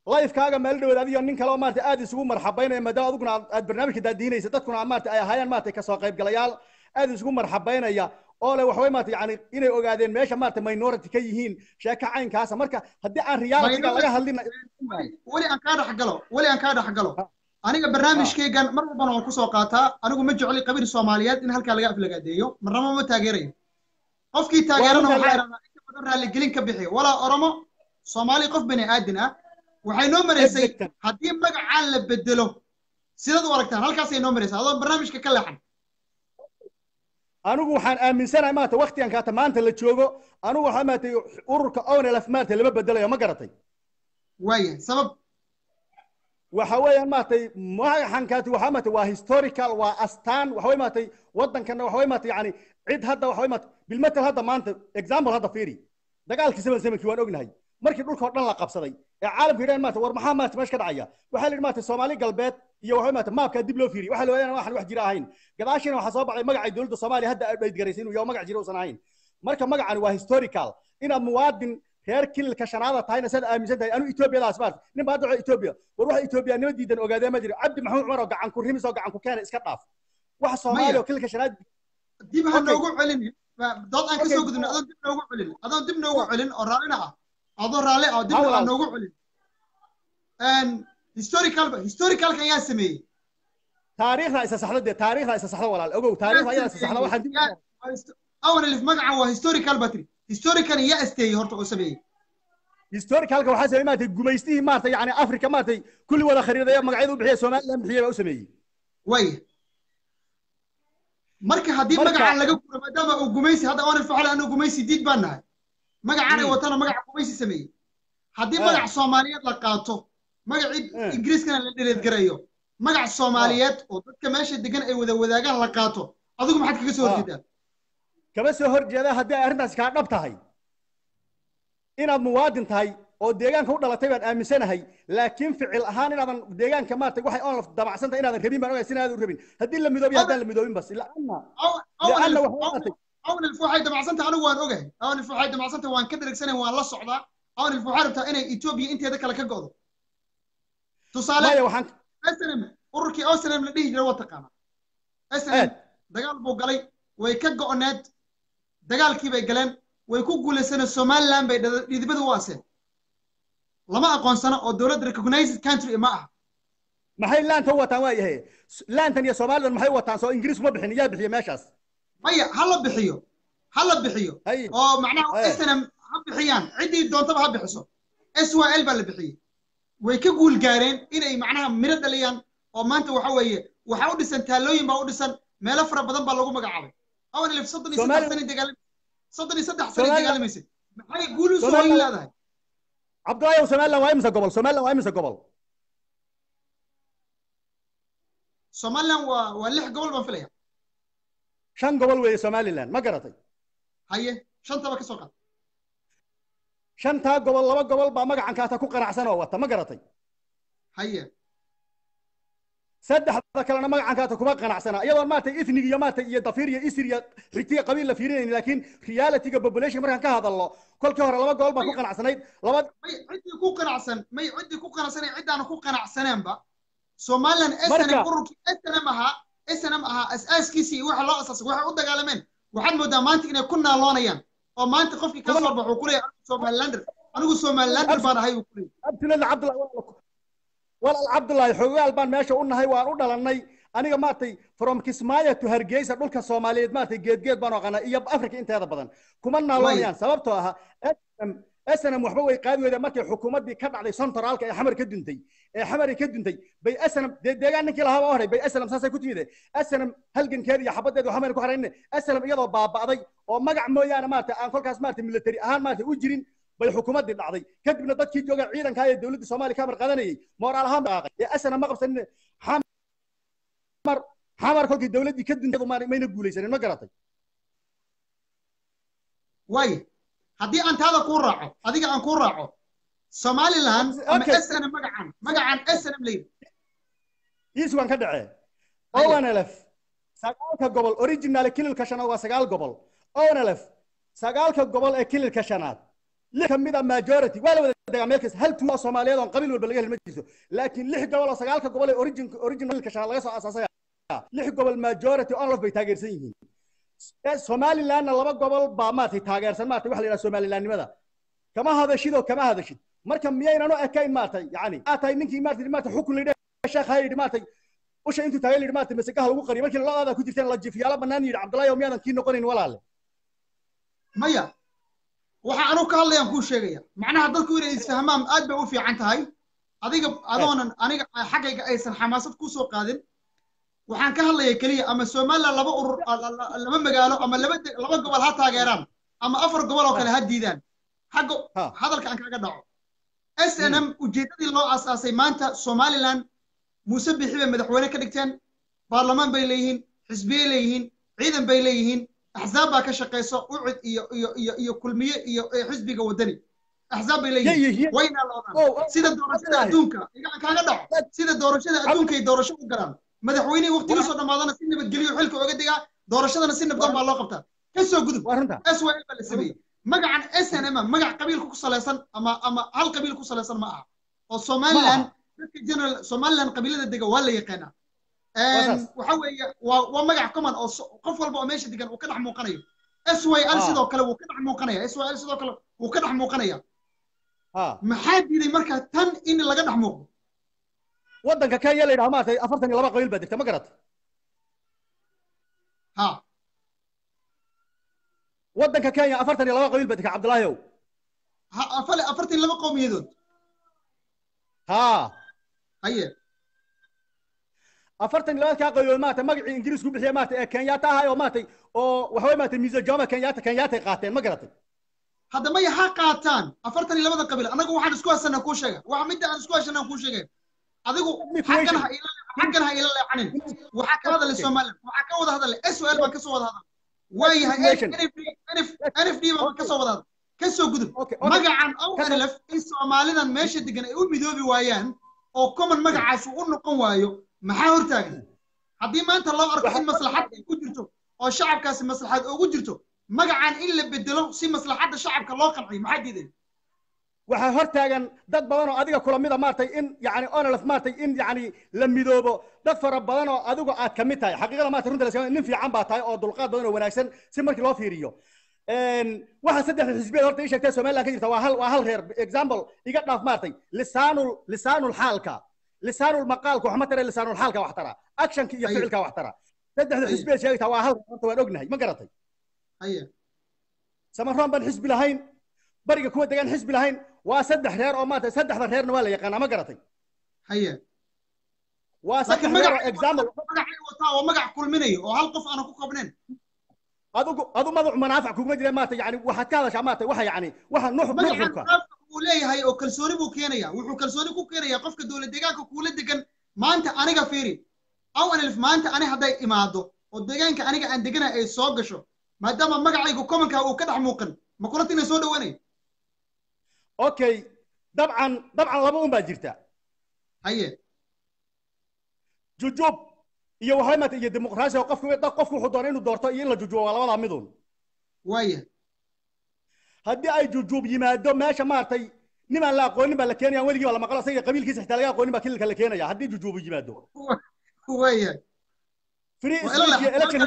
lifekaaga meel dhaweed adiyo nin kale oo maarata aad isugu marxabaynaya maadaama adiguna aad aad barnaamijka daadiinaysa dadkuna maarata ay ahaayeen maarata kasoo qaybgalayaal aad isugu marxabaynaya oo le waxaway maarata yani inay ogaadeen meesha maarata minority ka yihiin sheeka caynkaasa marka haddii aan realityga laga hadlin weli aan kaa dhex galo weli aan kaa dhex galo aniga barnaamijkaygan mar walbana waan kusoo qaataa anigu ma jecli qabiil soomaaliyeed in halkaa laga aflagaadeeyo marnaba ma taageerayo qofkii taageerana waxaa idhahdaa inta badan raalligelin ka bixiyo walaa oromo soomaali qof bani aadin ah waxay noo maraysay haddii magacaan la bedelo sidaad u aragtaan halkaasay noo maraysaa adoo barnaamijka ka leexan anigu waxaan aaminsanahay maarata waktigan kaata maanta la joogo anigu waxaa maarata ururka onelf maarata lama bedelayo ma garatay waaya sabab waxa weeyaan maaragtay magaxan kaati waxaa maaragtay waa historical waa astaan waxa wey maaragtay waddankana waxa wey maaragtay yani cid hadda waxa wey maaragtay bilmetal hadda maanta example hadda fiiri dagaalkii seven sevenkii waan ognahay markii dhulka oo dhan la qabsaday ee caalamka yidhahan maarata war maxaa maarata meesha ka dhacaya waxaa la yidhi maarata soomaali galbeed iyo waxa maarata maabkaa dib loo fiiriyay waxaa la wadaan waxaan wax jira ahayn gadaashiina waxaa soo baxay magacay dowladda soomaaliya hadda dhaydgaraysay inuu yaho magac jira uusan ahayn marka magacani waa historical inaad muwaadin reer kililka shanaada tahayna saad aaminsan tahay anu etoobiyadaas maarta nin baa hadda waxa etoobiya war waxa etoobiyanimo diidan ogaadee ma jiro cabdi maxamed cumar oo gacan ku rimis oo gacan ku keena iska dhaaf waxa soomaaliya oo kililka shanaad dib ha noogu celin dood aan kasoo gudubna adoon dib noogu celin adoon dib noogu celin oo raallina ah adoo raalli ah oo dib aan noogu celin historical historicalkan yaa sameeyey taariikhda isa saxda dee taariikhda isa saxda walaal ogow taariikhda ayaa isa saxda waxaan dib awanalif magacan waa historical batri historican yaa asteeyey horta oo sameeyey historicalka waxaa sameeyey maartay gumaystihii maartay yani africa maartay kulli wada khariidaya magacyada u bixiya somaliland bixiyay baa u sameeyey way marka haddii magacan laga guro maadaama uu gumaysi hadda oonal faxal anu gumaysi diid baan nahay magacan ay watana magaca gumaysi sameeyey haddii magac soomaaliyeed la qaato magacii ingiriiskana la dheleedgarayo magac soomaaliyeed oo dadka meesha degan ay wada wadaagaan la qaato adigu maxaad kaga soo horjeedaa kama soo horjeeda haddii ay arrintaasi kaa dhab tahay inaad muwaadin tahay oo deegaanka u dhalatay baan aaminsanahay laakiin ficil ahaan inaadan deegaanka maartay waxay oon damacsan tahay inaadan rabin baan ogahay sinaadan u rabin haddii la midoobiyo haddaan la midoobin bas laana laana awnilf waxay damacsan tahay anigu waan ogahay awnilf waxay damacsan tahay waan ka dheregsanahay waan la socdaa awnilf waxay rabtaa inay etoobiya inteeda kale ka go'do tusaale snm ururkii snm la dhihi jiray waa taqaana snm dagaal buu galay way ka go'oneed dagaalkii bay galeen way ku guulaysaneen somaliland bay dhidibada u aseen lama aqoonsano oo dowladda recognized country ma aha maxay laanta u wataan waa yahay laantan iyo somaliland maxay u wataan soo ingiriis uma bixin yaa bixiya meeshaas maya ha la bixiyo ha la bixiyo oo macnaha snm ha bixiyaan ciddii doontaba ha bixiso s y l baa la bixiyey way ka guul gaareen inay macnaha miro dhaliyaan oo maanta waxa weeye waxaa u dhisan taalooyin baa u dhisan meelo fara badan baa lagu magacaabay awanilif soddon iyo saddex sani dagaalam soddon iyo saddex sani dagaalamaysay maxay guul u soo hoyin leedahay cabdulaahi somaliland waa imisa gobol somaliland waa imisa gobol somaliland waa waa lix gobol baan filaya shan gobol weeye somaliland ma garatay haye shantaba ka soo qaad shantaa gobol laba gobol baa magacan kaata ku qanacsan oo wata ma garatay haye saddexda kalena magacan kaata kuma qanacsana iyadoo maaragtay ethnig iyo maaragtay iyo dafir iyo isir iyo xigtiga qabiil la fiirinayni laakiin realityga population markaan ka hadalno kolkii hore laba gobol baa ku qanacsanayd laba may ciddii ku qanacsan may ciddii ku qanacsanay ciddaana ku qanacsaneenba somaliland snm ururkii snm ahaa snm ahaa asaaskiisii waxa loo asaasay waxay u dagaalameen waxaad moodaa maanta inay ku naaloonayaan oo maanta qofkii ka soo baxo kuleeyahay anigu somalilander anigu somalilander baan ahay uu kuleeyahay abtilada cabdullahi walaal cabdullaahi xogaal baan meesha u nahay waan u dhalannay aniga maaragtay from kismaayo to hargeysa dhulka soomaaliyeed maaragtay geedgeed baan aqaanaa iyo afrika inteeda badan kuma naaloonayaan sababtoo ah snm waxba way qaadi weyda markay xukuumaddii ka dhacday sontoraalka ee xamar ka duntay ee xamari ka duntay bay snm dee deegaan ninkii lahaa baa horay bay snm saasay ku timide snm halgankeeda iyo xabadeedu xamari ku harayne snm iyadoo baaba'day oo magac mooyaane maaragtay aan kolkaas maaragtay military ahaan maaragtay u jirin bay xukuumaddii dhacday kadibna dadkii jooga ciidanka ee dowladda soomaaliya ka amar qaadanayay moraal ahaan dhaqaaqay ee asana ma qabsanin xamar xamar kolkii dowladdii ka duntay mayna guulaysanin ma garatay way haddii aan taada kuu raaco adiga aan kuu raaco somaliland ama snm magacan magacan snm layidhi iis waan ka dhacee onlf sagaalka gobol original kililka shanaad waa sagaal gobol onlf sagaalka gobol ee kililka shanaad lix ka mid a majority waa la wada degaa meel kasta hal tuulo soomaaliyeed oon qabiil walba laga heli ma jirto laakiin lix gobol oo sagaalka gobol ee origin originalka shaqa laga soo asaasay lix gobol majority onlof bay taageersan yihiin somalilandna laba gobol baa maartay taageersan maartay waxa la yidhaha somalilandnimada kama hadashid oo kama hadashid marka miyaynan u ekayn maartay yani aa tahay ninkii maartay maartay xukun la sheekh ha yidhi maartay usha intuu taagay la yidhi maartay masagaha lagu qariyo markii ladaada ku jirteen la jifiyaala bannaan yidhi cabdullahi oo miyaadan kii noqonayn walaale maya waxa anu ka hadlayaan kuu sheegaya macnaha dadku inay isfahmaan aad bay u fiican tahay adiga adoonan aniga xaggayga aysan xamaasad kusoo qaadin waxaan ka hadlaya keliya ama somaliland laba urur laba magaalo ama laba laba gobol ha taageeraan ama afar gobol oo kale ha diidaan xagga hadalka aan kaga dhaco s n m ujeeddadii loo asaasay maanta somaliland muuse bixi bay madaxweyne ka dhigteen baarlamaan bay leeyihiin xisbiyey leeyihiin ciidan bay leeyihiin axzaab baa ka shaqayso ucid iyo iyo iyo iyo kulmiye iyo xisbiga wadani axzaab bay leeyihiin wayna loodaan sida doorashada adduunka igaan kaaga dhaco sida doorashada adduunka ay doorasho u galaan madaxweynihii waqtigiisoo dhammaadana si nabadgelyo xilka oga digaa doorashadana si nabdoon baa loo qabtaa ka soo gudub s y l baa la sameeyey magacan s n m magac qabiilka ku salaysan ama ama hal qabiil ku salaysan ma aha oo somaliland dadka general somaliland qabiilada dega waa la yaqaanaa waxa weeye waa waa magac common oo qof walba oo meesha degan uu ka dhex muuqanayo s y l sidoo kale wuu ka dhex muuqanaya s y l sidoo kale wuu ka dhex muuqanaya maxaa diiday marka tan in laga dhex muuqdo waddanka kenya la yidhaha maartay afartan iyo laba qabiil baa degta ma garat ha waddanka kenya afartan iyo laba qabiil baa degta cabdullaahi ow ha afale afartan iyo laba qowmiyadood ha haye afartan iyo labadkaa qabiilood maartay magacii ingiriisku bixiya maartay ee kenyaata ahay oo maartay oo waxaway maartay miisa joma kenyaata kenyaatay qaateen ma garatay hadda maya ha qaataan afartan iyo labada qabiil anagu waxaan isku hasanaa kuu sheega waxa midda aan isku hasanaa kuu sheegay adigu xaggan ha ila xaggan ha ila leecanin waxaa ka hadalay somaliland waxaa ka wada hadalay s o l baan kasoo wada hadal waayahay nf d baan kasoo wada hadal kasoo gudub magacan onlf in soomaalidan meesha degan ay u midoobi waayaan oo common magacaas uu u noqon waayo maxaa hortaagan haddii maanta loo arko in maslaxad ay ku jirto oo shacabkaasi maslaxad ugu jirto magacan in la bedelo si maslaxadda shacabka loo qanciyo maxaa diiday waxaa hor taagan dad badan oo adiga kula mida maartay in yani onolf maartay in yani la midoobo dad fara badan oo adigu aad ka mid tahay xaqiiqada maartay runta la nin fiican baa tahay oo dulqaad badan oo wanaagsan si markii loo fiiriyo waxa saddexda xisbiyeed horta ii sheegtay somaliland ka jirta waa hal waa hal reer example iga dhaaf maartay lisaanul lisaanul xaalka lisaanul maqaalka wax ma tara lisaanul xaalka wax tara actionka iyo ficilka wax tara saddexda xisbiyeed sheegtaa waa hal horta waan ognahay ma garatay samaroon baan xisbi lahayn bariga kuwa degaan xisbi lahayn waa saddex reer oo maanta saddexda reerna waa la yaqaanaa ma garatay haye waa saddex reer oo example magacay wataa oo magac kulminayo oo hal qof aanan ku qabnayn adigu adu madaxu manaafac kuguma jira maanta yani waxaad ka hadashaa maanta waxa yani waxa nuux nuxurka uu leeyahay oo kalsooni buu keenaya wuxuu kalsooni ku keenaya qofka dowlad deegaanka kuula degan maanta aniga fiiri awanelf maanta ani hadday imaado oo deegaanka aniga aan deganahay ay soo gasho maadaama magacaygu commonka uu ka dhex muuqan ma kula tina soo dhawaanay okay dabcan dabcan laba un baa jirta haye jujub iyo waxay maata iyo dimuqraasi oo qofku qofku wuxuu doonay inuu doorto iyo in la jujubo waa labadaa midun waaya haddii ay jujub yimaado meesha maartay nin aan la aqoonin baa la keenaya weligii baa la maqlo asaga qabiilkiisa xitaa laga aqoonin baa kililka la keenaya haddii jujubu yimaado waaya free speech iyo election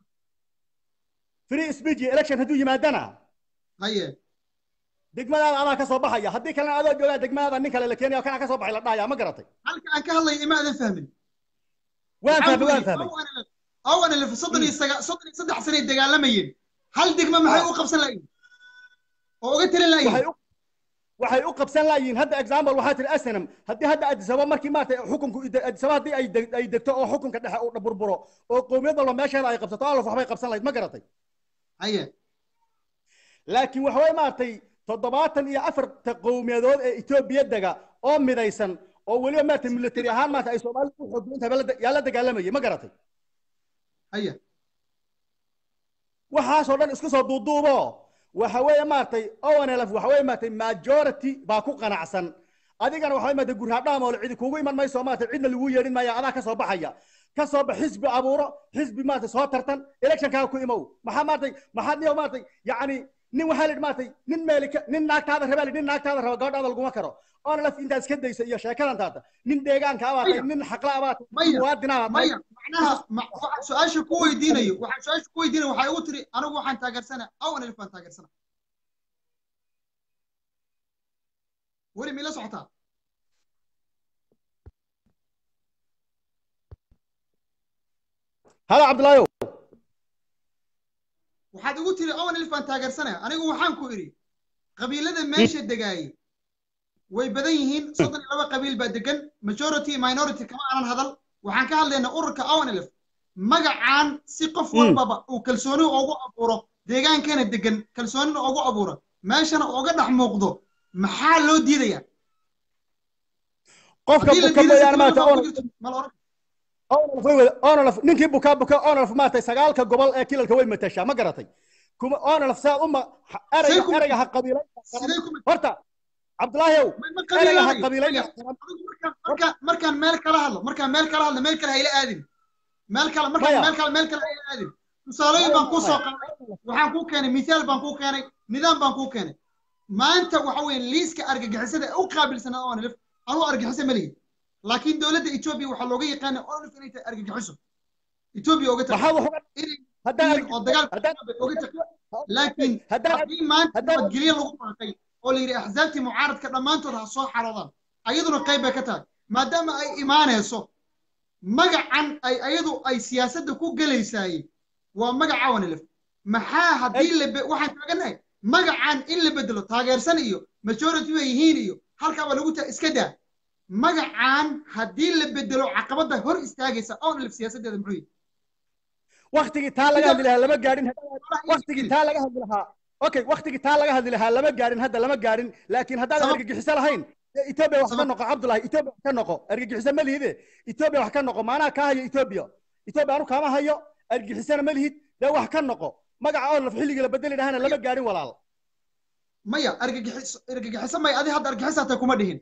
free speech iyo election hadduu yimaadana haye degmadaada adaa ka soo baxaya haddii kalena adoo joogaa degmadaada nin kale la keenaya kana ka soo baxay la dhahaya ma garatay halka aan ka hadlaya ima aadan fahmin waan fahmay waan fahmay awanelf soddon iyo saga soddon iyo saddex sanay dagaalamayeen hal degma maxay u qabsan lahayn oo uga talin lahayn waxay u qabsan lahayiin hadda example waxaa tiri asanam haddii hadda adisaba markii maaragtay xukunku adisaba haddii ay ay degto oo xukunka dhexe uu burburo oo qowmiyad walba meesheeda ay qabsato alaf waxbay qabsan lahayd ma garatay haye laakiin waxa way maaragtay toddobaatan iyo afarta qowmiyadood ee etoobiya dega oo midaysan oo weliba maaragtay military ahaan maarata ay soomaalida u xoogdoon tahay yaa la dagaalamayay ma garatay haye waxaasoo dhan isku soo duuduubo waxa weeye maaragtay onlf waxa weeye maaragtay majority baa ku qanacsan adigana waxa maaragtay gurhadhaam oo cidi kuugu iman mayso maaragtay cidna lagu yeedhin maayo adaa ka soo baxaya ka soo bax xisbi abuuro xisbi maaragtay soo tartan electionkaaga ku imow maxaa maaragtay maxaad niyo maaragtay yacni nin waxaa la yidhi maaragtay nin meelika nin naagtaada rabaa la yidhi nin naagtaada raba gabadhaada laguma karo oona laf intaad iska dayso iyo sheekadan taata nin deegaanka abaa tahay nin xaqla abaa tahay nin muwaadina abaa tahay maya macnaha ma- waxaan su-aasha ku weydiinayo waxaan su-aasha ku weydiinayo waxay ugu tiri anigu waxaan taageersana awan alif baan taageersana weli mila socotaa halo cabdulaayow waxaad igu tiri awan alif baan taageersanaya anigu waxaan ku idhi qabiilada meesha degaayay way badan yihiin soddon iyo laba qabiil baa degan majority iyo minority kama aanan hadal waxaan ka hadlaynaa ururka awan alif magacaan si qof walbaba uu kalsooni ugu abuuro deegaankana degan kalsoonina ugu abuuro meeshana uga dhex muuqdo maxaa loo diidayaa qofka Haddii la buka diiday si mooyaane maaragtay kulma oona ku jirto, ma la oran oonalaf way wada oonalaf ninkii bukaa buka oonalaf maaragtay sagaalka gobol ee kilalka way matashaa ma garatay kuma oonalaf saad uma ha- Say erayga ku- erayga ha qabiilayn sidee ku horta cabdulaahiyow ma ma erayga ha qabiilanayo qabiilayn adigu markaan markaan markaan meel kala hadlo markaan meel kala hadlo meel kale hayla aadin meel kale markaan Maya. meel kale meel kale hayla aadin tusaalooyin baan kuu soo qaaday waxaan kuu keenay mithaal baan kuu keenay nidaam baan kuu keenay maanta waxa weeye liiska argagixisada ee u qaabilsanaa oo nilif anuu argagixiso ma lihi laakiin dowladda etoobiya waxaa looga yaqaana onlif inay tahay argagixiso etoobiya oga maxaad tagtay wax uga inay haddaan yihiin oo dagaalka haddaan oga tagtay laakiin haddaan haddii maanta haddaan nabadgelyo lagu baaqay oo la yidhi axsaabtii mucaaradka dhammaantood ha soo xaroodaan ayaduna qayb bay ka tahay maadaama ay imaanayso magacan ay ayadu ay siyaasadda ku gelaysaayey waa magaca wanilif maxaa haddii la be- waxaan taaganahay magacan in la bedelo taageersan iyo majority bay yihiin iyo halkaaba lagu ta iska daa magacan haddii la bedelo caqabadda hor istaagaysa onlif siyaasaddeeda muxuu yihi waktigii taa laga hadli lahaa lama gaadhin waktigii taa laga hadli lahaa okay waktigii taa laga hadli lahaa lama gaadhin hadda lama gaadhin laakiin haddaadan Sabab- argagixiso lahayn dee etoobiya wax ka Sabab- noqo cabdulahi etoobiya wax ka noqo argagixiso ma lihide etoobiya wax ka noqo maanaha kaa hayo etoobiya etoobiya anu kaama hayo argagixisona ma lihid dee wax ka noqo magaca oo laf xilligii la bedeli lahana lama gaadhin walaal maya argagixiso argagixiso may adi hadda argagixisaatay kuma dhihin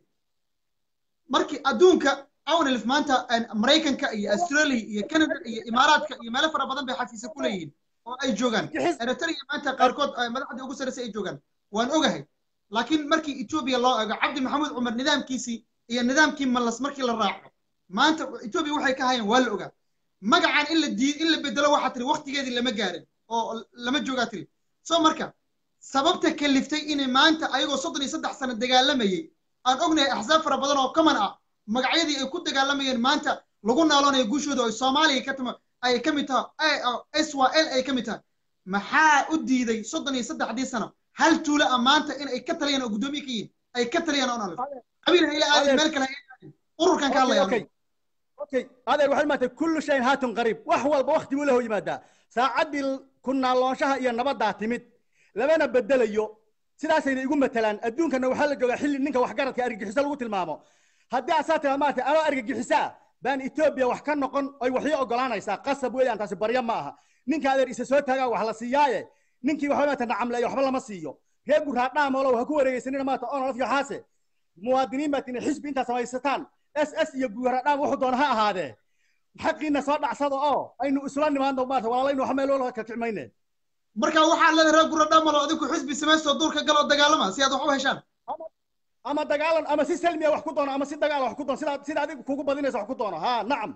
markii adduunka awnalif maanta aan maraykanka iyo australia iyo canada iyo imaaraadka iyo meelo fara badan bay xafiisa ku leeyihiin oo ay joogaan eritrea maanta qaarkood ay madaxdii ugu sarreysay ay joogaan waan ogahay laakiin markii etoobiya loo ego cabdi maxamuud cumar nidaamkiisii iyo nidaamkii mallas markii la raaco maanta etoobiya waxay ka hayeen waa la ogaa magacan in la dii in la bedelo waxaa tiri waktigeedii lama gaarin oo lama joogaa tiri so marka sababta kaliftay inay maanta ayagoo soddon iyo saddex sano dagaalamayey aan ognahay axsaab fara badan oo kaman ah magacyadii ay ku dagaalamayeen maanta lagu naaloonayo guushooda oo soomaaliya ka tama ay ka mid tahay s y l ay ka mid tahay maxaa u diiday soddon iyo saddexdii sano hal tuulo ah maanta in ay ka taliyaan oo guddoomiye ka yihiin ay ka taliyaan oo nalif qabiil hayla aadin meel kale hayla aadin ururkan ka hadlaya okay okay adeer waxay maatay kullu shayin haatun qariib wax walba waqti buu lahu yimaadaa saacaddii ku naaloonshaha iyo nabaddaa timid lamana bedelayo sidaasayna igu matalaan adduunkana waxaa la joogaa xilli ninka waxgaradka argagixiso lagu tilmaamo haddii asaa tiraa maarata anoo argagixisaa baan etoobiya wax ka noqon oy waxyo ogolaanaysaa qasab weeyaan taasi baryo ma aha ninka adeer isa soo taagaa wax la siiyaaye ninkii waxba maata nacamleeyo waxba lama siiyo reer guraadhaamolow ha ku wareegeysanina maata onolaf iyo xaase muwaadiniin baad tina xisbi intaa samaysataan s s iyo guraadhaam wuxuu doona ha ahaadee xaqiina soo dhacsada oo aynu isla nimaadno maarata walaalaynu wax meel ka kicmayne marka waxaa leedahay reer guradhamalo adinku xisbi samaystoo duurka galoo dagaalama si aad wax u heshaan ama dagaalan ama si salmiya wax ku doono ama si dagaal wax ku doono sida sida adiga kugu badinaysa wax ku doono ha nacam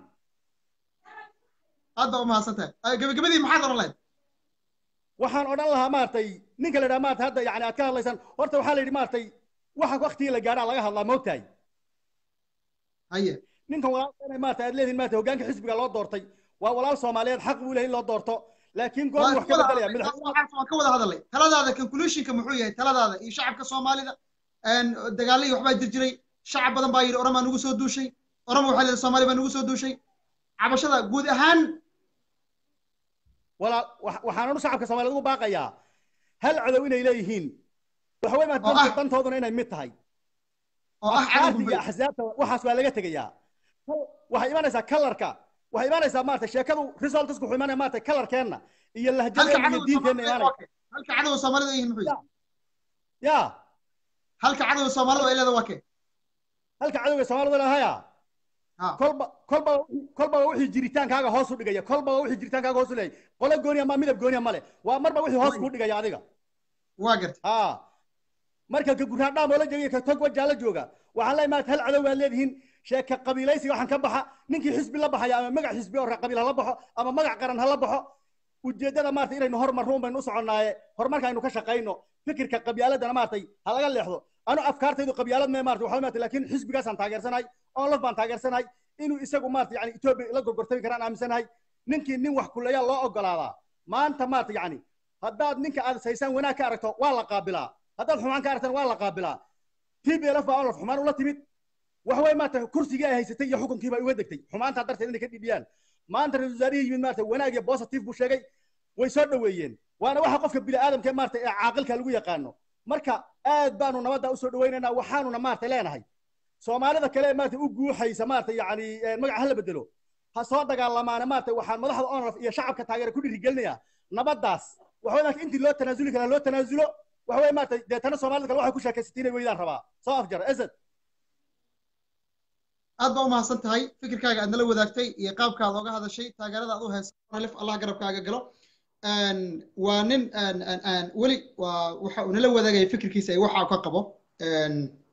aad baa u mahadsan tahay gabagabadii maxaad odhan lahayd waxaan odhan lahaa maaragtay ninka la yidhaha maarata hadda yani aad ka hadlaysaan horta waxaa la yidhi maaragtay waxa waktigii la gaadhaa laga hadlaa moogtahay haye ninkan walaalka inay maarata aad leedihin maarata hoggaanka xisbiga loo doortay waa walaal soomaaliyeed xaq buu lehay in loo doorto laakiin goor wax ka bedelaya waan ka wada hadalay taladaada conclusionka muxuu yahay taladaada iyo shacabka soomaalida dagaalladii waxbaa jir jiray shacab badan baa yidhi oromaa nugu soo duushay oroma waxaa leedahay soomaali baa nugu soo duushay cabashada guud ahaan walaa waxaan u shacabka soomaaliyeed ugu baaqayaa hal cadow inay leeyihiin waxa wey maata dantooduna inay mid tahay oo ah afkaarta iyo axsaabta waxaas waa laga tegayaa waxay imanaysaa kalarka waxay imanaysaa maarata sheekadu resultsku wuxuu imanaya maarata kalarkeenna iyo lahjadeena iyo diinteenna imanaya halka cadowga soomaalida ay yihiin muxuu yahay ya halka cadowga soomaalida ay leedahay waa kee halka cadowga soomaalida lahaya kolba kolba kolba wixii jiritaankaaga hoos u dhigaya kolba wixii jiritaankaaga hoos u leeyahay qolo gooniya ma midab gooniya male waa marba wixii hoos kuu dhigaya adiga waa garta ha marka ka guraadhaam oo la jooga ka tog wajaa la jooga waxaan leeyahay maad hal cadow baad leedihiin sheeka qabiilaysiga waxaan ka baxa ninkii xisbi la baxaya ama magac xisbi oo qabiil hala baxo ama magac qaran hala baxo ujeeddada maarata inaynu hormarruun baynu u soconnaaye horumarka aynu ka shaqayno fikirka qabyaaladana maartay ha laga leexdo anu afkaartaydu qabyaalad mee maarata waxaa maarata laakiin xisbigaasaan taageersanahay onlof baan taageersanahay inuu isagu maarata yani etoobiya la gorgortami karaan aaminsanahay ninkii nin wax kuleeya loo ogolaadaa maanta maarata yani haddaad ninka aad saysaan wanaag ka aragto waa la qaabilaa haddaad xumaan ka aragtana waa la qaabilaa tblf baa onlof xumaan ula timid wax way maarata kursigii ay haysatay iyo xukunkii bay uga degtay xumaantaa darteed inay ka dhibiyaan maanta ra-isul wasaarihii yimid maarata wanaag iyo positive buu sheegay way soo dhoweeyeen waana waxa qofka bini aadamka maarata ee caaqilka lagu yaqaano marka aad baanu nabadda usoo dhawaynaynaa waxaanuna maarata leenahay soomaalida kale maarata u guuxaysa maarata yani magaca hala bedelo ha soo dagaalamaana maarata waxaan madaxda onraf iyo shacabka taageera ku dhiirigelinayaa nabaddaas waxa way intii loo tanaasuli karaa loo tanaasulo waxa way maarata deetana soomaalida kale waxay ku sheekaysatay inay weydaan rabaa soo afjar esed aad baa umahadsan tahay fikirkaaga aad nala wadaagtay iyo qaabkaad oga hadashay taageerada aad u haysa alif allah garabkaaga galo waa nin weli waa waxa uu nala wadaagaya fikirkiisa ay waxa ka qabo